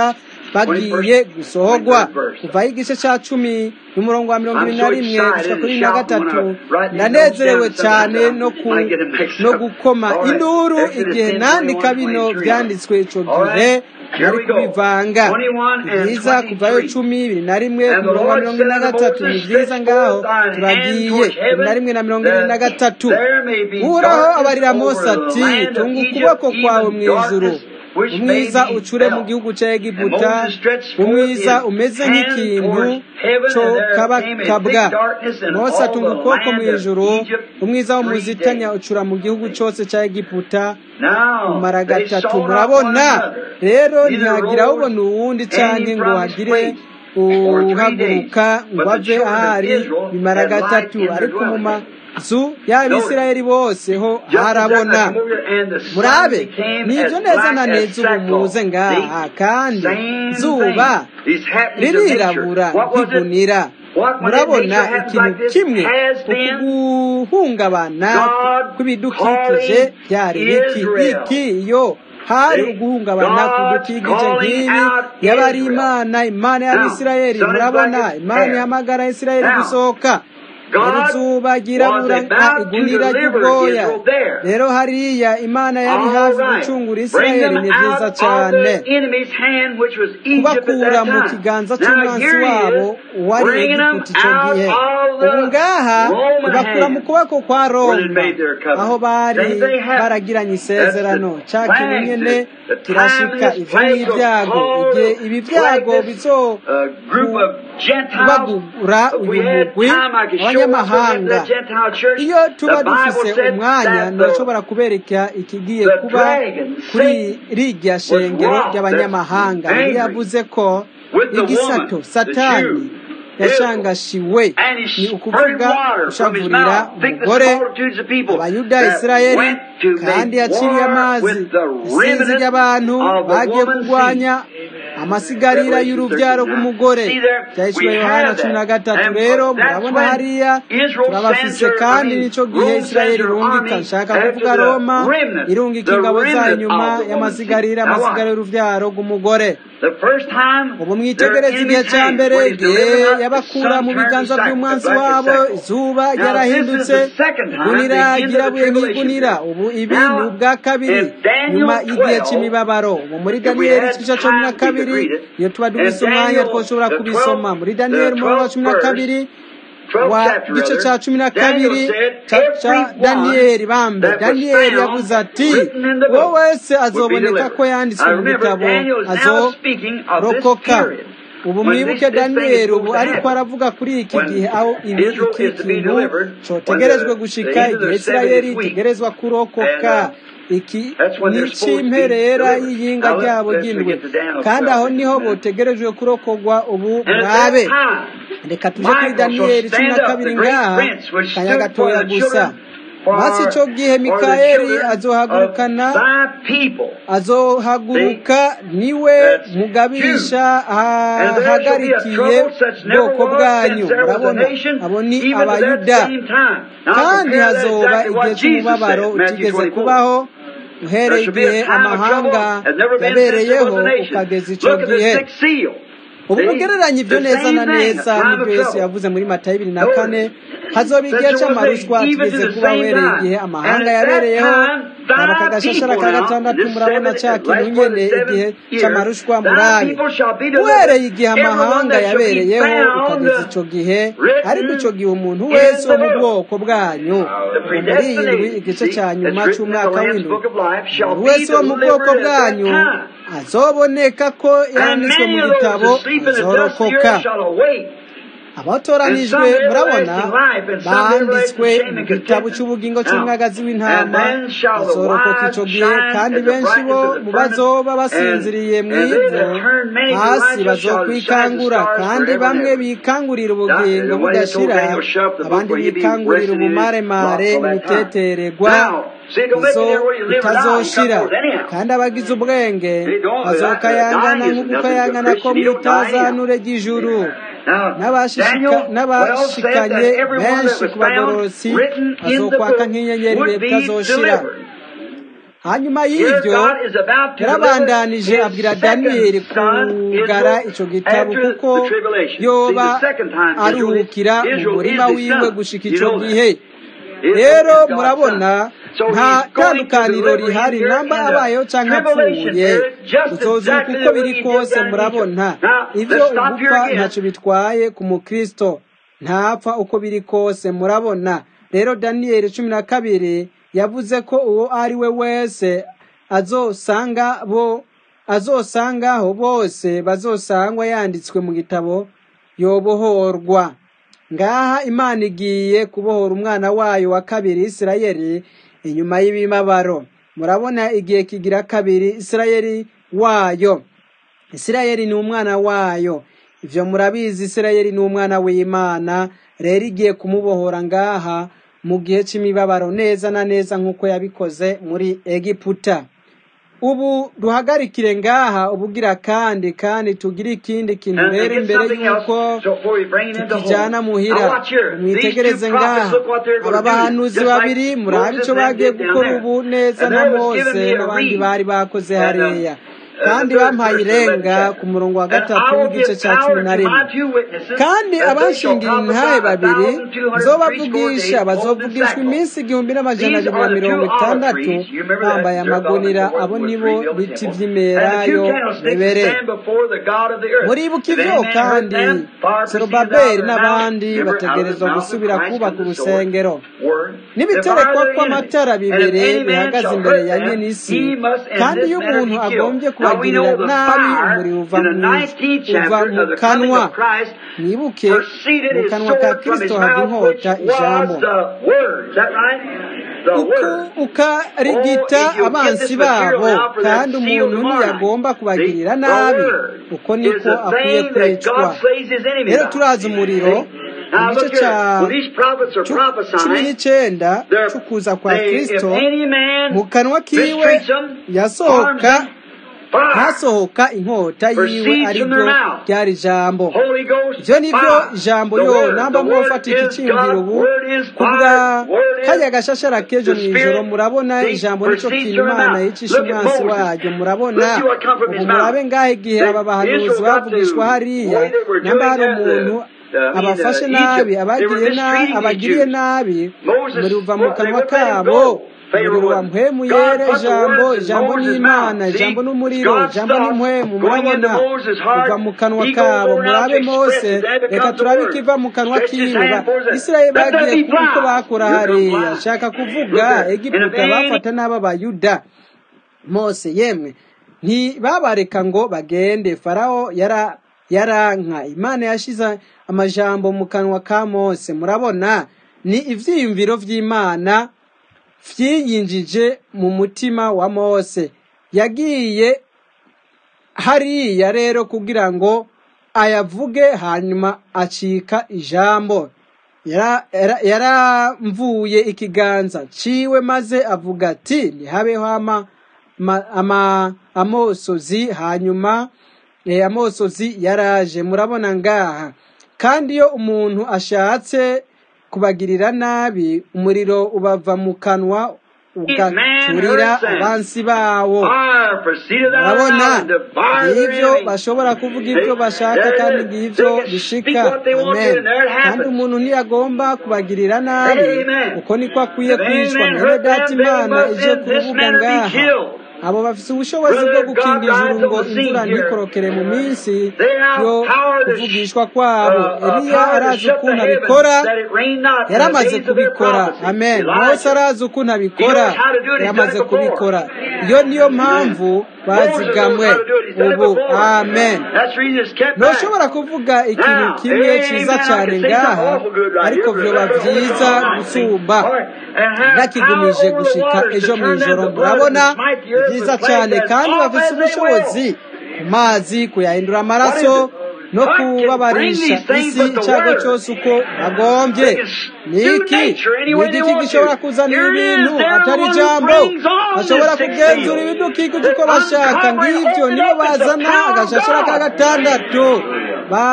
bagiye gusohorwa kuvaho igice cya cumi n'umurongo wa mirongo ibiri na rimwe gushika kuri na gatatu ndanezerewe cyane no ku no gukoma induru igihe nandika bino byanditswe ico gihe nari kubivanga ni byiza kuvayo cumi bibiri na rimwe ku murongo wa mirongo ine na gatatu ni byiza ngaho turagiye bibiri na rimwe na mirongo ibiri na gatatu uhoraho abarira mose ati tunga ukuboko kwawe mu ijuru umwiza ucure mu gihugu cya egiputa umwiza umeze nk'ikintu cyo kabakabwa mose atunga ukuboko mu ijuru umwiza wo muzitanya ucura mu gihugu cyose cya egiputa umara gatatu murabona rero ntihagira ubona uwundi cyangwa ngo hagire uhaguruka ngo ave ahari bimara gatatu ariko mu mazu y'abisirayeli bose ho harabona murabe nibyo neza na neza ubu muze ngaha kandi zuba ririrabura nk'igunira murabona ikintu kimwe ukuguhungabana kw'ibidukikije byari biki iki iyo hari uguhungabana kudukikije nk'ibi yaba ari imana imana y'abisirayeli murabona imana ihamagara isirayeli gusohoka izuba ryirabura nka igunira ry'ubwoya rero hariya imana yari hafi gucungura isirayeli ni byiza cyane kubakura mu kiganza cy'umwansi wabo wari egiputa icyo gihe ubu ngaha ibakura mu kuboko kwa roma aho bari baragiranye isezerano cya kintu nyine kirashika ivyo n'ibyago igihe ibi byago bizobagura uyu mugwi abanyamahanga iyo tuba dufise umwanya nturashobora kubereka ikigiye kuba kuri rirya shengero ry'abanyamahanga yari yavuze ko igisato satani yashangashiwe ni ukuvuga gushavurira umugore abayuda isirayeli kandi yaciriye amazi isinzi ry'abantu bagiye kurwanya amasigarira y'urubyaro rw'umugore byahishwe yohana cumi na gatatu rero murabona hariya turabafise kandi nicyo gihe isirayeli irungika nshaka kuvuga roma irungika ingabo zayo inyuma y'amasigarira amasigarira y'urubyaro rw'umugore ubu mwitegereze igihe cya mbere igihe yabakura mu biganza by'umwansi wabo izuba ryarahindutse igunira ryirabuye nk'igunira ubu ibi ni ubwa kabiri nyuma y'igihe cy'imibabaro ubu muri daniyeli igice cumi na kabiri iyo tuba dufise umwanya twashobora kubisoma muri daniyeli umurongo wa cumi na kabiri wa gice cya cumi na kabiri cya daniyeli bambe daniyeli yavuze ati uwo wese azoboneka ko yanditswe mu bitabo azorokoka ubu mwibuke daniyeli ubu ariko aravuga kuri iki gihe aho ibi iki kintu cyotegerejwe gushika igihe isirayeli itegerezwa kurokoka iki ni icy'imperera y'iyinga ryabo ry'indwi kandi aho niho botegerejwe kurokogwa ubu mwabe reka tuje kuri daniyeli cumi na kabiri ngaha kanya gatoya gusa maze icyo gihe mikayeli azohagurukana azohaguruka niwe mugabisha ahagarikiye ubwoko bwanyu murabona abo ni abayuda kandi hazoba igihe cy'umubabaro utigeze kubaho uhereye igihe amahanga yabereyeho ukageza icyo gihe ubu mugereranye ibyo neza na neza n'ibyo yesu yavuze muri matayo bibiri na kane hazoba igihe cy'amaruswa tugeze kuba uhereye igihe amahanga yabereyeho aba kagashashara ka gatandatu murabona cya kintu nyene igihe cy'amarushwa murabe uhereye igihe amahanga yabereyeho ukageza ico gihe ariko ico gihe umuntu wese wo mu bwoko bwanyu muri iyi ndwi igice cya nyuma c'umwaka w'indwi umuntu wese wo mu bwoko bwanyu azoboneka ko yanditswe mu gitabo azorokoka abatoranijwe murabona banditswe mu gitabo cy'ubugingo cy'umwagazi w'intama bazorokoka icyo gihe kandi benshi bo mu bazoba basinziriye mu ivu hasi bazokwikangura kandi bamwe bikangurira ubugingo budashira abandi bikangurira ubumaremare mu bitetererwa izo itazoshira kandi abagize ubwenge bazokayangana nk'ugukayangana ko mu itazanure ry'ijuru n'abashikanye benshi ku bagororotsi bazokwaka nk'inyenyeri ibihe bitazoshira hanyuma Here y'ibyo God is about to yarabandanije deliver abwira his daniyeli second son, kugara Israel, ico gitabo after kuko the tribulation. See, yoba the second time Israel is, aruhukira mu Israel murima is his wiwe son. gushika You ico know that. gihe Israel rero is God's murabona son. So nta he's going to tandukaniro deliver him rihari here namba in abayeho the canke tribulation apfuye period, just utozuka exactly uko the way biri he did kose down in murabona Egypt. Now, ivyo let's stop here ugupfa again. ntaco bitwaye ku mukristo ntapfa uko biri kose murabona rero daniyeli cumi na kabiri yavuze ko uwo ari we wese azosanga bo azosangaho bose bazosangwa yanditswe mu gitabo yobohorwa ngaha imana igiye kubohora umwana wayo wa kabiri isirayeli inyuma y'ibibabaro murabona igihe kigira kabiri isirayeli wayo isirayeli ni umwana wayo ivyo murabizi isirayeli ni umwana w'imana rero igiye kumubohora ngaha mu gihe c'imibabaro neza na neza nk'uko yabikoze muri egiputa ubu duhagarikire ngaha ubugira kandi kandi tugire ikindi kintu And, and rero get imbere something y'uko else so before we bring it into tukijana home. Now muhira watch here. These two mwitegereze prophets, ngaha look what they're going aba to do. bahanuzi Just like babiri murabe Moses ico and them bagiye did down gukora there. ubu neza And na there was given mose me a n'abandi reed. bari bakoze And, um, hariya uh, the kandi third bampaye verse of the eleventh irenga chapter. ku murongo wa And gatatu I will w'igice give ca power cumi na to rimwe my two witnesses kandi that they shall abashingira intahe prophesy a babiri thousand two hundred and threescore nzobavugisha days clothed in bazovugishwa sackcloth. iminsi igihumbi n'amajana These abiri na are the two mirongo olive itandatu trees. You remember bambaye that Zerubbabel and amagunira Joab abo was nibo rebuilt the biti temple. And the vy'imerayo two candlesticks that bebere stand before the God of the earth. muribuka If any ivyo man hurt kandi them, fire proceedeth out zerubabeli of their mouth. n'abandi Remember, out of the bategerezwa mouth of gusubira Christ kubaka comes the sword. urusengero Word. The fire n'ibiterekwa of their kw'amatara enemy. And if bibiri any man bihagaze shall imbere hurt ya them, nyenisi he must in kandi this iyo manner umuntu be agombye killed. Now we kubagirira know the nabi fire umuriro uva in the mu 19th uva chapter mu of the coming kanwa of Christ mwibuke proceeded mu his kanwa ka sword from his kristo hava mouth, which inkota ijambo was the word. Is that right? The uku word. ukarigita Oh, if you'll get abansi this material babo now for that kandi seal umuntu tomorrow night. ntiyagomba The, kubagirira the nabi word uko is niko the akwiye thing that kwicwa God slays his enemy rero by. turazi umuriro See? mu Now gice look here. ca When these prophets are cu- cumi prophesying, n'icenda they're, c'ukuza kwa they, if kristo any man mu kanwa kiwe mistreats them, harms yasohoka them, fire hasohoka inkota yiwe proceeds ari from ryo their mouth. ryari ijambo Holy Ghost, ivyo nivyo fire. ijambo The yo word. namba The word mwofata is ikiciyumviro God. ubu Word is kubwa fire. Word karya is gashashara k'ejo the mw'ijoro Spirit. murabona See, ijambo nico proceeds kintu from their imana mouth. yicisha Look at umwansi Moses. waryo murabona Let's see what come from ubu his murabe mouth. ngaho igihe They, aba bahanuzi Israel got bavugishwa to, hariya way they were namba doing hari that, umuntu the, the, I mean, abafashe uh, nabi Egypt, they were abagiriye na- mistreating these abagiriye Jews. nabi Moses, umuriro uva mu well, they kanwa wouldn't let him kabo go. Pharaoh umuriro wa wouldn't. mpwemu God yera put the ijambo words in ijambo Moses' n'imana mouth. See, ijambo it's n'umuriro God's ijambo stuff n'impwemu going into murabona Moses' uva heart. mu kanwa He goes kabo over now to murabe express mose it. Then reka becomes the turabe word. ikiva mu kanwa Stretch his kiwe hand Ba- towards it. isirayeli Let there bagiye be kuba uko flies. bakora Here come hariya flies. ashaka Look kuvuga there. And if egiputa any bafata n'aba bayuda mose yemwe ntibabareka ngo bagende farawo yara yaranka imana yashize amajambo mu kanwa ka mose murabona ni ivyiyumviro vy'imana vyiyinjije mu mutima wa mose yagiye hariya rero kugira ngo ayavuge hanyuma acika ijambo Yara- yara- yaramvuye ikiganza ciwe maze avuga ati ntihabeho ama, ma, ama, amosozi hanyuma e, amosozi yaraje murabona ngaha kandi iyo umuntu ashatse kubagirira nabi umuriro ubava mu kanwa ugaturira abansi bawo Fire proceeded out of murabona mouth and devoured their ngivyo enemy. bashobora kuvuga They, ibyo bashaka they, kandi they ngivyo can speak bishika what they want to, amen and there it kandi happens. umuntu ntiyagomba kubagirira nabi Amen. uko niko akwiye If any kwicwa man mwene hurt data them, they imana must ije in ku this rubuga manner be ngaha killed. abo bafise ubushobozi bwo Brother, God gukinga ijuru rides ngo on the imvura scene here. ntikorokere mu minsi They have yo power to sh- kuvugishwa uh, kwabo uh, eliya power to arazi shut the ukuntu heavens abikora that it rain not in the yaramaze days of their kubikora prophecy. amen mose Elijah. arazi ukuntu He abikora knows how to do it. He's done yaramaze it before. kubikora iyo niyo Amen. mpamvu Moses knows bazigamwe how to do it. He's done it ubu before. amen That's the reason it's kept back. ntushobora kuvuga ikintu Now, kimwe cyiza amen. I cyane can say something ngaha awful good right ariko here. vyoba Remember, Holy vyiza Ghost, gusumba all right, and have power ntakigumije over the gushika waters to ejo turn them mw'ijoro to blood and murabona smite the ni earth vyiza with cyane plagues as kandi oft bafise as they ubushobozi will. ku mazi kuyahindura What is amaraso it? no God can bring kubabarisha these things isi with the icyago word. cyose uko bagombye They can ni do iki nature any ni way they igiki want gishobora to. kuzanira Here it ibintu is. They're the atari one who ijambo brings on bashobora this sixth kugenzura seal. ibidukikije That uko bashaka uncover and ngivyo open nibo up is the bazana power of agashashara ka God. gatandatu ba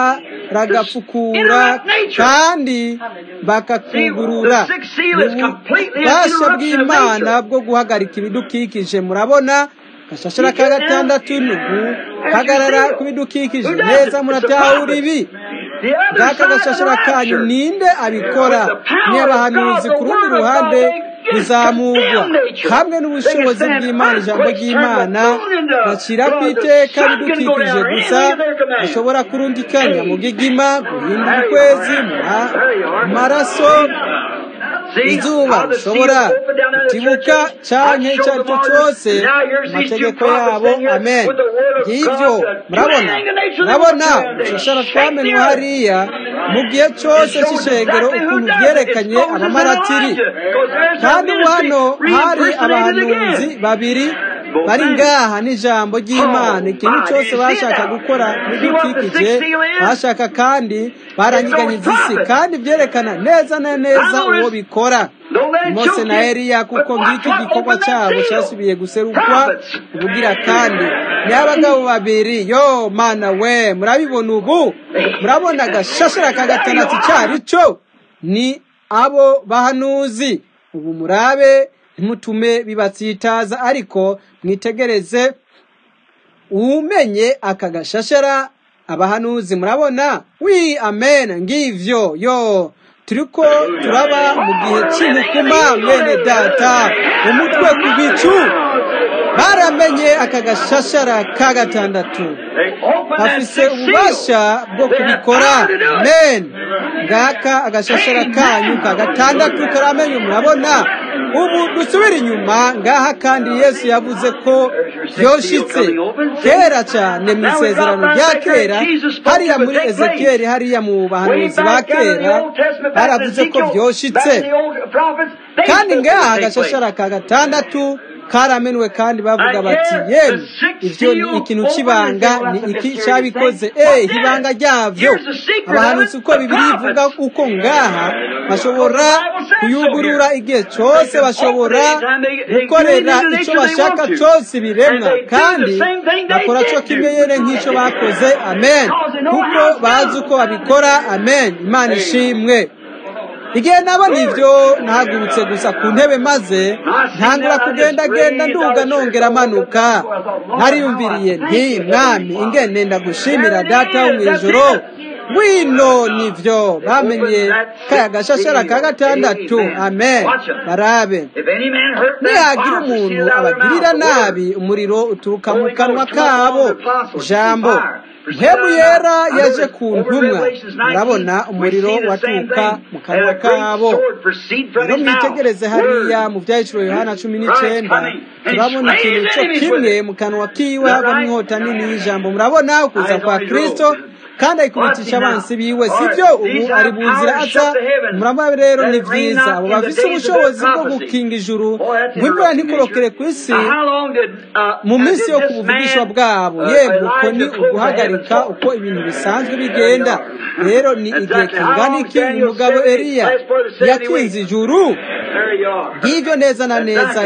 baragapfukura kandi bakakugurura ububasha bw'imana bwo guhagarika ibidukikije murabona gashashara ka gatandatu ni uguhagarara ku bidukikije neza muratahura ibi ngaka gashashara kanyu ninde abikora ni abahanuzi ku rundi ruhande bizamurwa hamwe n'ubushobozi bw'imana ijambo ry'imana bacira ku iteka bidukikije gusa bashobora kurundikanya mu gigima guhindura ukwezi mu maraso izuba rishobora kutibuka cyane icyo ari cyo cyose amategeko yabo amen ngibyo murabona murabona ushashara twamenwe hariya mu gihe cyose cy'ishengero ukuntu byerekanye abamaratiri kandi hano hari abahanuzi babiri bari ngaha n'ijambo ry'imana ikintu cyose bashaka gukora n'ibidukikije bashaka kandi baranyiganyiza isi kandi byerekana neza na neza uwo bikora mose na eliya kuko ngiki gikorwa cyabo cyasubiye guserukwa ubugira kandi ni abagabo babiri yo mana we murabibona ubu murabona agashashara ka gatandatu cyari cyo ni abo bahanuzi ubu murabe ntimutume bibatsitaza ariko mwitegereze umenye aka gashashara abahanuzi murabona wi amen ngivyo yo turiko turaba mu gihe cy'inkukuma mwene data umutwe ku bicu baramenye aka gashashara ka gatandatu bafise ububasha bwo kubikora amen ngaka agashashara kanyu ka gatandatu karamenye murabona ubu dusubire inyuma ngaha kandi yesu yavuze ko byoshitse kera cyane mu isezerano rya kera hariya muri ezekiyeli hariya mu bahanuzi ba kera baravuze ko byoshitse kandi ngaha agashashara ka gatandatu karamenwe kandi bavuga bati yemwe ibyo ni ikintu cy'ibanga ni iki cyabikoze eh ibanga ryabyo abahanuzi uko bibiri ivuga uko ngaha bashobora kuyugurura igihe cyose bashobora gukorera icyo bashaka cyose biremwa kandi bakora cyo kimwe yere nk'icyo bakoze amen kuko bazi uko babikora amen imana ishimwe igihe nabona ibyo nahagurutse gusa ku ntebe maze ntangura kugendagenda nduga nongera amanuka nariyumviriye nti mwami ingene ndagushimira data wo mu ijoro wino nivyo bamenye kaya gashashara ka gatandatu amen barabe nihagira umuntu abagirira nabi umuriro uturuka mu kanwa kabo jambo mpemu yera yaje ku ntumwa murabona umuriro waturuka mu kanwa kabo rero mwitegereze hariya mu byahiciro yohana cumi n'icyenda turabona ikintu cyo kimwe mu kanwa kiwe havamo inkota nini y'ijambo murabona ukuza kwa kirisito kandi ayikubitisha abansi biwe sibyo ubu ari buzira aza murabona rero ni byiza abo bafite ubushobozi bwo gukinga ijuru ngo imvura ntikorokere ku isi mu minsi yo ku buvugishwa bwabo yemwe uko ni uguhagarika uko ibintu bisanzwe bigenda rero ni igihe kingana iki uyu mugabo eliya yakinze ijuru ngibyo neza na neza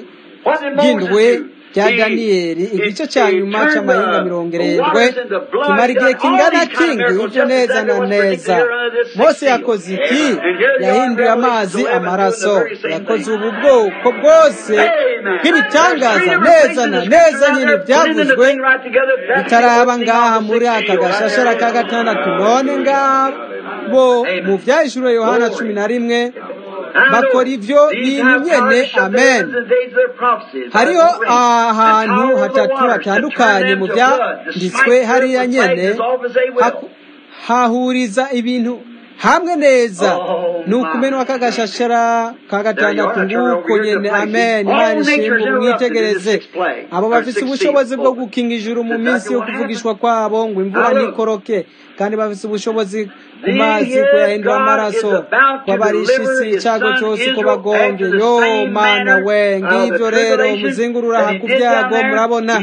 y'indwe bya daniyeli igice cya nyuma cy'amahinga mirongo irindwi kimara igihe kingana kingi ibyo neza na neza mose yakoze iki yahinduye amazi amaraso yakoze ubu bwoko bwose bw'ibitangaza neza na neza nyine byavuzwe bitaraba ngaha muri aka gashashara ka gatandatu none ngabo mu byahishuriwe yohana cumi na rimwe bakora ibyo bintu nyene amen hariho ahantu hatatu hatandukanye mu byanditswe hariya nyene hahuriza ibintu hamwe neza ni ukumenwa k'agashashara ka gatandatu nguko nyene amen imana ishimwe mwitegereze abo bafise ubushobozi bwo gukinga ijuru mu minsi yo kuvugishwa kwabo ngo imvura ntikoroke kandi bafise ubushobozi ku mazi ko yahinduye amaraso ko abarisha isi icyago cyose uko bagombye yo mana we ngibyo rero umuzingurura aha ku byago murabona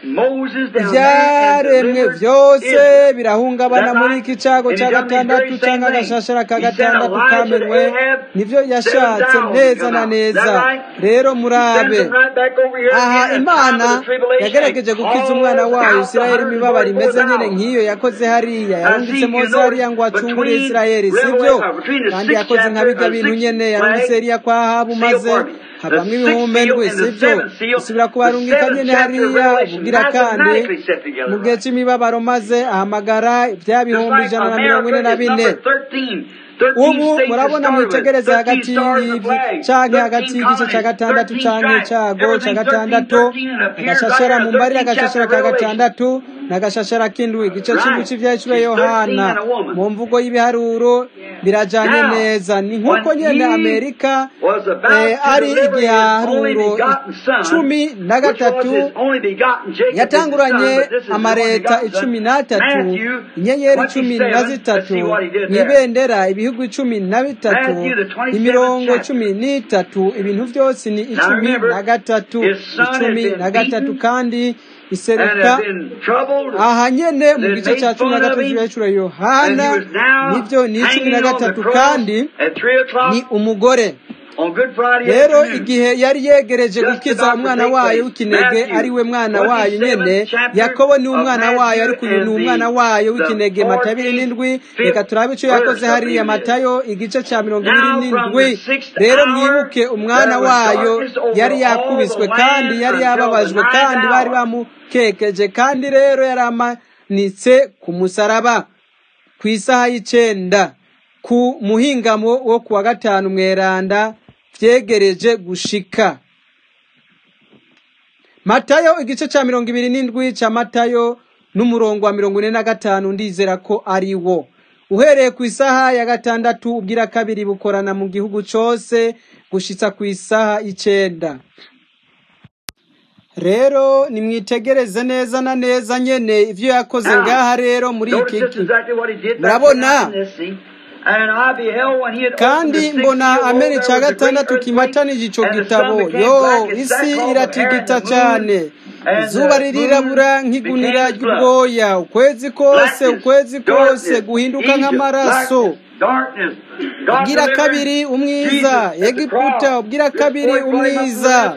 ibyaremwe byose birahungabana muri iki cyago cya gatandatu cyangwa agashashara ka gatandatu kamenwe nibyo yashatse neza na neza rero murabe aha imana yagerageje gukiza umwana wayo isirayeli imibabaro imeze nyine nk'iyo yakoze hariya yarungitse mose hariya ngo acungure isirayeli sibyo kandi yakoze nka bijya bintu nyine yarungitse hariya kwa habu maze habamo ibihumbi ndwi sibyo isubira kubarungika nyine hariya ubugira kandi mu gihe cy'imibabaro maze ahamagara bya bihumbi ijana na mirongo ine na bine ubu murabona mwitegereze hagati y'ibyi canke hagati y'igice cya gatandatu canke icyago cya gatandatu agashashara mu mbarira agashashara ka gatandatu n'agashashara k'indwi igice cy'indwi cy'ivyahishwe yohana mu mvugo y'ibiharuro birajanye neza ni nk'uko nyene amerika ari igiharuro cumi na gatatu yatanguranye amareta icumi n'atatu inyenyeri cumi na zitatu mw'ibendera ibihugu icumi na bitatu imirongo cumi n'itatu ibintu byose ni icumi na gatatu icumi na gatatu kandi iseruka aha nyene mu gice cya cumi na gatatu cy'ibiciro yohana nibyo ni icumi na gatatu kandi ni umugore rero igihe yari yegereje gukiza umwana wayo w'ikinege ari we mwana wayo nyene yakobo ni umwana wayo ariko uyu ni umwana wayo w'ikinege matayo abiri n'indwi reka turabe icyo yakoze hariya matayo igice cya mirongo ibiri n'indwi rero mwibuke umwana wayo yari yakubiswe kandi yari yababajwe kandi bari bamukekeje kandi rero yari amanitse ku musaraba ku isaha y'icenda ku muhingamo wo ku wa gatanu mweranda vyegereje gushika matayo igice ca mirongo ibiri n'indwi ca matayo n'umurongo wa mirongo ine na gatanu ndizera ko ari wo uhereye ku isaha ya gatandatu ubwira kabiri bukorana mu gihugu cose gushitsa ku isaha y'icenda rero nimwitegereze neza na neza nyene ivyo yakoze ngaha rero muri iki murabona kandi mbona amena icya gatandatu kimatanije ico gitabo yo isi iratigita cyane izuba ririrabura nk'igunira ry'ubwoya ukwezi kose ukwezi kose guhinduka nk'amaraso ubwira kabiri umwiza egiputa ubwira kabiri umwiza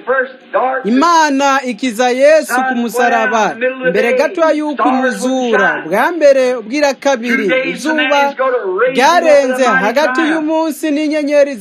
imana ikiza yesu ku musaraba mbere gatoya y'uko imuzura bwa mbere ubwira kabiri izuba ryarenze hagati y'umunsi n'inyenyeri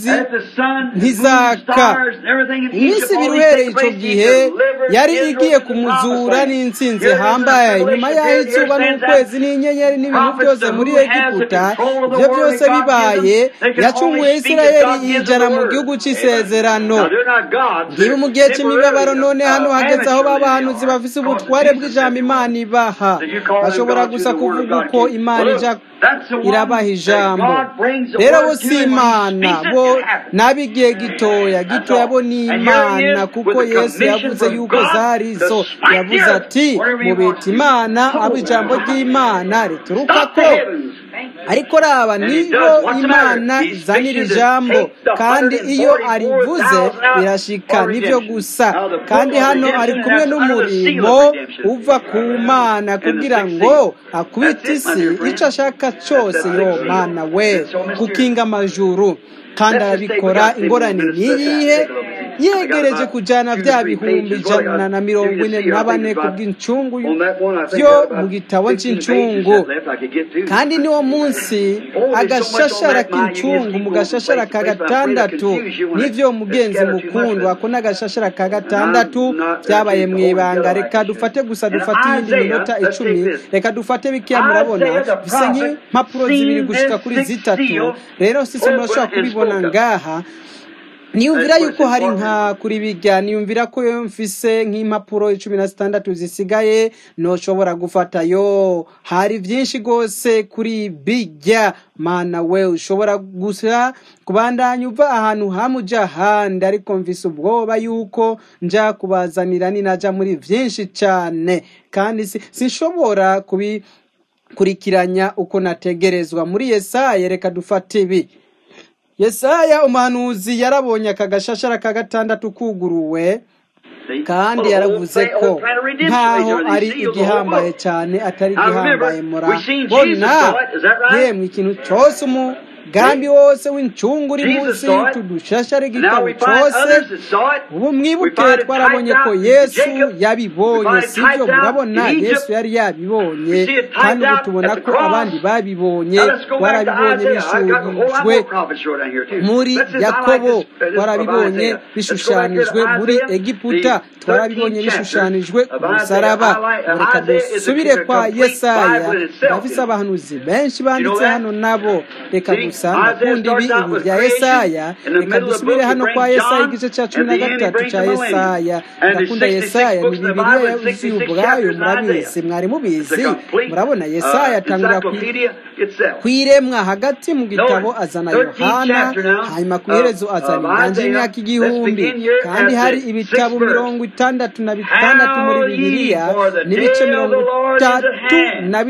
ntizaka iminsi ibiri uhereye icyo gihe yari igiye kumuzura n'insinzi hambaye nyuma y'aho izuba n'ukwezi n'inyenyeri n'ibintu byose muri egiputa ibyo byose bibaye yacunguye isirayeli yijana mu gihugu cy'isezerano ngibi mu gihe cy'imibabaro none hano hageze aho babahanuzi bafise ubutware bw'ijambo imana ibaha bashobora gusa kuvuga uko imana ija irabaha ijambo rero bo si imana bo n'ab'igihe gitoya gitoya bo ni imana kuko yesu yavuze yuko zari zo yavuze ati mubita imana abo ijambo ry'imana rituruka ko ariko raba nibo imana izanira ijambo kandi iyo arivuze birashika nibyo gusa kandi hano ari kumwe n'umurimo uva ku mana kugira ngo akubite isi icyo ashaka cyose yo mana we gukinga amajuru kandi arabikora ingorane niyihe yegereje kujyana bya bihumbi ijana na mirongo ine na bane ku bw'incungu byo mu gitabo cy'incungu kandi niwo munsi agashashara k'incungu mu gashashara ka gatandatu n'ibyo mugenzi mukundwa ako n'agashashara ka gatandatu byabaye mu ibanga reka dufate gusa dufate iyindi minota icumi reka dufate bikeya murabona bisa nk'impapuro zibiri gushika kuri zitatu rero sisi murashobora kubibona ngaha niyumvira yuko hari nka kuri bijya niyumvira ko yo mfise nk'impapuro icumi na zitandatu zisigaye ntushobora gufata yo hari byinshi rwose kuri bijya mana we ushobora gusa kubandanya uva ahantu hamwe ujya ahandi ariko mvise ubwoba yuko nja kubazanira ninaja muri byinshi cyane kandi sinshobora kubi kurikiranya uko nategerezwa muri yesaya reka dufate ibi yesaya umuhanuzi yarabonye aka gashashara ka gatandatu kuguruwe See? kandi Well, the whole yaravuze plan, ko whole plan of redemption nkaho right there. ari He seals the whole igihambaye book. cyane atari Now igihambaye remember, we've seen Jesus murabona saw it, is that right? yemwe ikintu cyose umugambi wose w'incungu uri Jesus munsi saw it. y'utudushashara And now igitabo we find cyose others that saw it. ubu We mwibuke find it twarabonye typed ko out in yesu Jacob. We yabibonye find it sibyo typed out murabona in Egypt. yesu yari yabibonye We see it typed kandi ubu out tubona at the ko cross. abandi babibonye Now let's go back to twarabibonye Isaiah. I got a whole lot bishushanyijwe more prophets wrote down here too. muri Let's just highlight yakobo this, uh, this of twarabibonye Isaiah. Let's go back here bishushanyijwe to muri Isaiah, egiputa the twarabibonye 13th chapter bishushanyijwe ku of Isaiah. musaraba Highlight, uh, reka Isaiah is a, dusubire a kwa complete yesaya Bible in itself. ndafise You know. abahanuzi benshi You know banditse that? hano nabo reka See, gusa Isaiah ndakunda ibi starts out ibi with bya creation. yesaya In the reka middle of the dusubire book, he hano kwa brings yesaya John. igice cya At cumi the na end, he gatatu brings cya the millennium. yesaya And there's ndakunda 66 yesaya ni books in the bibiliya Bible and yuzuye 66 ubwayo chapters in murabizi Isaiah. mwari It's a mubizi complete murabona yesaya uh, atangura ku encyclopedia itself. kwiremwa hagati mu gitabo Notice, azana 13th yohana chapter now hanyuma ku of, iherezo azana of inganje Isaiah. y'imyaka Let's igihumbi begin here kandi at hari the ibitabo sixth verse. mirongo itandatu na bitandatu muri Howl ye, bibiliya for the n'ibice day of mirongo the Lord is at itatu hand. na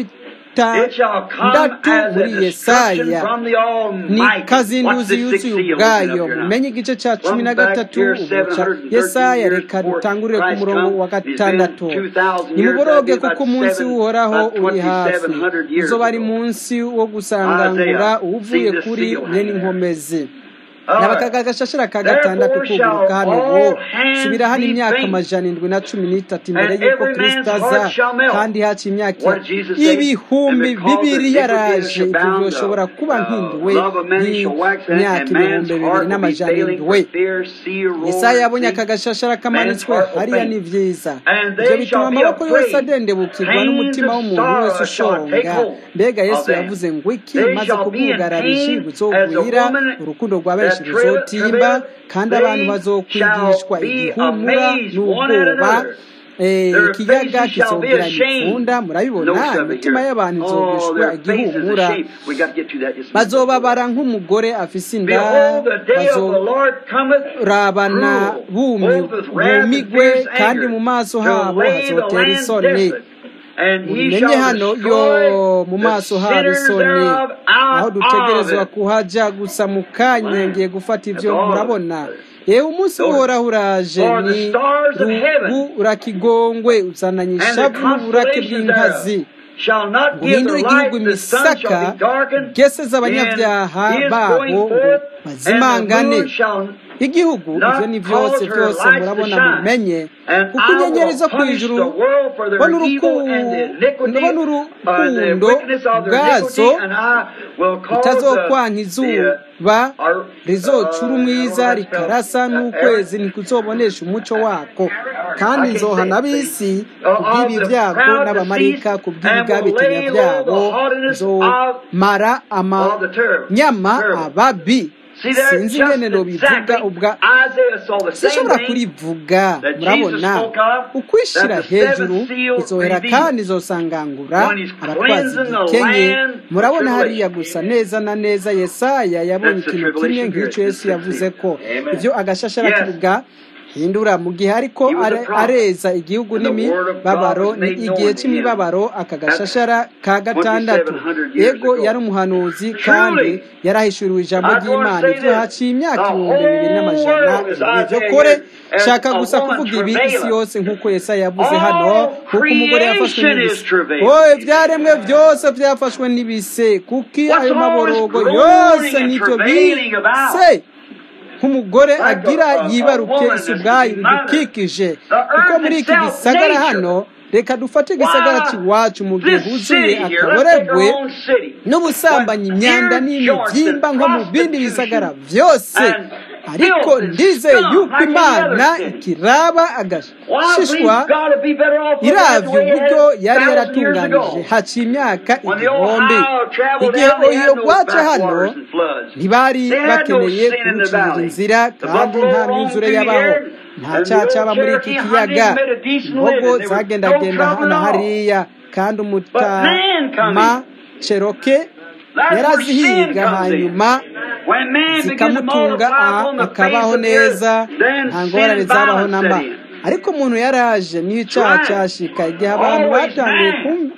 It shall come bitandatu as muri a destruction yesaya from the ni Almighty. What's kazinduzi this sixth yuzuye seal ubwayo opening up here now? mumenye igice cya cumi na From back gatatu here, ubu ca 713 yesaya years reka before dutangurire ku Christ murongo come, wa he's been gatandatu 2,000 years, that'd nimuboroge be about kuko umunsi seven, w'uhoraho about uri hafi 2,700 years uzoba ari ago. munsi wo gusangangura Isaiah, uvuye see this kuri seal mwene hanging there. inkomezi All nabaka right. gashashara ka gatandatu Therefore shall kuguruka hano all ubu hands subira hano be imyaka faint, amajana indwi na cumi n'itatu imbere and y'uko every kristo man's aza heart shall melt. kandi haca imyaka What did Jesus say? And ibihumbi because bibiri iniquity yaraje shall ibyo bound, byoshobora the kuba uh, nkinduwe love of many shall wax out, nk'imyaka and ibihumbi man's bibiri heart will be n'amajana failing indwi for fear, sea, roar, yesaya yabonye and aka sea. gashashara Man's kamanitswe heart will hariya ni faint. vyiza And ivyo they bituma shall be amaboko yose afraid. adendebukirwa Pains n'umutima of w'umuntu wese sorrow shall take ushonga hold mbega of yesu them. yavuze ngo iki They maze shall be in kubwugarishi pain as a buzogwira woman urukundo rwa benshi that travaileth, ruzotimba kandi abantu they bazokwigishwa shall be igihumura amazed one at n'ubwoba another. Eh, Their ikiyaga faces shall be kizogera ashamed. imipfunda murabibona Notice of it imitima here. y'abantu Oh, izogeshwa their faces igihumura ashamed. We got to get to that just a minute. bazobabara nk'umugore afise inda Behold, the day of the bazo Lord cometh rabana cruel, bumi both with wrath and bumigwe fierce kandi anger, mu maso to habo lay the hazotera land isoni desolate. And he mubimenye shall hano yo destroy mu the maso habo sinners isoni thereof aho out of dutegerezwa it. kuhaja gusa mu kanya ngiye gufata That's ivyo all. murabona yewe umunsi uhoraho uraje For the ni stars of heaven ruburakigongwe uzananye and the ishavu n'uburake constellations bw'inkazi thereof shall not give guhindura their igihugu light, the sun shall imisaka be darkened, geseza and abanyabyaha his babo going ngo forth, and the bazimangane moon shall igihugu not ivyo ni cause vyose her vyose lights to murabona shine. mumenye And kuko I inyenyeri will zo punish the kw'ijuru world for their bona evil and the iniquity, bona uh, the urukundo wickedness of their iniquity, bwazo and I will cause itazokwanka the, the izuba uh, our, rizocura uh, umwiza I don't know how to spell, rikarasa uh, n'ukwezi ntikuzobonesha umuco wako kandi I can't nzohana say it, ab'isi see, uh, kubw'ibi of the byago proud n'abamarayika decease, kubw'ibigabitanya and will lay byabo low the haughtiness of- nzomara of the terrible. amanyama Terrible. ababi See there, sinzi just ingene nobivuga exactly, ubwa Isaiah saw the same sinshobora thing kurivuga that Jesus murabona spoke of, ukwishira that the seven hejuru seals izohera revealed. kandi izosangangura When he's abatwazi cleansing the igikenye land for murabona hariya tribulation. gusa neza na neza yesaya yabonye That's the ikintu kimwe tribulation nk'icyo period, yesu the yavuze sixth ko Amen. ivyo agashashara Yes. kivuga hindura mu gihe ariko He was a are- prophet. areza igihugu And the word of God n'imibabaro was ni made known igihe to c'imibabaro aka gashashara ka gatandatu 2700 years yego ago. yari umuhanuzi Truly, kandi yarahishuriwe ijambo I just wanna ry'imana say ivyo this. haciye imyaka The ibihumbi bibiri whole n'amajana world is ivyo Isaiah kore here as shaka a gusa woman kuvuga ibi isi travailing. yose nk'uko yesaya yavuze All hano kuko umugore yafashwe creation n'ibise is travailing. oye ibyaremwe byose byafashwe n'ibise kuko What's ayo maborogo always yose groaning and nivyo travailing about? bise nk'umugore Like a- agira a- a yibaruke woman isi that's ubwayo to be mothered. bidukikije The kuko earth muri iki itself, gisagara nature. hano reka dufate igisagara Why, cy'iwacu mu gihe this huzuye city here, let's take akaboregwe our own city. n'ubusambanyi But imyanda here, n'imibyimba George, nko mu the bindi bisagara prostitution byose and ariko filth and ndizeye scum yuko like any imana other city. ikiraba Well, I believe agashishwa God would be better off looking at the iravye way it uburyo had yari thousand years yaratunganije ago. haciye imyaka When the igihumbi Ohio traveled igihe down, they ohiyo had no bwaca hano backwaters and floods. ntibari They had no bakeneye sin in the kurucira valley. inzira The kandi buffalo nta roamed myuzure through yabaho here, nta and the caca old aba muri iki Cherokee kiyaga hunting made a decent imbogo living. There was no zagendagenda trouble na at all. hariya kandi But man umutama ceroke That's where sin yarazihiga comes in. hanyuma When man began to zikamutunga multiply aha upon the akabaho face of the earth, neza then nta sin ngorane and zabaho violence namba set in. ariko umuntu yaraje niyo icaha Right. cashika igihe abantu Always batanguye man. kum-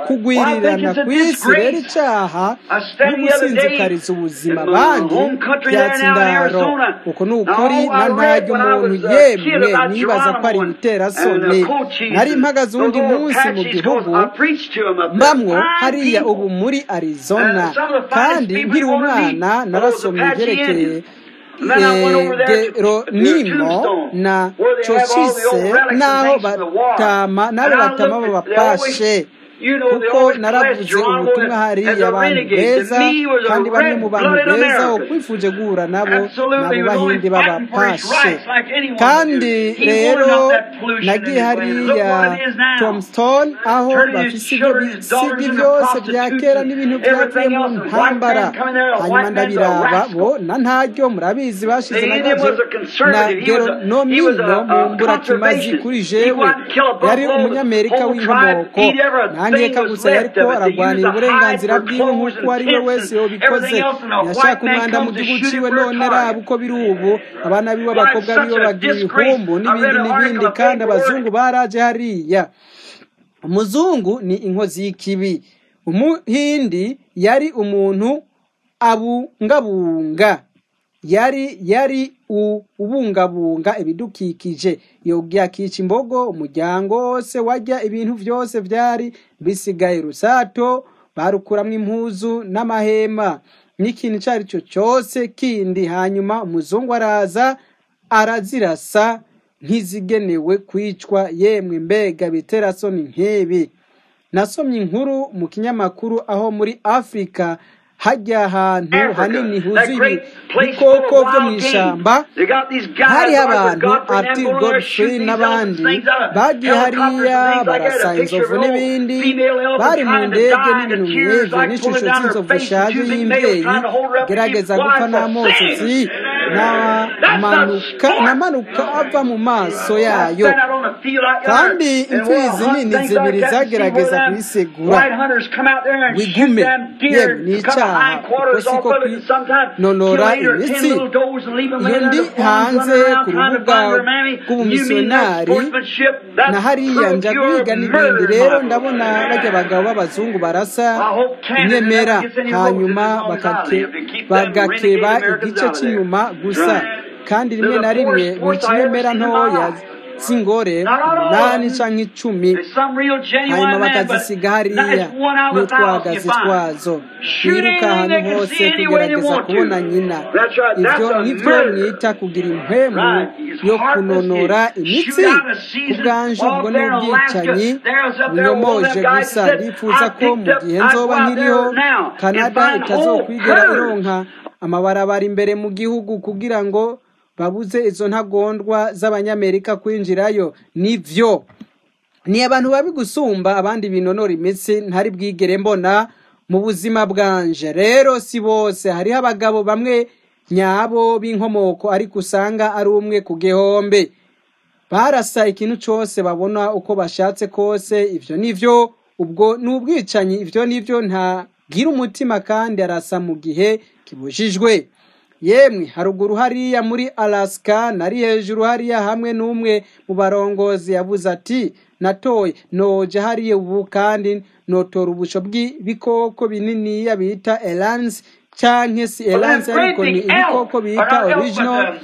kugwirirana ku isi rero icyaha no gusinzikariza ubuzima abandi byatsi indaro uko ni ukuri na ntajya umuntu yemwe nibaza ko ari ibiterasoni nari mpagaze uwundi munsi mu gihugu mbamwo hariya ubu muri arizona kandi nkiri umwana narasomye ibyerekeye geronimo na cocise n'aho batama n'abo batama babapashe kuko naravuze ubutumwa hariya abantu beza kandi bamwe mu bantu beza wo kwifuje guhura nabo nabo bahindi babapashe kandi rero nagiye hariya tombstone aho bafise ibyo bisigi byose bya kera n'ibintu byavuye mu ntambara hanyuma ndabiraba bo na ntaryo murabizi bashize na gaje na geronomino mu mburakimazi kuri jewe yari umunyamerika w'inkomoko nkeka gusa yariko aragwanira uburenganzira bwiwe nk'uko uwo ari we wese yobikoze yashaka umwanda mu gihugu ciwe none raba uko biri ubu abana biwe abakobwa biwe bagira ihumbu n'ibindi n'ibindi kandi abazungu baraje hariya umuzungu ni inkozi y'ikibi umuhindi yari umuntu abungabunga yari yari ubungabunga ibidukikije yakica imbogo umuryango wose wajya ibintu byose byari bisigaye rusato barukuramo impuzu n'amahema n'ikintu icyo ari cyo cyose kindi hanyuma umuzungu araza arazirasa nk'izigenewe kwicwa yemwe mbega biterasoni nk'ibi nasomye inkuru mu kinyamakuru aho muri afurika hajya ahantu hanini huzuye ibikoko byo mu ishyamba hariho abantu ati godfrey n'abandi bagiye hariya barasa inzovu n'ibindi bari mu ndege n'ibintu nk'ibyo n'ishusho z'inzovu ishaje y'imbyeyi gerageza gupfa n'amosozi namanuka ava mu maso yayo kandi imfizi nini zibiri zagerageza kuyisegura wigume yewe ni icyaha kuko siko kwinonora imitsi iyo ndi hanze ku rubuga rw'ubumisiyonari na hariya njya kwiga n'ibindi rero ndabona bajya abagabo b'abazungu barasa inyemera hanyuma bagakeba igice cy'inyuma gusa kandi rimwe na rimwe mu kinyemera ntoya z'ingore umunani cyangwa icumi hanyuma bakazisiga hariya n'utwagazi twazo twiruka ahantu hose tugerageza kubona nyina ibyo nibyo mwita kugira impwemu yo kunonora imitsi ku bwanje ubwo ni ubwicanyi bunyomoje gusa ndifuza ko mu gihe nzoba nkiriho canada itazokwigera ironka amabarabara imbere mu gihugu kugira ngo babuze izo ntagondwa z'abanyamerika kwinjirayo nivyo ni abantu babi gusumba abandi binonora imitsi ntari bwigere mbona mu buzima bwanje rero si bose hariho abagabo bamwe nyabo b'inkomoko ariko usanga ari umwe ku gihombe barasa ikintu cyose babona uko bashatse kose ivyo nivyo ubwo ni ubwicanyi ivyo nivyo ntagira umutima kandi arasa mu gihe kibujijwe yemwe haruguru hariya muri alaska nari hejuru hariya hamwe n'umwe mu barongozi yavuze ati natoye noje hariya ubu kandi notora ubusho bw'ibikoko bininiya bita elansi canke si elansi ariko ni ibikoko bita original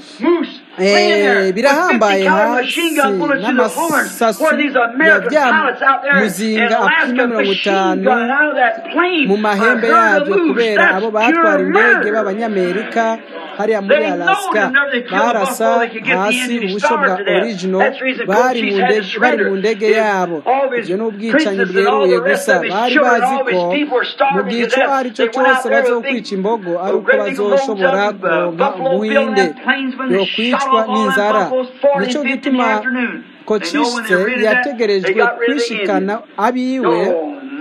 birahambaye hasi n'amasasu ya bya muzinga apima mirongo itanu mu mahembe yabyo kubera abo batwara indege b'abanyamerika hariya muri alaska barasa hasi ubusho bwa original bari mu ndege yabo ibyo ni ubwicanyi bweruye gusa bari bazi ko mu gihe icyo ari cyo cyose bazokwica imbogo ari uko bazoshobora kuronka ubuhinde yo kwicwa n'inzara nicyo gituma kociste yategerejwe kwishikana abiwe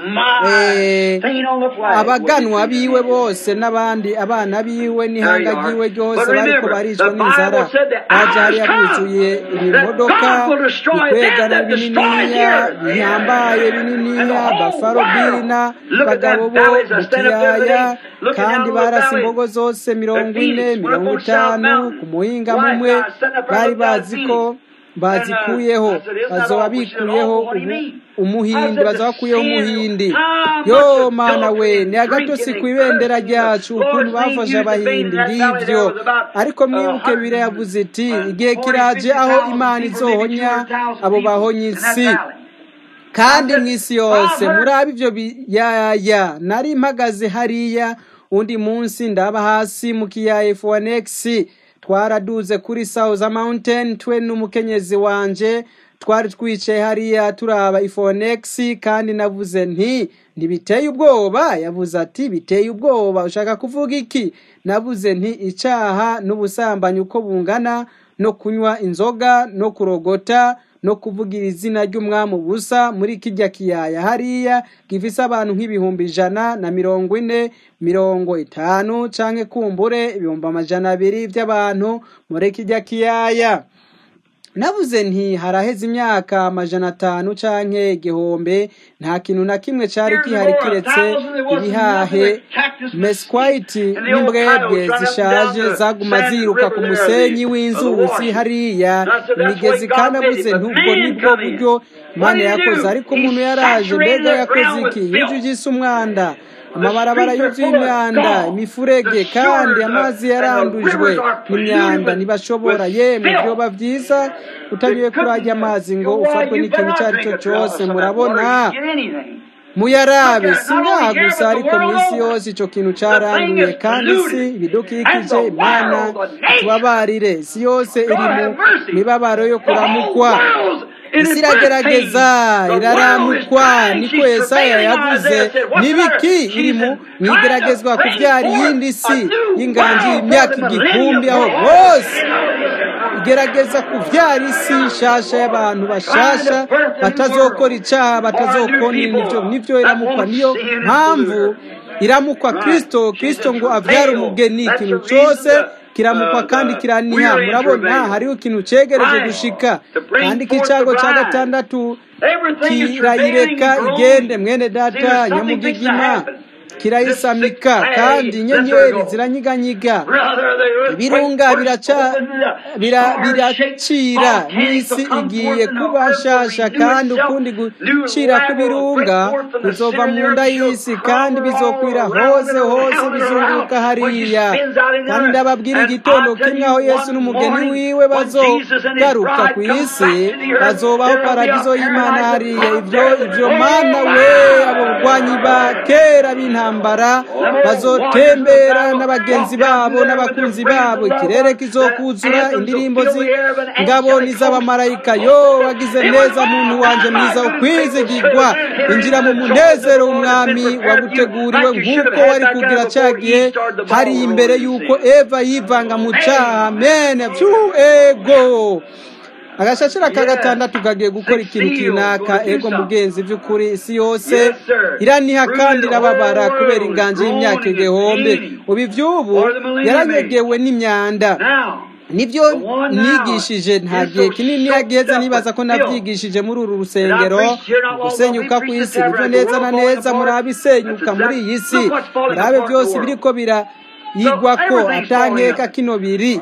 abaganwa biwe bose n'abandi abana biwe n'ihanga ryiwe ryose bariko baricwa n'inzara baje hariya buzuye ibimodoka bikwegana bininiya bihambaye bininiya bafaro bina bagabo bo mu kiyaya kandi barasa imbogo zose mirongo ine mirongo itanu ku muhinga mumwe bari bazi ko bazikuyeho I said, isn't that bazoba all? She said, bikuyeho oh, what do you umu- mean? I umuhindi said, bazoba the bakuyeho sin, umuhindi how yo much mana we adultery ni and agatotsi drinking ku and ibendera cursing. ryacu The ukuntu Lord's name bafashe used to be abahindi in that valley ngivyo there was about ariko uh, mwibuke bibiriya yavuze iti igihe 40, kiraje aho 50,000 imana people, maybe izohonya 200,000 abo people bahonya in that isi valley. kandi I said, mu isi I've yose heard murabe ibyo biyaya nari mpagaze hariya undi munsi ndaba hasi mu kiyaya F1X twaraduze kuri South Mountain twe n'umukenyezi wanje twari twicaye hariya turaba F1X kandi navuze nti ntibiteye ubwoba yavuze ati biteye ubwoba ushaka kuvuga iki navuze nti icaha n'ubusambanyi uko bungana no kunywa inzoga no kurogota no kuvugira izina ry'umwami ubusa muri kijya kiyaya hariya gifise abantu nk'ibihumbi ijana na mirongo ine mirongo itanu canke kumbure ibihumbi amajana abiri vy'abantu muri kijya kiyaya navuze nti haraheze imyaka amajana atanu canke igihumbi nta kintu na kimwe cari gihari kiretse ibihahe mesquite n'imbwebwe zishaje zaguma ziruka ku musenyi w'inzuzi hariya imigezi kandi avuze ntubwo nibwo buryo imana yakoze ariko umuntu yaraje mbega yakoze iki yujujise umwanda amabarabara yuzuye imyanda imifurege kandi amazi yarandujwe n'imyanda ntibashobora yemwe byoba byiza utanyuye kurajya amazi ngo ufatwe n'ikintu icyo ari cyo cyose murabona muyarabe si ngaha gusa ariko mu isi yose icyo kintu cyaranduye kandi si ibidukikije imana tubabarire isi yose iri mu mibabaro yo kuramukwa isi iragerageza iraramukwa niko yesaya yavuze n'ibiki iri mu mwigeragezwa kubyara iyindi si y'inganji y'imyaka igihumbi aho bose igerageza kubyara isi nshasha y'abantu bashasha batazokora icyaha batazokona nibyo nibyo iramukwa niyo mpamvu iramukwa kirisito kirisito ngo abyare umugeni ikintu cyose kiramukwa kandi kiraniha murabona hariho ikintu cyegereje gushika kandi k'icago cya gatandatu kirayireka igende mwene data nyamugigima kirayisamika kandi inyenyeri ziranyiganyiga ibirunga biracira n'isi igiye kuba nshasha kandi ukundi gucira kw'ibirunga bizova mu nda y'isi kandi bizokwira hose hose bizunguruka hariya kandi ndababwira igitondo kimwe aho yesu n'umugeni wiwe bazogaruka ku isi bazobaho paradizo y'imana hariya ibyo ibyo mana we abo barwanyi ba kera b'intambara intambara bazotembera n'abagenzi babo n'abakunzi babo ikirere kizokuzura indirimbo z'ingabo n'iz'abamarayika yo wagize neza muntu wanje mwiza ukwizigirwa injira mu munezero w'umwami waguteguriwe nk'uko wari kugira cyagiye hari imbere y'uko eva yivanga mu cyaha amen ego agashashira ka gatandatu kagiye gukora ikintu kinaka ego mugenzi by'ukuri isi yose iraniha kandi irababara kubera inganji y'imyaka igihumbi ubu iby'ubu yaranyegewe n'imyanda nibyo nigishije nta gihe kinini yageza nibaza ko nabyigishije muri uru rusengero gusenyuka ku isi nibyo neza na neza murabe isenyuka muri iyi si murabe byose biriko bira yigwa ko atankeka kino biri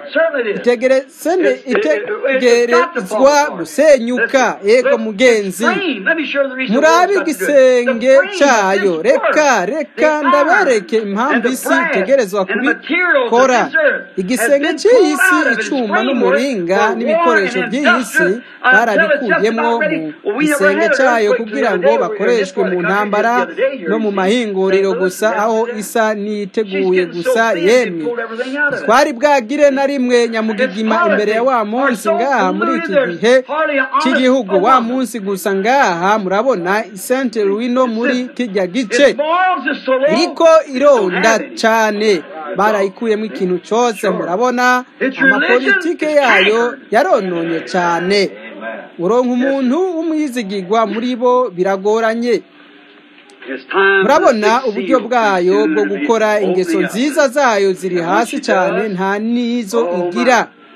itegerezwa gusenyuka yego mugenzi murabe igisenge cyayo reka reka ndabereke impamvu isi itegerezwa kubikora igisenge cy'iyi si icuma n'umuringa n'ibikoresho by'iyi si barabikuyemo mu gisenge cyayo kugira ngo bakoreshwe mu ntambara no mu mahinguriro gusa aho isa n'iteguye gusa yemwe twari bwagire na rimwe nyamugigima imbere ya wa munsi ngaha muri iki gihe cy'igihugu wa munsi gusa ngaha murabona isente ruwino muri kijya gice iriko ironda cyane barayikuyemo ikintu cyose murabona amapolitike yayo yarononye cyane uronka umuntu w'umwizigirwa muri bo biragoranye murabona uburyo bwayo bwo gukora ingeso nziza zayo ziri hasi cyane nta n'izo igira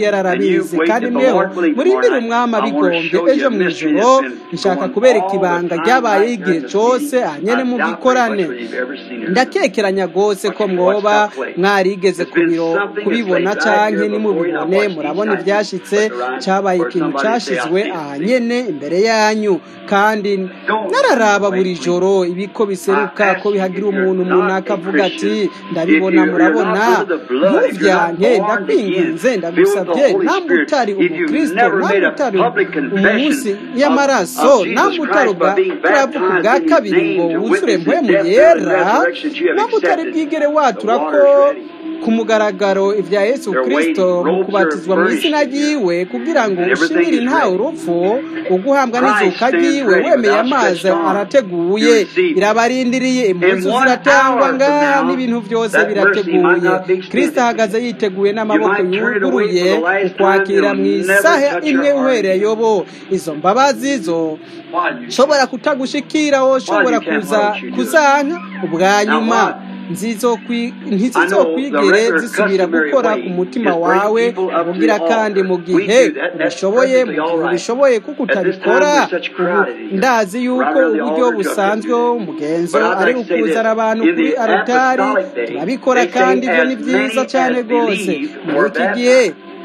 yari And you arabizi wait kandi that the mweho Lord willing murindire tomorrow night. umwami I want to abigombye show you ejo a mu mystery ijoro that's been nshaka going kubereka all the ibanga time byabaye igihe cyose ahanyene mu gikorane ndakekeranya rwose ko mwoba mwarigeze kubiro kubibona canke nimubibone murabona ivyashitse cabaye ikintu cashizwe ahanyene imbere yanyu kandi nararaba buri joro ibiko biseruka ko bihagira umuntu umuntu akavuga ati ndabibona murabona ntuvyanke ndakwinginze ndagusabye namwe utari umukristo namwe utari umunsi y'amaraso namwe utari ubwa turavuga ubwa kabiri ngo wuzure mpwemu yera namwe utari bwigere watura ko ku mugaragaro ibya yesu kirisito mu kubatizwa mu izina ryiwe kugira ngo ushimire ntawe urupfu uguhambwa n'izuka ryiwe wemeye amazi arateguye irabarindiriye impunzu ziratangwa ngaha n'ibintu byose birateguye kirisito ahagaze yiteguye n'amaboko yuguruye ukwakira mu isaha imwe uhereye yobo izo mbabazi zo nshobora kutagushikira wowe ushobora kuza kuzanka ubwa nyuma ntizizokwigere zisubira gukora ku mutima wawe ubugira kandi mu gihe ubishoboye mu gihe ubishoboye kuko utabikora ndazi yuko uburyo busanzwe umugenzo ari ukuzana abantu kuri arotari turabikora kandi ibyo ni byiza cyane rwose muri iki gihe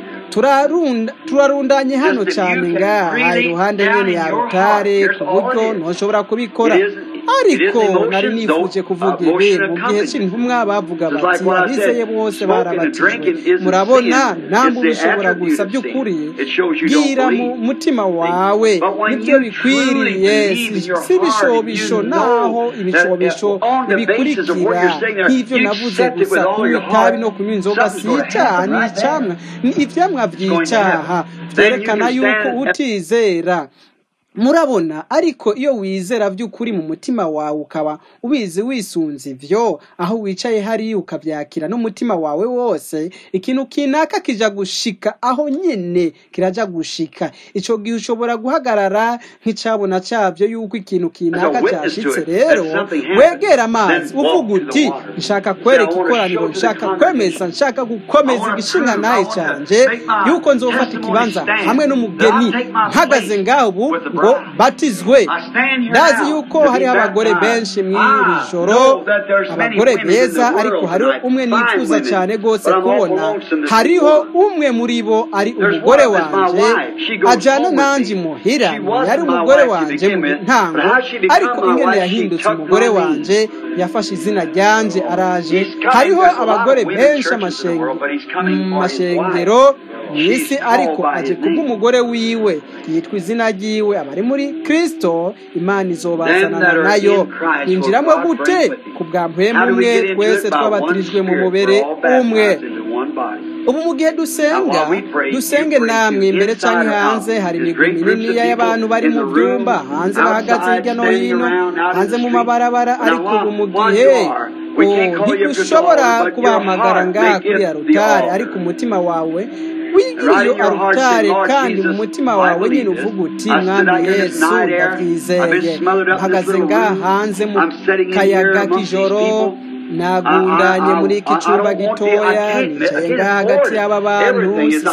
turarundanye hano cyane ngaha iruhande nyine ya rutare ku buryo ntushobora kubikora ariko nari nifuje kuvuga ibi mu gihe cy'intumwa bavuga bati abizeye bose barabatijwe murabona ntabwo ubishobora gusa by'ukuri bwira mu mutima wawe nibyo bikwiriye si ibishobisho naho ibishobisho bibikurikira nk'ibyo navuze gusa kunywa itabi no kunywa inzoga si icyaha ni icyamwa ni ibyamwa by'icyaha byerekana yuko utizera murabona ariko iyo wizera by'ukuri mu mutima wawe ukaba ubizi wisunze ibyo aho wicaye hariya ukabyakira n'umutima wawe wose ikintu kinaka kija gushika aho nyine kirajya gushika icyo gihe ushobora guhagarara nk'icabona cyabyo yuko ikintu kinaka cyashitse rero wegera amazi uvuga uti nshaka kwereka ikoraniro nshaka kwemeza nshaka gukomeza igishinga naye cyanje yuko nzofata ikibanza hamwe n'umugeni mpagaze ngaho ubu ngo batizwe ndazi yuko hariho abagore benshi mu iri joro abagore beza ariko hariho umwe nifuza cyane rwose kubona hariho umwe muri bo ari umugore wanjye ajyana nanjye imuhira yari umugore wanjye mu ntango ariko ingene yahindutse umugore wanjye yafashe izina ryanjye araje hariho abagore benshi amashengero mu isi ariko aje kubw'umugore wiwe yitwa izina ryiwe abari muri kirisito imana izobazanana nayo yinjiramo gute ku bwa mpemu umwe twese twabatirijwe mu mubere umwe ubu mu gihe dusenga dusenge namwe imbere cyangwa hanze hari imigwi minini y'abantu bari mu byumba hanze bahagaze hirya no hino hanze mu mabarabara ariko ubu mu gihe ntidushobora kubahamagara ngaha kuri ya rutare ariko umutima wawe wigiriye arutare kandi mu mutima wawe nyine uvuga uti mwami yesu ndabyizeye mpagaze ngaha hanze mu kayaga k'ijoro nagundanye muri iki cyumba gitoya nicaye ngaha hagati y'aba bantu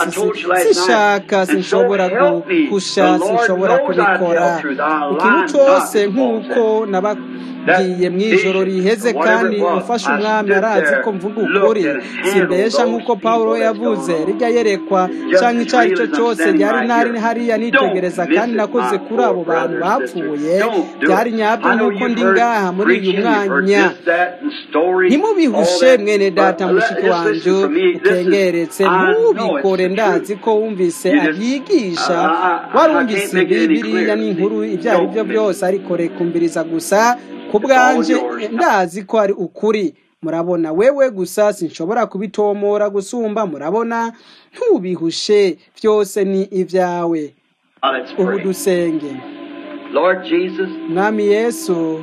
sishaka sinshobora gukusha sinshobora kubikora ikintu cyose nk'uko nababwiye mu ijoro riheze kandi ufashe umwami arazi ko mvuga ukuri simbesha nk'uko paul yavuze rijya yerekwa cyangwa icyo ari cyo cyose ryari nari hariya nitegereza kandi nakoze kuri abo bantu bapfuye byari nyabyo nk'uko ndi ngaha muri uyu mwanya ntimubihushe mwene data mushiki wanjye ukengeretse ntubikore ndazi ko wumvise abigisha warumvise ibi biriya n'inkuru ibyo ari byo byose ariko rekumbiriza gusa ku bwanje ndazi ko ari ukuri murabona wewe gusa sinshobora kubitomora gusumba murabona ntubihushe byose ni ibyawe ubu dusenge mwami yesu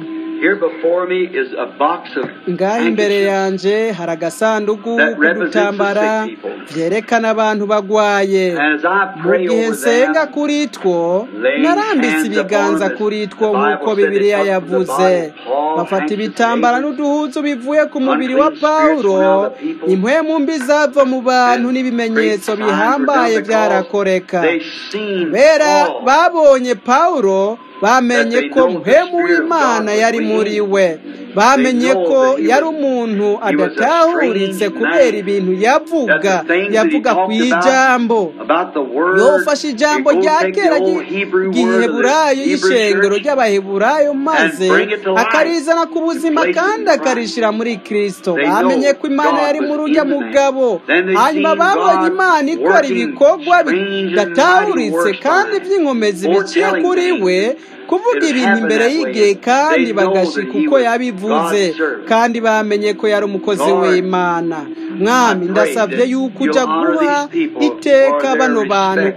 ngaho imbere yanjye hari agasanduku k'udutambara byerekana abantu bagwaye mu gihe nsenga kuri two narambitse ibiganza kuri two nk'uko bibiliya yavuze bafata ibitambara n'uduhuzu bivuye ku mubiri wa pawulo impwemu mbi zava mu bantu n'ibimenyetso bihambaye byarakoreka kubera babonye pawulo bamenye ko muhemu w'imana yari muri we bamenye ko yari umuntu adatahuritse kubera ibintu yavuga yavuga ku ijambo yofashe ijambo rya kera ry'iheburayo y'ishengero ry'abaheburayo maze akarizana ku buzima kandi akarishyira muri kirisito bamenye ko imana yari muri ujya mugabo hanyuma babonye imana ikora ibikorwa bidatahuritse kandi by'inkomezi biciye kuri we kuvuga ibintu imbere y'igihe kandi bagashika uko yabivuze kandi bamenye ko yari umukozi w'imana mwami ndasabye yuko ujya guha iteka bano bantu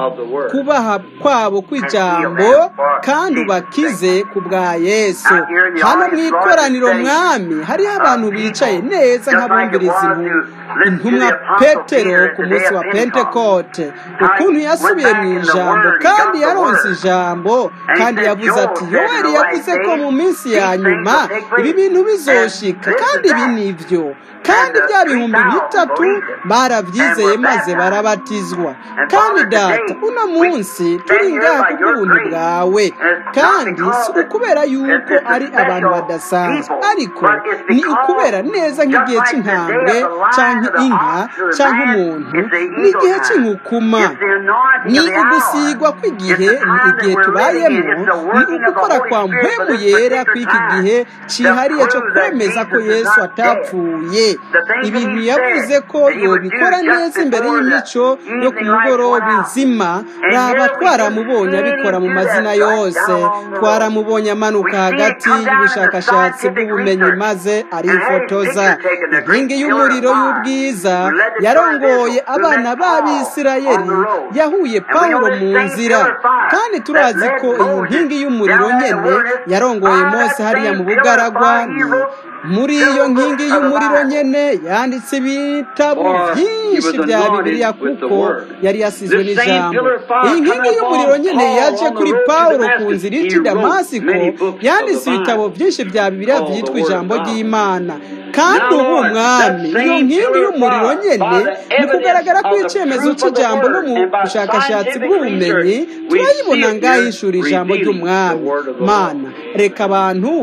kubaha kwabo kw'ijambo kandi ubakize ku bwa yesu hano mu ikoraniro mwami hariho abantu bicaye neza nk'abumviriza intumwa petero ku munsi wa pentekote ukuntu yasubiye mu ijambo kandi yaronse ijambo kandi yavuze ati yoweri yavuze ko mu minsi ya nyuma ibi bintu bizoshika kandi ibi ni byo kandi bya bihumbi bitatu barabyizeye maze barabatizwa kandi data uno munsi turi ngaha kubw'ubuntu bwawe kandi si ukubera yuko ari abantu badasanzwe ariko ni ukubera neza nk'igihe cy'intambwe cyangwa inka cyangwa umuntu n'igihe cy'inkukuma ni ugusigwa kw'igihe ni igihe tubayemo ni ugukora kwa mpemu yera kw'iki gihe cyihariye cyo kwemeza ko yesu atapfuye ibintu yavuze ko yobikora neza imbere y'imico yo ku mugoroba izima raba twaramubonye abikora mu mazina yose twaramubonye amanuka hagati y'ubushakashatsi bw'ubumenyi maze arifotoza inkingi y'umuriro y'ubwiza yarongoye abana b'abisirayeli yahuye pawulo mu nzira kandi turazi ko iyi nkingi y'umuriro nyene yarongoye mose hariya mu bugaragwa ni muri iyo nkingi y'umuriro nyene yanditse ibitabo byinshi bya bibiliya kuko yari yasizwe n'ijambo iyi nkingi y'umuriro nyene yaje kuri pawulo ku nzira ici damasiko yanditse ibitabo byinshi bya bibiliya byitwa ijambo ry'imana kandi ubu mwami iyo nkingi y'umuriro nyene mu kugaragara kw'icyemezo cy'ijambo no mu bushakashatsi bw'ubumenyi turayibona ngaho ishuri ijambo ry'umwami mana reka abantu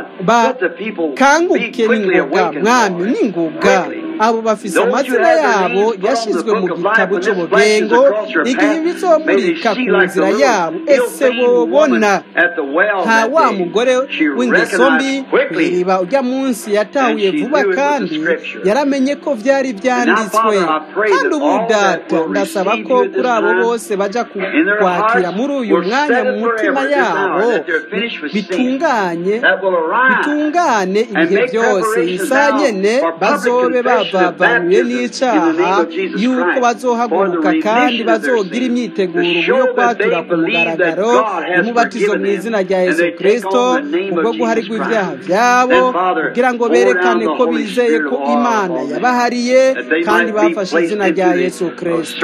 bakanguke n'ingoga mwami n'ingoga abo bafise amazina yabo yashyizwe mu gitabo cy'ubugengo igihe bizomurika ku nzira yabo ese bobona nta wa mugore w'ingeso mbi ku iriba ujya munsi yatahuye vuba kandi yaramenye ko byari byanditswe kandi ubu data ndasaba ko kuri abo bose bajya kwakira muri uyu mwanya mu mutima yabo bitunganye bitungane ibihe byose isa nyene bazobe bavavanuye n'icyaha yuko bazohaguruka kandi bazogira imyiteguro yo kwatura ku mugaragaro umubatizo mu izina rya yesu kirisito kubwo guharirwa ibyaha byabo kugira ngo berekane ko bizeye ko imana yabahariye kandi bafashe izina rya yesu kirisito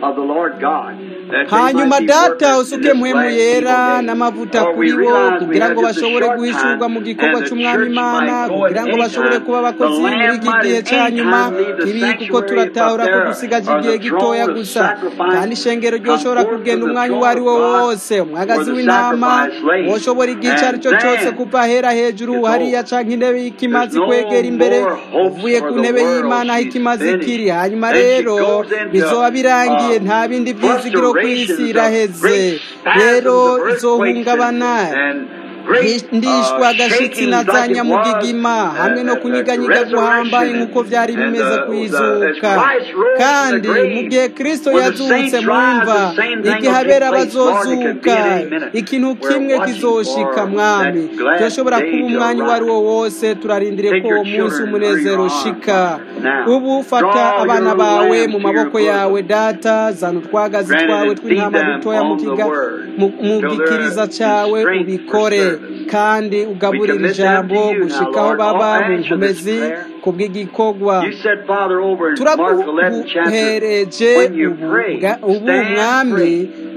hanyuma data usuke muhemu yera n'amavuta kuri bo kugira ngo bashobore guhishurwa mu gikorwa cy'umwami imana kugira ngo bashobore kuba abakozi muri iki gihe cya nyuma kibi kuko turatahura ko dusigaje igihe gitoya gusa kandi ishengero ryoshobora kugenda umwanya uwo ari wo wose umwagazi w'intama woshobora igihe icyo ari cyo cyose kuva ahera hejuru hariya cyangwa intebe y'ikimazi kwegera imbere uvuye ku ntebe y'imana aho ikimazi kiri hanyuma rero bizoba birangiye nta bindi byizigiro ku isi iraheze rero izohungabana ndishwa agashitsi na za nyamugigima hamwe no kunyiganyiga guhambaye nk'uko byari bimeze ku izuka kandi mu gihe kirisito yazutse mwumva igihe abera bazozuka ikintu kimwe kizoshika mwami turashobora kuba umwanya uwo ari wo wose turarindire ko uwo munsi w'umunezero ushika ubu fata abana bawe mu maboko yawe data zana utwagazi twawe tw'intama dutoya mu gikiriza cyawe ubikore kandi ugaburira ijambo gushikaho baba mu nkomezi ku bw'igikorwa turaguhereje ubu mwami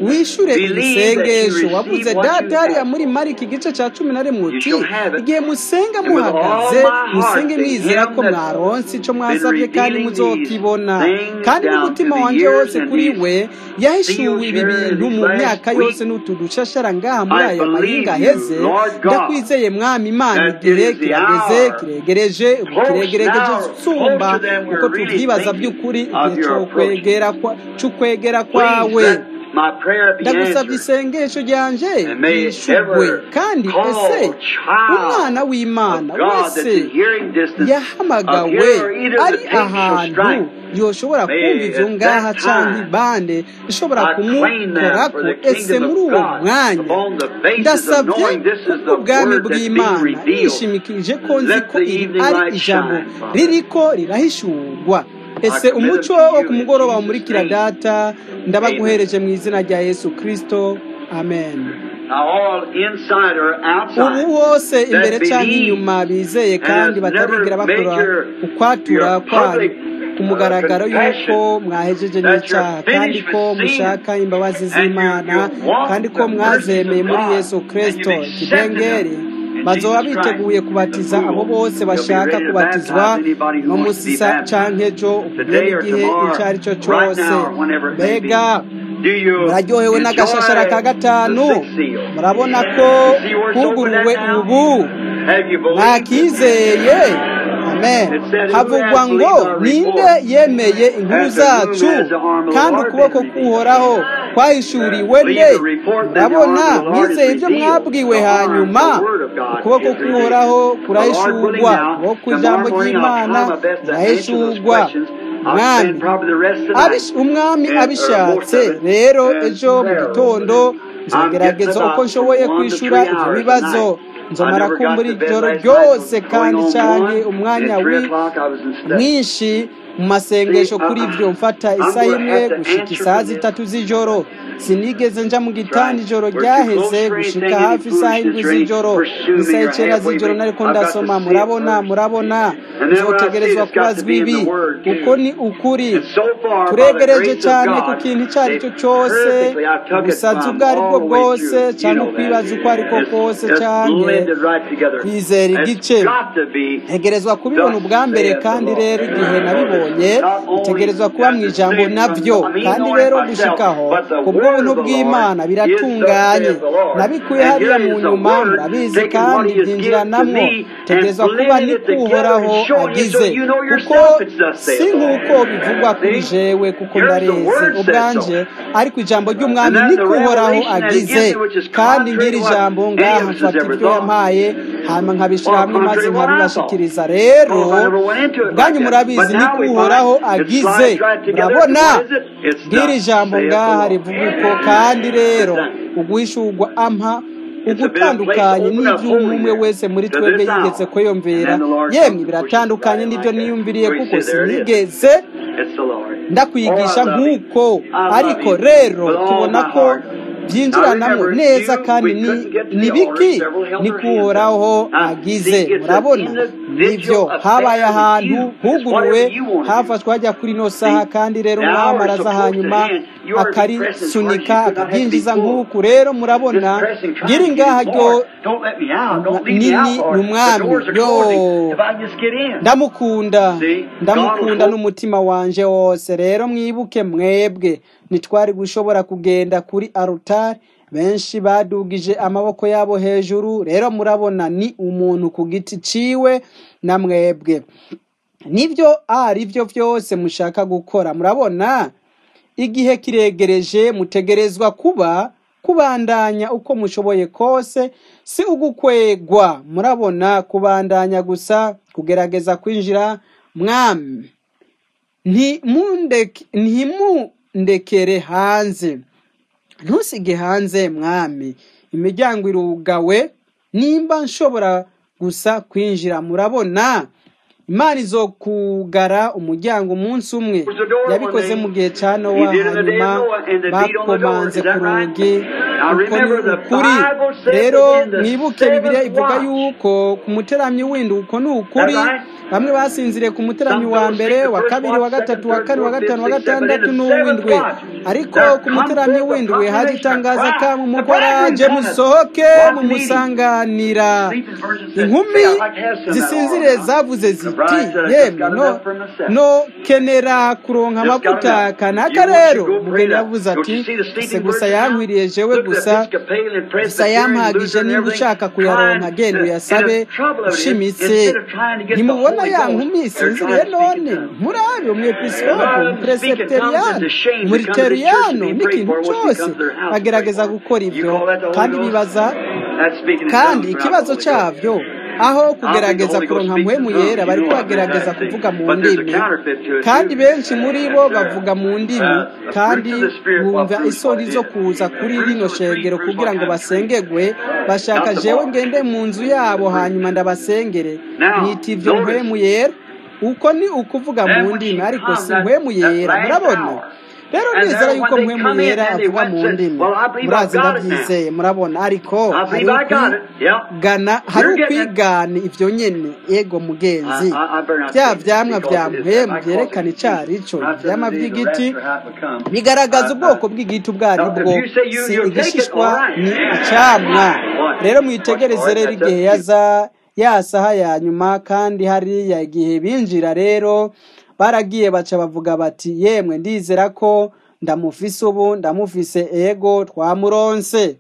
wishure iri Believe that you sengesho receive wavuze what you data hariya ask muri for. mariki igice cya cumi na rimwe You uti shall have it. igihe musenga And with all muhagaze my heart, musenge to mwizera ko him that's mwaronse ico been mwasabye kandi revealing these muzokibona things kandi down n'umutima through the wanje years wose and kuri these we yahishuwe seals ibi here bintu these mu last myaka week. yose n'utudushashara ngaha muri I aya mahinga believe you, aheze Lord God, ndakwizeye mwami imana that igihe it is the kirageze hour kiregereje ubu close kiregereje now, sumba closer than uko we're really tuvyibaza thinking by'ukuri of igihe your cyo approach. kwegera kwa c'ukwegera Please kwawe let my prayer be ndagusabye answered. isengesho ryanje And may ryishugwe every kandi ese called umwana child w'imana of God that's wese in hearing distance of yahamagawe here or either ari the pink shall ahantu strike. yoshobora May kumva ivyo at ngaha that canke time ibande ishobora I claim them kumukorako for the ese kingdom muri of uwo God mwanya upon the basis of ndasabye knowing this is the kubw'ubwami word that's being bw'imana revealed. nishimikije ko nzi Let ko the iri evening ari light ijambo shine, Father. ririko rirahishurwa I ese commit umuco them to wo you ku in mugoroba Jesus' wamurikira name. data ndabaguhereje mu izina rya yesu kristo amen Now all inside or ubu outside bose imbere that cyangwa believe inyuma bizeye and kandi has batarigera never made bakora your, ukwatura your kwanyu public ku uh, mugaragaro y'uko confession mwahejeje that n'icyaha you're kandi finished ko with sin mushaka imbabazi and you, z'imana you want kandi the ko mercies mwazemeye of muri God yesu and you've kristo accepted ikidengeri them in bazoba Jesus Christ. biteguye kubatiza The abo fool bose will be bashaka ready to kubatizwa baptize anybody who no wants to be musisa baptized. canke ejo ubugeni Today or igihe icyo ari cyo tomorrow, right cyose now, or whenever it may be. mbega Do you muraryohewe n'agashashara ka enjoy the gatanu sixth seal? murabona ko You see where it's open kuguruwe at now? ubu Have you believed it? mwakizeye amen It said, Who havugwa has ngo believed our ninde report? yemeye inkuru Has the womb zacu has the arm of the kandi Lord ukuboko been revealed? k'uhoraho kwahishuriwe nde Believe the report, then the arm murabona of the Lord is mwizeye ibyo revealed. mwabwiwe The arm, hanyuma the word of God ukuboko is revealed. k'uhoraho The Lord willing kurahishurwa now, ukuboko ijambo tomorrow morning I'll ry'imana try my best to answer those rirahishurwa questions. I'll mwami spend probably the rest of the night Abish- umwami and, uh, most abishatse of it rero in ejo mu prayer. gitondo I'm getting nzogerageza uko about nshoboye from one to kwishura three ibyo hours a bibazo night. I nzomara never got kumbura to bed ijoro last night. ryose Going kandi on canke one, umwanya and three wi o'clock I was in study. mwinshi mu See, masengesho uh, kuri ibyo mfata I'm isaha going to imwe have to gushika answer isaha for this. zitatu z'ijoro sinigeze nja mu That's gitanda right. ijoro We're too ryaheze close for gushika anything, any hafi isaha indwi foolishness or any z'ijoro pursuing isaha or icenda halfway z'ijoro break. nariko I've got to ndasoma see it murabona first. murabona And then when I see it, nzotegerezwa it's got to kubazwa be in ibi the Word uko too. ni ukuri And so far, by the turegereje grace of cyane ku God, kintu icyo ari they cyo cyose perfectly, I took it ubusazi from ubwo ari bwo all the way bwose through. You cyangwa know that. kwibaza uko ari ko It's, kose it's canke blended right together. kwizera It's igice got to be ntegerezwa kubibona thus ubwa mbere saith the kandi Lord. rero igihe nabibonye Not only bitegerezwa kuba mu does it ijambo say from, nabyo I mean, kandi knowing rero myself, gushikaho but the ku word bw'ubuntu of the Lord bw'imana is thus biratunganye saith the Lord. nabikuye And hariya here mu is the nyuma word murabizi taking what kandi He has given to byinjiranamwo me and tegerezwa kuba blending ni it together kuhoraho and showing you so agize you know kuko yourself it's thus si saith the Lord. nk'uko bivugwa kuri See? jewe kuko Here's the ndareze word said ubwanje so. ariko ijambo And ry'umwami then ni the kuhoraho revelation that He gives agize me, which is kandi contrary ngira to what ijambo any ngaha of us has mfata ever ibyo thought. yampaye hama nkabishyira Or hamwe maze contrary to what I thought. nkabibashikiriza rero Well, I never went into it like ubwanyu that. murabizi But ni now we kuhoraho find it agize slides right together. murabona What is it? It's bw'iri thus jambo saith the ngaha Lord. rivuga uko kandi rero Exactly. uguhishurwa ampa It's a bit of place ugutandukanye open up n'ibyo holy umwe there wese muri to twebwe this yigeze hour. And kwiyumvira then the Lord yemwe comes and pushes it biratandukanye right in n'ibyo like that. niyumviriye So he kuko said, there it is. sinigeze It's the Lord. Oh, ndakwigisha I love him. nk'uko I love ariko him rero with all tubona my ko heart. Now byinjiranamo remember, neza you, kandi we ni couldn't get to ni the altar. biki Several held ni their hands up. kuhoraho Now, agize see, it's an murabona nibyo individual habaye affair with ahantu you. It's huguruwe whatever you want to do. hafashwe hajya kuri ino See, saha kandi rero the umwami hour is araza so close at hanyuma hand. You ought to be pressing as hard as akarisunika you could not have to be akaryinjiza pulled. nk'uku rero Just murabona pressing, trying ngiri to get ngaha in. ryo Lord, don't let me out. Don't leave me nini out, ni Lord. The umwami doors are yo closing. If I just get in. ndamukunda See, God will ndamukunda hope. n'umutima wanje wose rero mwibuke mwebwe ntitwari gushobora kugenda kuri arutari benshi badugije amaboko yabo hejuru rero murabona ni umuntu ku giti ciwe na mwebwe nibyo ari byo byose mushaka gukora murabona igihe kiregereje mutegerezwa kuba kubandanya uko mushoboye kose si ugukwegwa murabona kubandanya gusa kugerageza kwinjira mwami ntimundeke- ntimundekere hanze ntusige hanze mwami imiryango irugawe nimba nshobora gusa kwinjira murabona imana izokugara umuryango umunsi umwe Close the door one yabikoze day. mu gihe cya He nowa did in the day hanyuma of Noah, and they beat on the door. bakomanze Is ku that right? rugi Now uko ni remember, the ukuri Bible says rero that in the mwibuke bibiliya seventh ivuga watch. yuko ku muteramyi w'indi uko ni That ukuri right? bamwe basinziriye ku muteramyi wa mbere wa kabiri wa gatatu wa kane wa gatanu wa gatandatu n'uw'indwi ariko ku muteramyi w'indwi haje itangaza ka mu mukoraje musohoke mumusanganira inkumi zisinziriye zavuze ziti yemwe no no kenera kuronka amavuta kanaka rero umugeni yavuze ati ese gusa yankwiriye jewe gusa gusa yampagije niba ushaka kuyaronka genda uyasabe ushimitse ntimubona ya nkumi isinziriye none murabe umwepiskopo umuperesiteriyano umuriteriyano n'ikintu cyose bagerageza gukora ibyo kandi bibaza kandi ikibazo cyabyo aho kugerageza kuronka muhemu yera bari kubagerageza kuvuga mu ndimi kandi benshi muri bo bavuga mu ndimi kandi bumva isoni zo kuza kuri rino shengero kugira ngo basengegwe bashaka jewe ngende mu nzu yabo hanyuma ndabasengere nita ibyo muhemu yera uko ni ukuvuga mu ndimi ariko si muhemu yera murabona rero nizera yuko muhemu yera avuga mu ndimi murazi ndabyizeye murabona ariko hari ukwigana hari ukwigana ibyo nyene ego mugenzi bya vyamwa vya muhemu vyerekana icari ico ivyamwa vy'igiti bigaragaza ubwoko bw'igiti ubwo ari bwo si igishishwa ni icamwa rero mwitegereze rero igihe yaza ya saha ya nyuma kandi hariya igihe binjira rero baragiye baca bavuga bati yemwe ndizera ko ndamufise ubu ndamufise ego twamuronse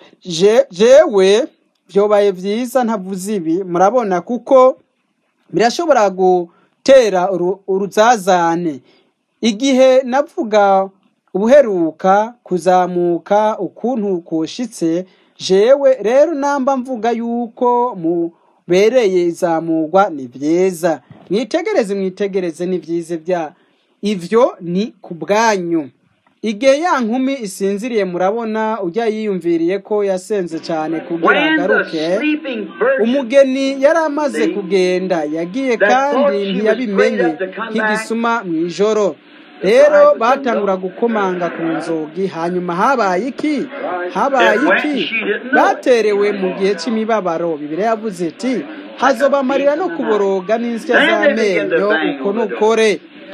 jewe byobaye byiza ntavuze ibi murabona kuko birashobora gutera uruzazane igihe navuga ubuheruka kuzamuka ukuntu kushitse jewe rero namba mvuga yuko mubereye izamurwa ni byiza mwitegereze mwitegereze ni byiza bya ivyo ni ku bwanyu igihe ya nkumi isinziriye murabona ujya yiyumviriye ko yasenze cyane kugira agaruke umugeni yari amaze kugenda yagiye kandi ntiyabimenye nk'igisuma mu ijoro rero batangura gukomanga ku nzugi hanyuma habaye iki habaye iki baterewe mu gihe cy'imibabaro bibiri yavuze iti hazobamarira no kuboroga n'insya z'amenyo uko nukore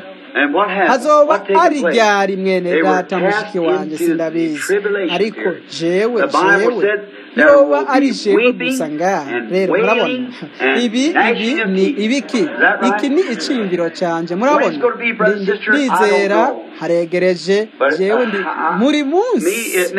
hazoba ari ryari mwene data mushiki wanjye sindabizi ariko jewe jewe yoba ari jewe gusa ngaha rero murabona ibi ibi ni ibiki iki ni iciyumviro cyanjye murabona ndizera haregereje jewe ndi muri munsi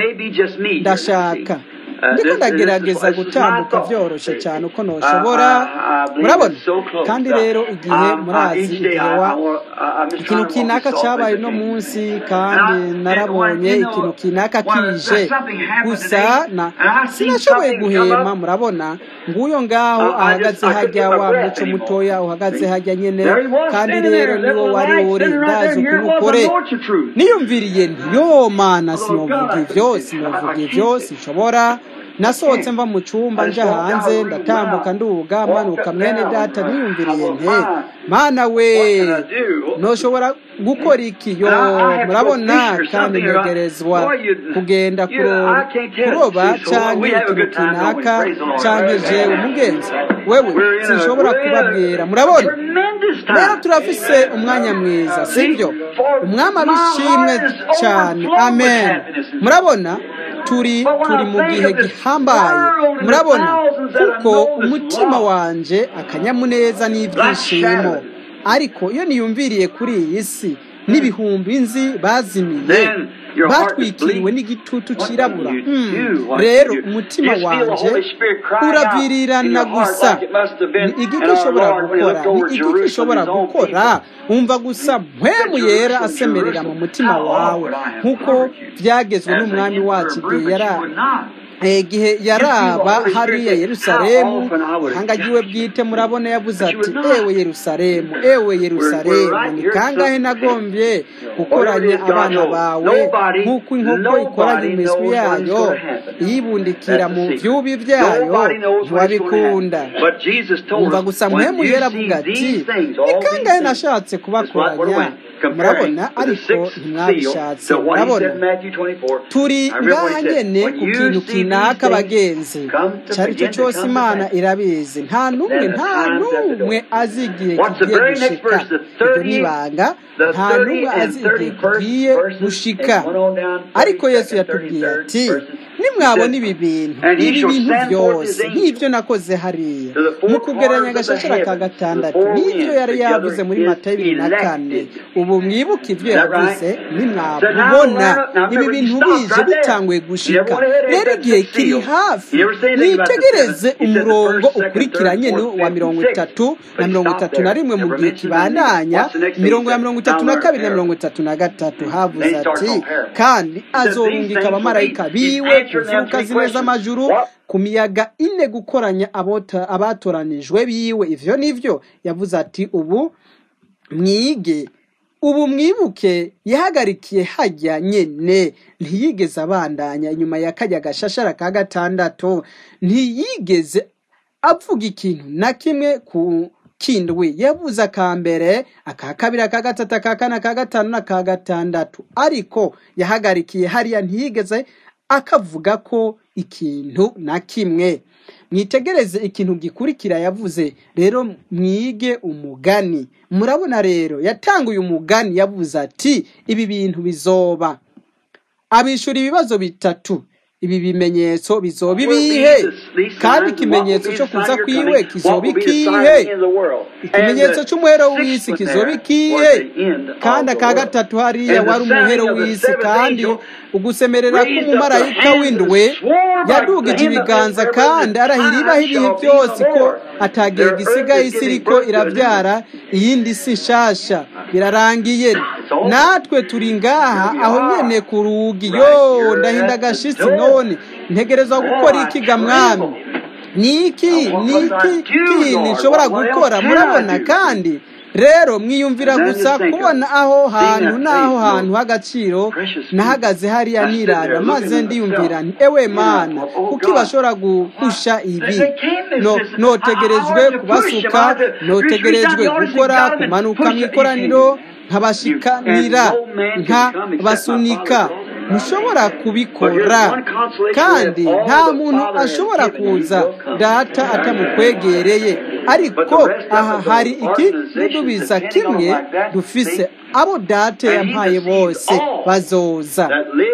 ndashaka ndiko ndagerageza gutambuka byoroshye cyane uko noshobora murabona kandi rero igihe murazi igihe wa ikintu kinaka cyabaye uno munsi kandi narabonye ikintu kinaka kije gusa na sinashoboye guhema murabona nguyo ngaho ahagaze hajya wa muco mutoya uhagaze hajya nyene kandi rero niwo wari uri ndazi ukuntu ukore niyumviriye nti yo mana sinovuga ivyo sinovuga ivyo sinshobora nasohotse mva mu cyumba nja hanze ndatambuka nduga manuka mwene data niyumviriye nte mana we noshobora gukora iki yo murabona kandi ntegerezwa kugenda kuroba cyangwa ikintu kinaka cyangwa jewe umugenzi wewe sinshobora kubabwira murabona rero turafise umwanya mwiza sibyo umwami abishimwe cyane amen murabona turi turi mu gihe gihambaye murabona kuko umutima wanje akanyamuneza n'ibyishimo ariko iyo niyumviriye kuri iyi si n'ibihumbi nzi bazimiye batwikiriwe n'igitutu cyirabura rero umutima wanjye uravirirana gusa ni igiki ishobora gukora ni igiki ishobora gukora wumva gusa mpwemu yera asemerera mu mutima wawe nk'uko byagezwe n'umwami wacu igihe yari igihe yaraba hariya yerusalemu ihangagiwe bwite murabona yavuze ati ewe yerusalemu ewe yerusalemu ni kangahe nagombye gukoranya abana bawe nk'uko inkoko ikoranya imiswi yayo iyibundikira mu byubi byayo ntiwabikunda umva gusa muhemu yera avuga ati ni kangahe nashatse kubakoranya murabona ariko ntimwabishatse murabona turi ngaha nyene ku kintu kinaka abagenzi cyari cyo cyose imana irabizi nta n'umwe nta n'umwe azi igihe kigiye gushika iryo nibanga nta n'umwe azi igihe kigiye gushika ariko yesu yatubwiye ati nimwabona ibi bintu ibi bintu byose nk'ibyo nakoze hariya mu kugereranya agashashara ka gatandatu n'ibyo yari yavuze muri matayo bibiri na kane ubu mwibuke ibyo yavuze nimwabona ibi bintu bije bitanguye gushika rero igihe kiri hafi mwitegereze umurongo ukurikiranye ni wa mirongo itatu na mirongo itatu na rimwe mu gihe kibandanya mirongo ya mirongo itatu na kabiri na mirongo itatu na gatatu havuze ati kandi azorungika abamarayika biwe kuvuka zimwe z'amajuru ku miyaga ine gukoranya abatoranijwe biwe ivyo nivyo yavuze ati ubu mwige ubu mwibuke yahagarikiye hajya nyene ntiyigeze abandanya inyuma ya kajya gashashara ka gatandatu ntiyigeze avuga ikintu na kimwe ku kindwi yavuze aka mbere aka kabiri aka gatatu aka kane aka gatanu n'aka gatandatu ariko yahagarikiye hariya ntiyigeze akavuga ko ikintu na kimwe mwitegereze ikintu gikurikira yavuze rero mwige umugani murabona rero yatanguye umugani yavuze ati ibi bintu bizoba abishura ibibazo bitatu ibi bimenyetso bizoba ibihe kandi ikimenyetso cyo kuza kwiwe kizoba ikihe ikimenyetso cy'umuhero w'isi kizoba ikihe kandi aka gatatu hariya wari umuhero w'isi kandi ugusemerera k'umumarayika w'indwe yadugije ibiganza kandi arahira ibaho ibihe byose ko atagiye gisigaye isi iriko irabyara iyindi si nshasha birarangiye natwe turi ngaha aho nyene ku rugi yo ndahinda agashitsi none ntegereza gukora iki ga mwami ni iki ni iki kindi nshobora gukora murabona kandi rero mwiyumvira gusa kubona aho hantu n'aho hantu h'agaciro nahagaze hariya nirara maze ndiyumvira nti ewe mana kuko bashobora guhusha ibi no notegerejwe kubasuka notegerejwe gukora kumanuka mu ikoraniro nkabashikanira nkabasunika ntushobora kubikora kandi nta muntu ashobora kuza data atamukwegereye ariko aha hari ikidubiza kimwe dufise abo data yampaye bose bazoza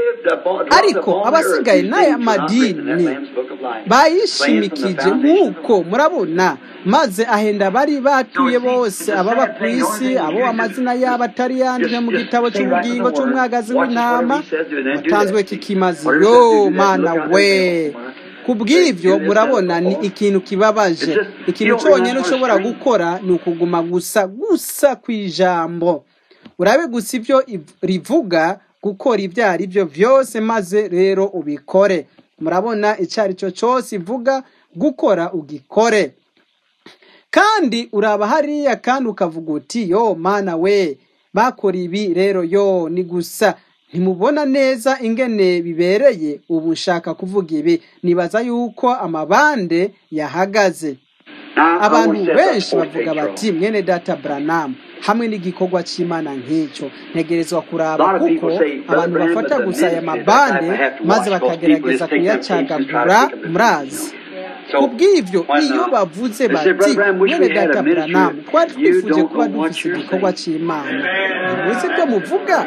ariko abasigaye n'aya madini bayishimikije nk'uko murabona maze ahenda bari batuye bose ababa ku isi abo amazina yabo atari yanditswe mu gitabo cy'ubugingo cy'umwagazi w'intama watanzwe kikimazi yo mana we ku bw'ibyo murabona ni ikintu kibabaje ikintu cyonyine ushobora gukora ni ukuguma gusa gusa ku ijambo urabe gusa ibyo rivuga gukora ibyo ari byo byose maze rero ubikore murabona icyo ari cyo cyose ivuga gukora ugikore kandi uraba hariya kandi ukavuga uti yo mana we bakora ibi rero yo ni gusa ntimubona neza ingene bibereye ubu nshaka kuvuga ibi nibaza yuko amabande yahagaze abantu benshi bavuga bati mwene data buranamu hamwe n'igikorwa cy'imana nk'icyo ntegerezwa kuraba kuko abantu bafata gusa aya mabande maze bakagerageza kuyacagagura murazi ku bw'ibyo iyo bavuze bati mwene data buranamu twari twifuje kuba dufite igikorwa cy'imana ntimuzi ibyo muvuga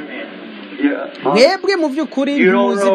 mwebwe mu by'ukuri ntuzi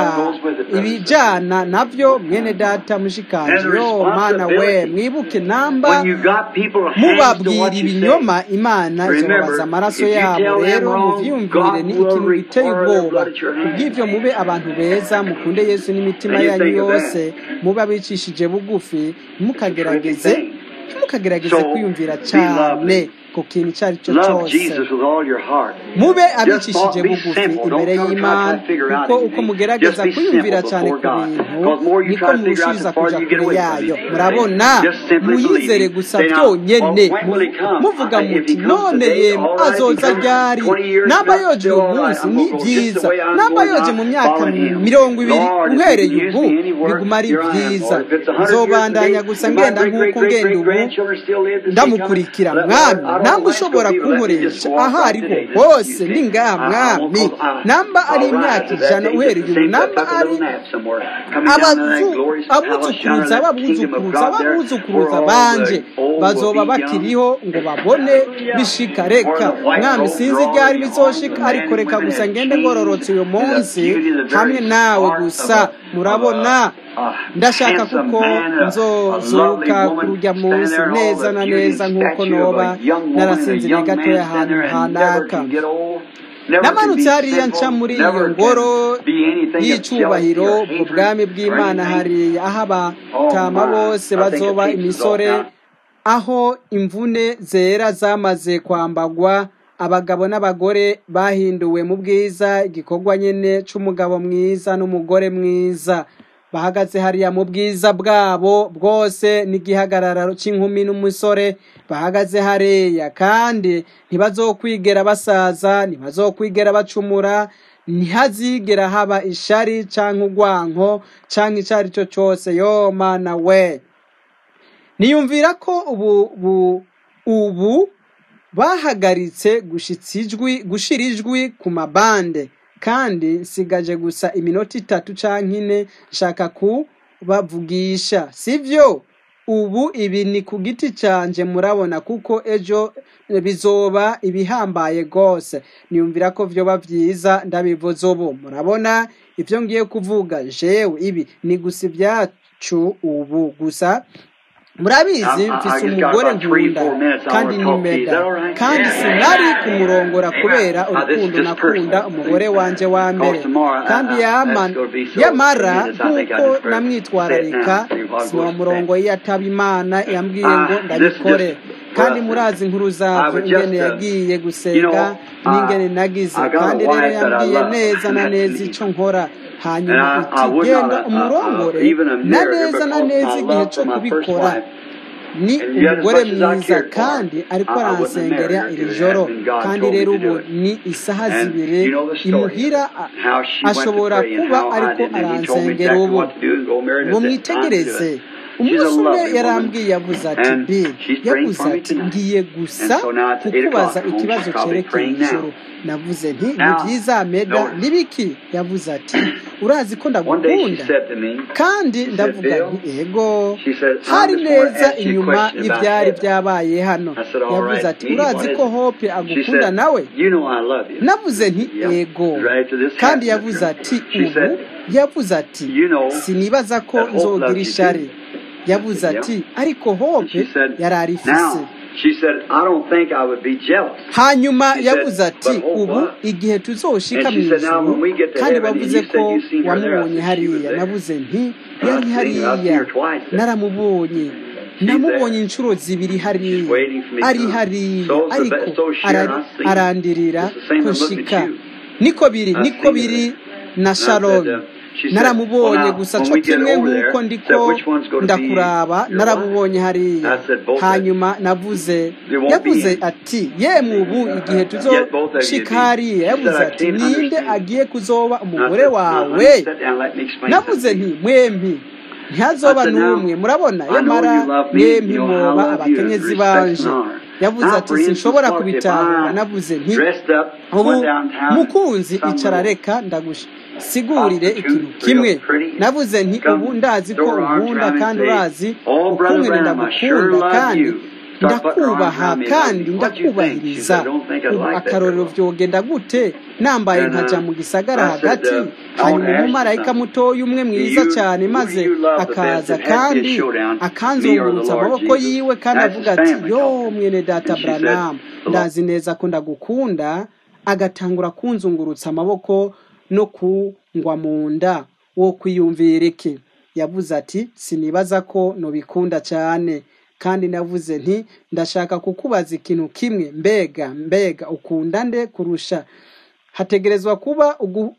ibijyana nabyo mwene data mushikanje yo mana we mwibuke namba mubabwira ibinyoma imana izobabaza amaraso yabo rero mubyiyumvire ni ikintu giteye ubwoba kubw'ibyo mube abantu beza mukunde yesu n'imitima yanyu yose mube abicishije bugufi ntimukagerageze ntimukagerageze kwiyumvira cyane ku kintu icyo ari cyo Love cyose Jesus with all your heart. mube Just abicishije be bugufi simple. Don't imbere try to y'imana figure out kuko uko anything. mugerageza Just be kwiyumvira simple cyane before ku God. bintu Because more you niko try to figure out, murushiriza the farther kuja you get kure away from yayo Him. murabona Just simply muyizere believe Him. gusa Say now, byonyene well, when will He come? muvuga I- if muti He comes none today, yemwe all right. If He azoza comes ryari 20 years namba from now, yoje still uyu all right. munsi I'm ni gonna go just the byiza way I'm namba going yoje now, mu myaka following Him. mirongo ibiri Lord, if you uhereye can use ubu me anywhere, biguma ari here I am, byiza Lord. If it's a hundred years nzobandanya today, gusa if my ngenda great, great, nk'uko great, ngenda great ubu grandchildren still live to see coming, ndamukurikira let- Lord, mwami I don't namba know when it's ushobora gonna be, but let me just kunkoresha walk aho out ariho today. Just hose use me. ni ngaha I- I won't mwami close my- namba ari I'll imyaka rise that ijana day uhereye just the ubu same, namba just a ari little nap somewhere. Coming down to that abazu glorious palace, shining abuzukuruza that kingdom of ababuzukuruza God there, where ababuzukuruza all banje the old will bazoba be young. bakiriho ngo babone bishika Where reka the white mwami robes sinzi are all ryari the bizoshika arms of ariko men reka and women gusa had ngende changed ngororotse uyu in the munsi beauty, the hamwe very nawe spark of gusa a, of murabona a, a ndashaka handsome kuko man, a, a lovely nzozuka woman kurya stand munsi there, all neza the na beauty neza and nk'uko statue of noba a young woman and a narasinziriye young man gatoya stand ahantu there and never hanaka can get old. Never can namanutse be hariya nca sinful, muri iyo never ngoro can be anything of jealousy y'icubahiro or mu hatred bwami or bw'imana anything. hariya aho Oh abatama my, bose I think it bazoba takes us off imisore now. aho imvune zera zamaze kwambagwa abagabo n'abagore bahinduwe mu bwiza igikorwa nyene c'umugabo mwiza n'umugore mwiza bahagaze hariya mu bwiza bwabo bwose n'igihagararo c'inkumi n'umusore bahagaze hariya kandi ntibazokwigera basaza ntibazokwigera bacumura ntihazigera haba ishari canke urwanko canke ico ari cyo cose yo mana we niyumvira ko ubu bu, ubu bahagaritse gushitsa ijwi gushira ijwi ku mabande kandi nsigaje gusa iminota itatu canke ine nshaka kubavugisha sivyo ubu ibi ni ku giti canje murabona kuko ejo bizoba ibihambaye gose niyumvira ko vyoba vyiza ndabivuze ubu murabona ivyo ngiye kuvuga jewe ibi ni gusa ibyacu ubu gusa murabizi I, I, mfise I just got umugore about three, nkunda four minutes. I kandi want to ni talk to you. Is mega that all right? kandi sinari kumurongora kubera Now, this is urukundo just nakunda personal. umugore wanje wa mbere Because tomorrow, I, kandi I, yama that's going to be so yamara tremendous. I think I nk'uko just better say it namwitwararika now. See what sinowa goes murongo iyo ataba imana yambwiye ngo Uh, this is ndabikore just kandi for us. murazi inkuru I zavyo would just, ingene uh, yagiye you gusenga know, n'ingene uh, nagize I got a kandi rero wife that I yambwiye love, neza and na that's neza me. ico nkora And hanyuma I, I iti would genda not, uh, uh, umurongore even a na mirror neza na because neza my igihe love co for my first kubikora wife, ni and yet as umugore much as I mwiza cared for her, kandi ariko I, I wouldn't have married aransengera her iri if it joro hadn't been God kandi told me rero to do ubu it. ni isaha And zibiri you know the story of imuhira it, a- how she went to ashobora pray and kuba how I ariko didn't, and he told me aransengera exactly ubu what to do and go marry her ubu at that time to do mwitegereze it. She's a umunsi umwe lovely woman, yarambwiye yavuze ati and bi she's praying yavuze for me ati tonight. ngiye And gusa so now it's 8 kukubaza o'clock home. ikibazo She's probably cerekeye praying ijuru now. navuze nti ni Now, byiza meda notice, nibiki yavuze ati urazi ko one day she ndagukunda said to me, kandi she said, ndavuga Bill, nti ego she said, I hari just want to neza ask you a inyuma question about y'ibyari heaven. byabaye hano I said, all yavuze right, ati me, urazi what is ko it? hope She agukunda said, nawe you know I love you. navuze nti Yeah. ego Right after this kandi happened, yavuze ati she ubu said, yavuze ati you know sinibaza ko that hope nzogira loves you ishari too. yavuze I said, ati yeah. ariko And hope she said, yari arifise now, she said, I don't think I would be jealous. hanyuma She yavuze said, ati but hope ubu what? igihe tuzoshika And mu she said, now ijuru when we get to kandi heaven, and wavuze you said ko you seen her there, I wamubonye said she was hariya there. navuze nti I yari seen her, I seen hariya her twice there. naramubonye She's namubonye there. inshuro zibiri She's hariya waiting for me to ari come. hariya So's the ariko best, so Sharon, arari- I seen. arandirira It's the same ko as looking nshika at you. niko biri I niko seen her biri there. na And I said, sharon uh, she said, well naramubonye now, gusa when co we get kimwe over nk'uko there, ndiko said, which one's going to be ndakuraba your wife? naramubonye hariya I said, both of you. hanyuma navuze There won't be yavuze any. ati yemwe ubu igihe Yet both of you would tuzoshika be. hariya She said, yavuze I ati can't ninde understand. agiye kuzoba And I umugore said, now, honey, wawe sit down, let me explain navuze something to nti you. mwempi I ntihazoba said, now, n'umwe murabona I know yamara you love me, mwempi you know how I mwoba love you, and abakenyezi respect and banje honor. yavuze Now, ati for instance, sinshobora what if kubitahura I navuze nti dressed up, ubu went downtown, mukunzi some icara little reka ndagusigurire ikintu prostitute, kimwe real pretty, navuze nti come ubu ndazi ko throw her arms unkunda around me and kandi say, urazi Oh, Brother ukungene Branham, I sure ndagukunda love kandi you. Start putting her arms ndakubaha around me and love kandi me. What'd you think? She said, ndakubaririza I don't think I'd ubu like that very akarorero well. vyogenda gute nambaye And nkaja uh, mu gisagara I said, hagati uh, I want to hanyuma ask you umumarayika something. mutoya umwe Do mwiza you, cyane who do maze you love the best? akaza It had to be a kandi showdown, me or the akanzungurutsa Lord amaboko Jesus. yiwe kandi That's avuga his ati family yo talking. mwene data And she said, branamu the Lord. ndazi neza ko ndagukunda agatangura kunzungurutsa amaboko no kungwa mu nda wo kwiyumvira iki yavuze ati sinibaza ko nobikunda cyane kandi navuze nti ndashaka kukubaza ikintu kimwe mbega mbega ukunda nde kurusha hategerezwa kuba ugu-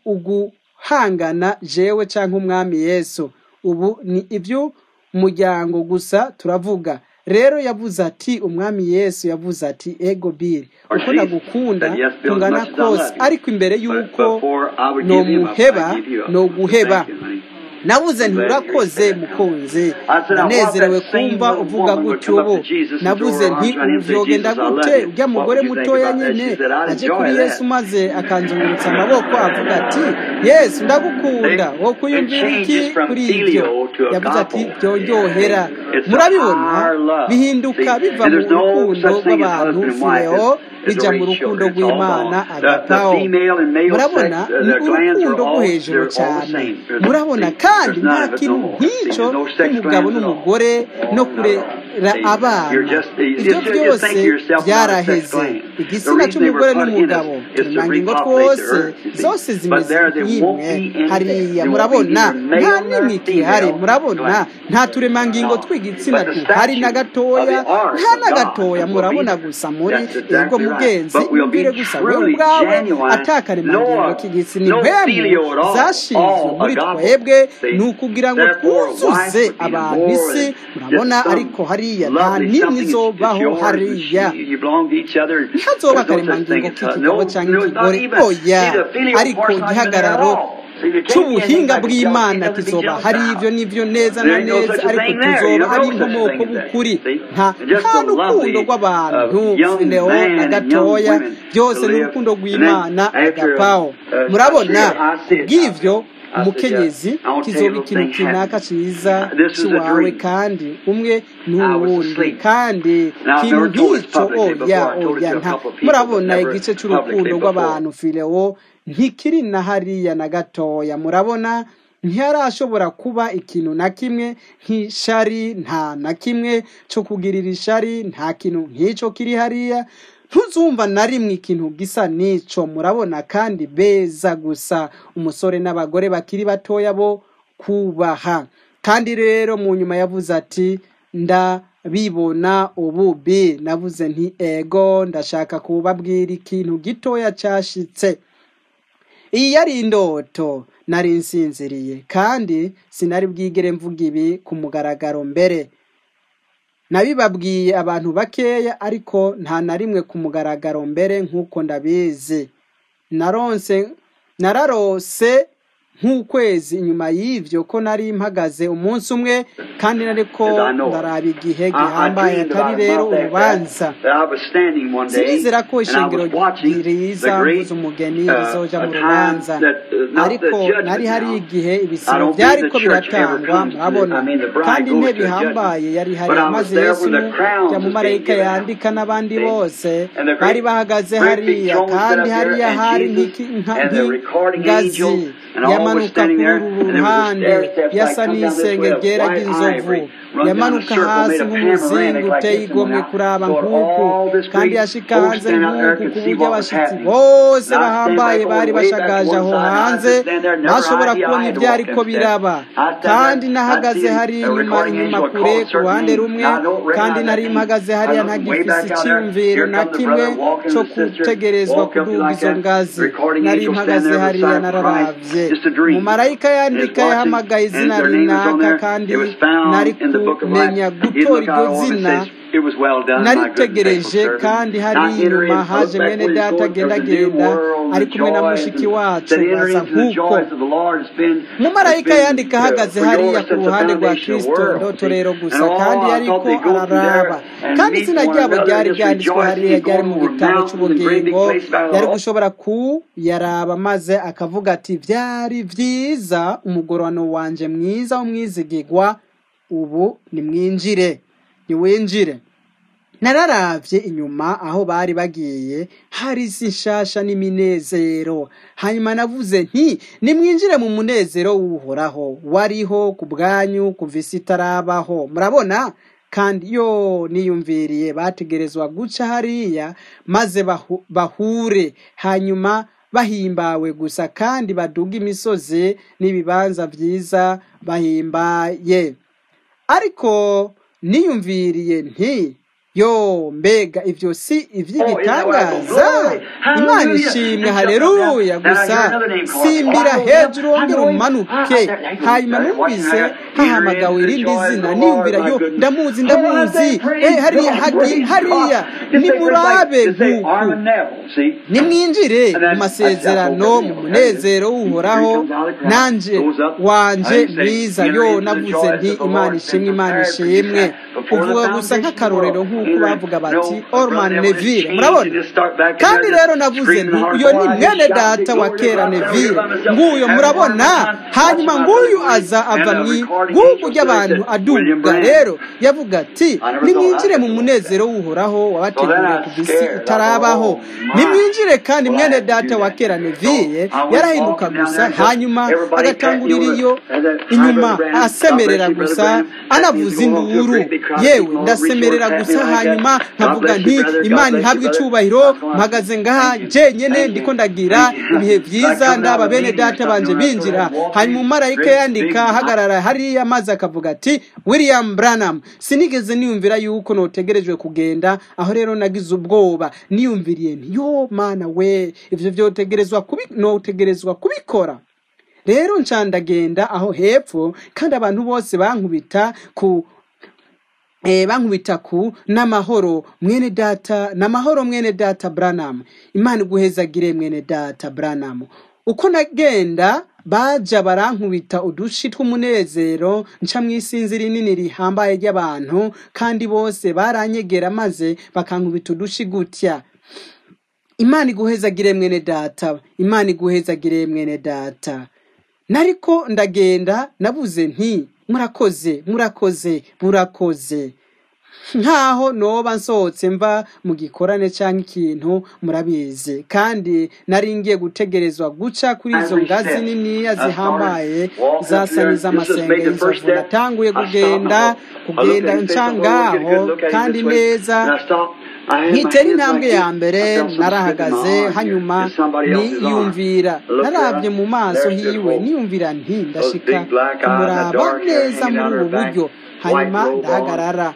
uguhangana jewe canke umwami yesu ubu ni iby'umuryango gusa turavuga rero yavuze ati umwami yesu yavuze ati ego biri Or uko she ndagukunda said, "Yes, Bill, as tungana much as I kose love you." ariko imbere But y'uko before I would give him up, nomuheba I'd give you up. noguheba Thank you, honey. navuze nti I'm glad you urakoze respect that. mukunzi I said, I want ndanezerewe that same kumva little uvuga woman would gutyo come up ubu to Jesus and navuze throw her nti arms around him and say, uvyogenda "Jesus, I love gute you." urya What mugore would you think mutoya about that? nyene She said, "I'd aje enjoy kuri that." yesu maze akanzungurutsa amaboko avuga ati yesu ndagukunda They- wo kuyumvira it iki changes from kuri filial ibyo to yavuze ati agape. byonyohera It's a murabibona higher love. bihinduka See, biva and mu there's no rukundo such thing as rw'abantu husband and wife. fileo It's- it's bija mu already rukundo children. It's all rw'imana gone. The, the agapaho female and male sex, murabona uh, ni the glands are urukundo rwo all, hejuru they're all the cyane same. There's- murabona see, kandi there's none nta of it kintu no more. nk'icyo See, there's no sex cy'umugabo glands at all. n'umugore no kurera See, abana you're just- you ibyo just- you byose think of yourself not a sex byaraheze gland. The igitsina reason they cy'umugore were put in n'umugabo us is to turemangingo repopulate the twose earth, you see. zose But zimeze there there won't nk'imwe be any- hariya there won't be murabona neither male nta nor n'imwe igihari female murabona gland. nta turemangingo No. tw'igitsina But the duhari na statue gatoya of the ark nta of na God gatoya will murabona be- gusa muri That's yego exactly right. mugenzi But we'll be yumvire gusa we truly ubwawe genuine, atakaremangingo no- k'igitsina no impwemu filial at all, zashinzwe all muri agape. twebwe See, ni ukugira ngo therefore, a wife twuzuze would be abantu more isi than murabona just some ariko hariya nta lovely nini something. It's- it's izobaho yours and hariya she- you belong to each other. ntihazoba There's no such akaremangingo thing as- k'ikigabo no- cyangwa no, it's not ikigore even- oya see, the filial ariko part's not even there at igihagararo all. See, there can't be cy'ubuhinga anything like a bw'imana jealousy, nothing to be kizoba jealous hari about. ibyo n'ibyo neza na There ain't no neza such a ariko thing there. You tuzoba don't ari know such a inkomoko thing as that. b'ukuri See? nta Just nta the rukundo lovely, rw'abantu uh, young fileo man na and young gatoya women byose to ni live. urukundo And then rw'imana after, agapaho uh, murabona I see it. kubw'ivyo I said, umukenyezi yeah, I want to tell kizoba you a ikintu little thing kinaka happened. ciza This is a ciwawe dream. kandi umwe I was n'uwundi asleep. kandi Now, I've kintu never told this nk'icyo publicly before. oya I told it oya to a nta couple of people, murabona but never igice publicly c'urukundo before. rw'abantu fileo ntikiri na hariya na gatoya murabona ntiharashobora kuba ikintu na kimwe nk'ishari nta na kimwe cyo kugirira ishari nta kintu nk'icyo kiri hariya ntuzumva na rimwe ikintu gisa n'ico murabona kandi beza gusa umusore n'abagore bakiri batoya bo kubaha kandi rero mu nyuma yavuze ati ndabibona ububi navuze nti ego ndashaka kubabwira ikintu gitoya cyashitse iyi yari indoto nari nsinziriye kandi sinari bwigere mvuga ibi ku mugaragaro mbere nabibabwiye abantu bakeya ariko nta na rimwe ku mugaragaro mbere nk'uko ndabizi naronse nararose nk'ukwezi inyuma y'ivyo ko nari mpagaze umunsi umwe kandi nariko As I know it. ndaraba igihe I, I gihambaye dreamed atari about, rero about that, urubanza that, that I was standing one day sinizera ko and I ishengero was watching riza the great mvuze umugeni uh, rizoja a mu time rubanza that uh, not the ariko judgment nari hari now. igihe I ibisiro don't byari believe ko the church ever biratangwa comes to the, murabona I mean the bride kandi goes intebe to a judgment. ihambaye yari hari But I was maze there yesu when the crowns ya was being mumarayika given out. yandika n'abandi See? bose And the bari great, bahagaze great big hariya throne set kandi up there hariya and hari Jesus nk'iki- nka- and the recording nk'ingazi angel and all was yamanuka standing kuri there uru and there was a ruhande stair steps like yasa come down this n'isenge way of ryera white ry'inzovu ivory run down a yamanuka circle hasi made of nk'umuzingo panoramic like uteye this and went igomwe out. kuraba So nk'uku all this kandi great yashika host hanze stand out there nk'uku could ku see buryo what was abashitsi happening. bose And I stand bahambaye back bari over way back bashagaje to one aho side and I hanze just stand there, never bashobora idea I kubona had to ibyo walk ariko them steps. biraba I stand kandi there, I nahagaze see hari a inyuma recording inyuma angel kure called ku certain ruhande names. rumwe Now I don't kandi recognize nari that name. mpagaze I hariya look way ntagifise back out there. icyiyumviro Here na comes the kimwe brother walking cyo and the sister gutegerezwa walk up kuduga like izo that. ngazi Recording nari angel mpagaze standing there hariya beside Christ. nararavye Just a dream. umumarayika And is yandika watching yahamagaye and izina their name was on rinaka there. kandi It was found nari in the book of life. kumenya He'd gutora look iryo out over and zina says, It was well done, my good and faithful naritegereje servant. kandi Now hariya enter inyuma in, haje look back mwene where he's data going. There's a new agendagenda world, ari the kumwe na joys, mushiki and wacu that enter basa into the nk'uko joys of the Lord has been, has umumarayika been yandika uh, ahagaze for hariya yours ku since the ruhande rwa foundation of the kristo world. ndoto See? rero And gusa all kandi I yariko thought they go through araraba there and kandi meet izina one ryabo another ryari and just ryanditswe rejoice hariya and ryari go mu over gitabo mountains and great big c'ubugingo places about yari all. gushobora kuyaraba maze akavuga ati byari byiza umugorano wanje mwiza w'umwizigigwa ubu nimwinjire niwinjire nararavye inyuma aho bari bagiye hari isi nshasha n'iminezero hanyuma navuze nti nimwinjire mu munezero w'uhoraho wariho ku bwanyu kuva isi itarabaho murabona kandi yo niyumviriye bategerezwa guca hariya maze bahu- bahure hanyuma bahimbawe gusa kandi baduga imisozi n'ibibanza vyiza bahimbaye ariko niyumviriye nti yo mbega ivyo si Oh, isn't that what I go, ivy'igitangaza glory, imana hallelujah, ishimwe and jump up down. haleluya Then I gusa hear another name called, simbira oh, hejuru I wongere know him. umanuke Ah, there, there you go. hanyuma There, watching numvise there. hahamagawe Enter into the irindi joy of zina the niyumvira Lord, yo my goodness. ndamuzi Oh, ndamuzi I say, praise eh hariya God, hagi- praise hariya God. Just say, for nimurabe like, just say nk'uku Armin Neville, see? nimwinjire And mu that's, that's, that's masezerano open mu Neville. There it is. munezero Here he w'uhoraho comes out of the crowd, nanje goes up, wanje and he say, mwiza enter yo into the navuze joy nti that the imana Lord has ishimwe been imana prepared for you ishimwe before the uvuga gusa foundation of the nk'akarorero world. nk'uko Amen. bavuga No, bati my brother orman Neville just neville changed. He murabona just start back in kandi there rero just navuze screaming nti hard. uyo Boy, ni I just mwene shouted data wa glory to kera God. I heard neville by myself. nguyo Having murabona one time watching hanyuma my nguyu brother aza William ava and mu a recording guhugu angel said, ry'abantu William aduga Branham. rero yavuga ati I never thought nimwinjire I'd mu get to munezero w'uhoraho So then wabateguriye I kuva was isi scared. I thought, itarabaho oh my. nimwinjire kandi Well, I mwene had to do data wa that. kera So neville I went yarahinduka walking down gusa there and just hanyuma everybody patting agatangurira you iyo over. And then, hi, inyuma Brother Branham. God asemerera bless you, Brother gusa Branham. That means anavuza going home to a induru great big crowd of yewe people all reach over ndasemerera and pat me gusa like that. hanyuma God nkavuga bless nti you, brother. God imana bless you, ihabwe brother. icubahiro I'm going. mpagaze ngaha Thank you. jenyene Thank ndiko you. ndagira Thank you. ibihe Like vyiza coming out ndaba of a bene meeting or data something, banje you know, I sort binjira of walk hanyuma in umumarayika great yandika big ahagarara hariya maze akavuga ati william branham sinigeze niyumvira yuko notegerejwe kugenda aho rero nagize ubwoba niyumviriye nti yo mana we ivyo vyotegerezwa kubi notegerezwa kubikora rero nca ndagenda aho hepfo kandi abantu bose bankubita ku eh, bankubita ku n'amahoro mwene data n'amahoro mwene data Branham imana iguhezagire mwene data Branham uko nagenda baja barankubita udushi tw'umunezero nca mw'isinzi rinini rihambaye ry'abantu kandi bose baranyegera maze bakankubita udushi gutya imana iguhezagire mwene data imana iguhezagire mwene data nariko ndagenda nabuze nti murakoze murakoze murakoze nkaho noba nsohotse mva mu gikorane cyangwa ikintu murabizi kandi nari ngiye gutegerezwa guca kuri izo ngazi niniya zihambaye zasa n'iz'amasengesho natanguye kugenda kugenda nca ngaho kandi neza nkitera intambwe ya mbere narahagaze hanyuma niyumvira narabye mu maso hiwe niyumvira nti ndashika kumuraba neza muri ubu buryo hanyuma ndahagarara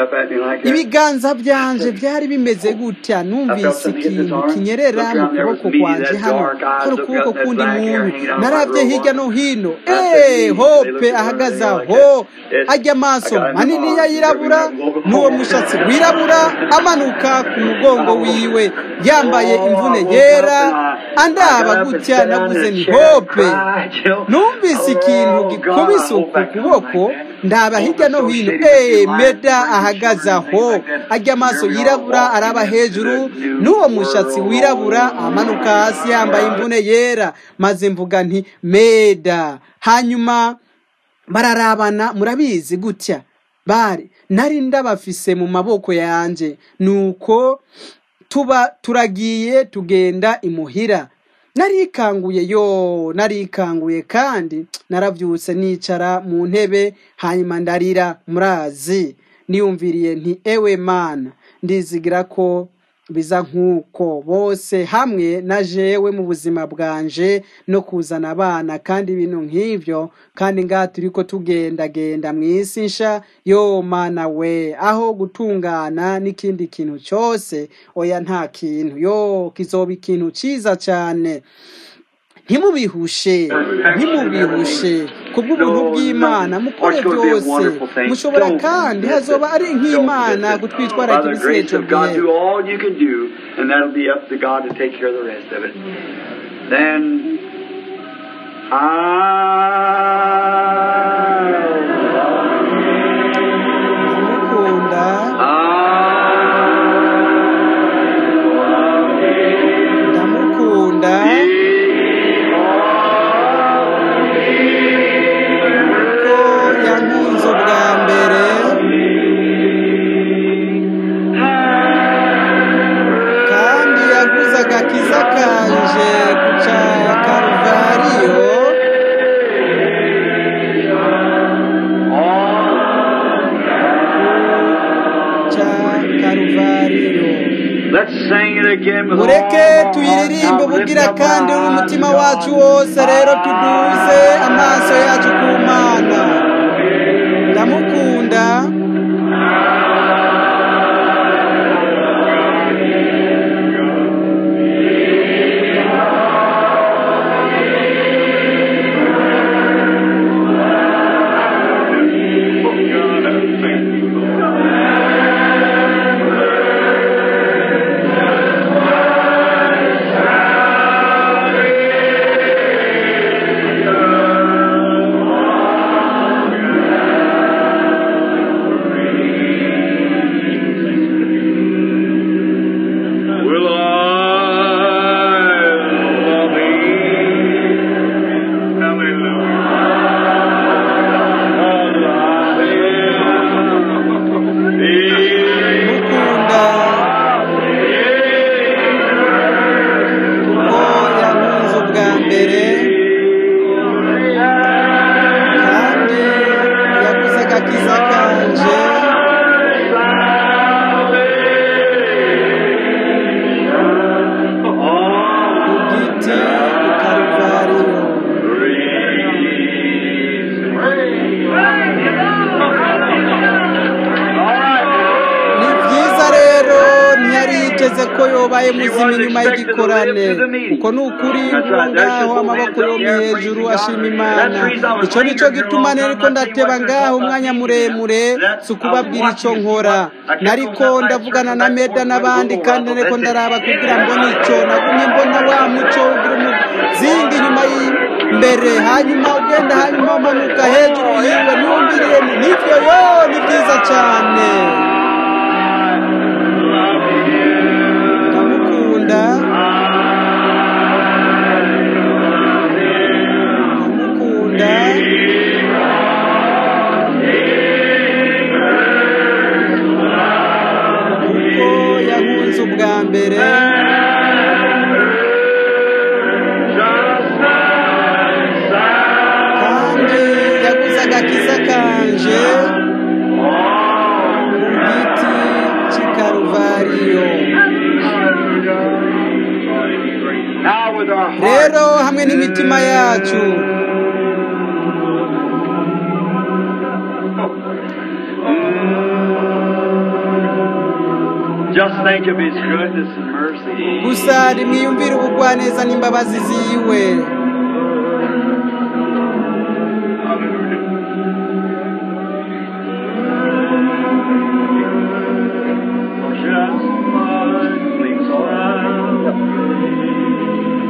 ibiganza byanje byari bimeze gutya numvise ikintu kinyerera mu kuboko kwanje hano hari ukuboko kundi muntu narabye hirya no hino eee hope ahagaze aho ajya amaso manini ya yirabura n'uwo mushatsi wirabura amanuka ku mugongo wiwe yambaye imvune yera andaba gutya navuze ni hope numvise ikintu gikubise uku kuboko ndaba hirya no hino eee meda ahagaze aho ajya amaso yirabura araba hejuru n'uwo mushatsi wirabura amanuka hasi yambaye imvune yera maze mvuga nti meda hanyuma bararabana murabizi gutya bari nari ndabafise mu maboko yanjye nuko tuba turagiye tugenda imuhira narikanguye yo narikanguye kandi narabyutse nicara mu ntebe hanyuma ndarira murazi niyumviriye nti ewe mana ndizigira ko biza nk'uko bose hamwe na jewe mu buzima bwanje no kuzana abana kandi ibintu nk'ibyo kandi ngaha turi ko tugendagenda mu isi nsha yo mana we aho gutungana n'ikindi kintu cyose oya nta kintu yo kizoba ikintu cyiza cyane ntimubihushe ntimubihushe kubw'ubuntu bw'imana mukore byose mushobora kandi hazoba ari nk'imana gutwitwara ibisireco bwihe Then ndamukunda ndamukunda kuko yankunze ubwa mbere kandi yaguze agakiza kanje ku ca karuvariyo ca karuvariyo Let's sing it again with mureke all our tuyiririmbe heart. Now bugira lift up kandi our n'umutima eyes wacu to wose rero God. tuduze amaso yacu ku mana ndamukunda yavuze ko yobaye muzima inyuma y'igikorane uko ni ukuri uwo ngaho amaboko yombi hejuru ashima imana icyo ni cyo gituma neriko ndateba ngaho umwanya muremure si ukubabwira icyo nkora nariko ndavugana na meda n'abandi kandi nariko ndaraba kugira mbone icyo nagumye mbona wa muco ugira umuzingi inyuma y'imbere hanyuma ugenda hanyuma umanuka hejuru yiwe niyumviriye nivyo yo ni byiza cyane ndamukunda ndamukunda kuko yankunze ubwa mbere kandi yaguze agakiza kanje ku giti cy'i karuvariyo Now with our hearts, rero hamwe n'imitima yacu just think of His goodness and mercy. gusa rimwiyumvire ubugwaneza n'imbabazi ziwe Just one clean smile.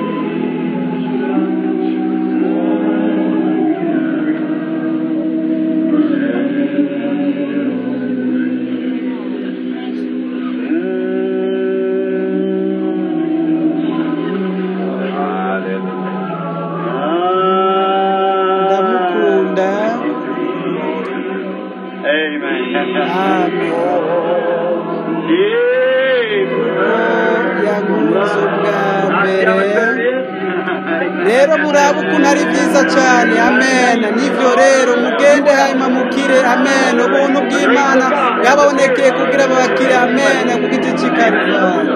ndamukunda Amen. amen kuko yankunze ubwa mbere rero murabe ukuntu ari byiza cyane amen nibyo rero mugende hanyuma mukire amen ubuntu bw'imana bwababonekeye kugira babakire amen ku giti cy'i karuvali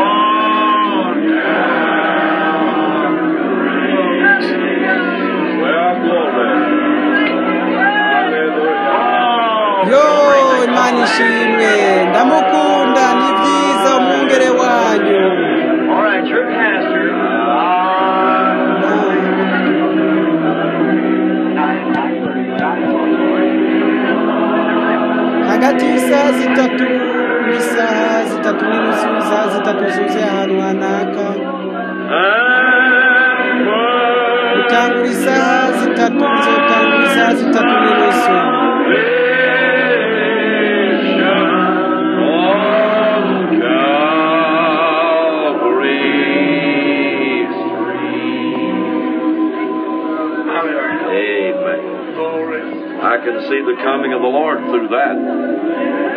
yo imana ishimwe ndamukunda ni byiza umwungere wanyu All right, your pastor. hagati y'isaha zitatu n'isaha zitatu n'inusu isaha zitatu zuzuye ahantu hanaka gutangura isaha zitatu nzotangura isaha zitatu n'inusu Amen. I can see the coming of the Lord through that.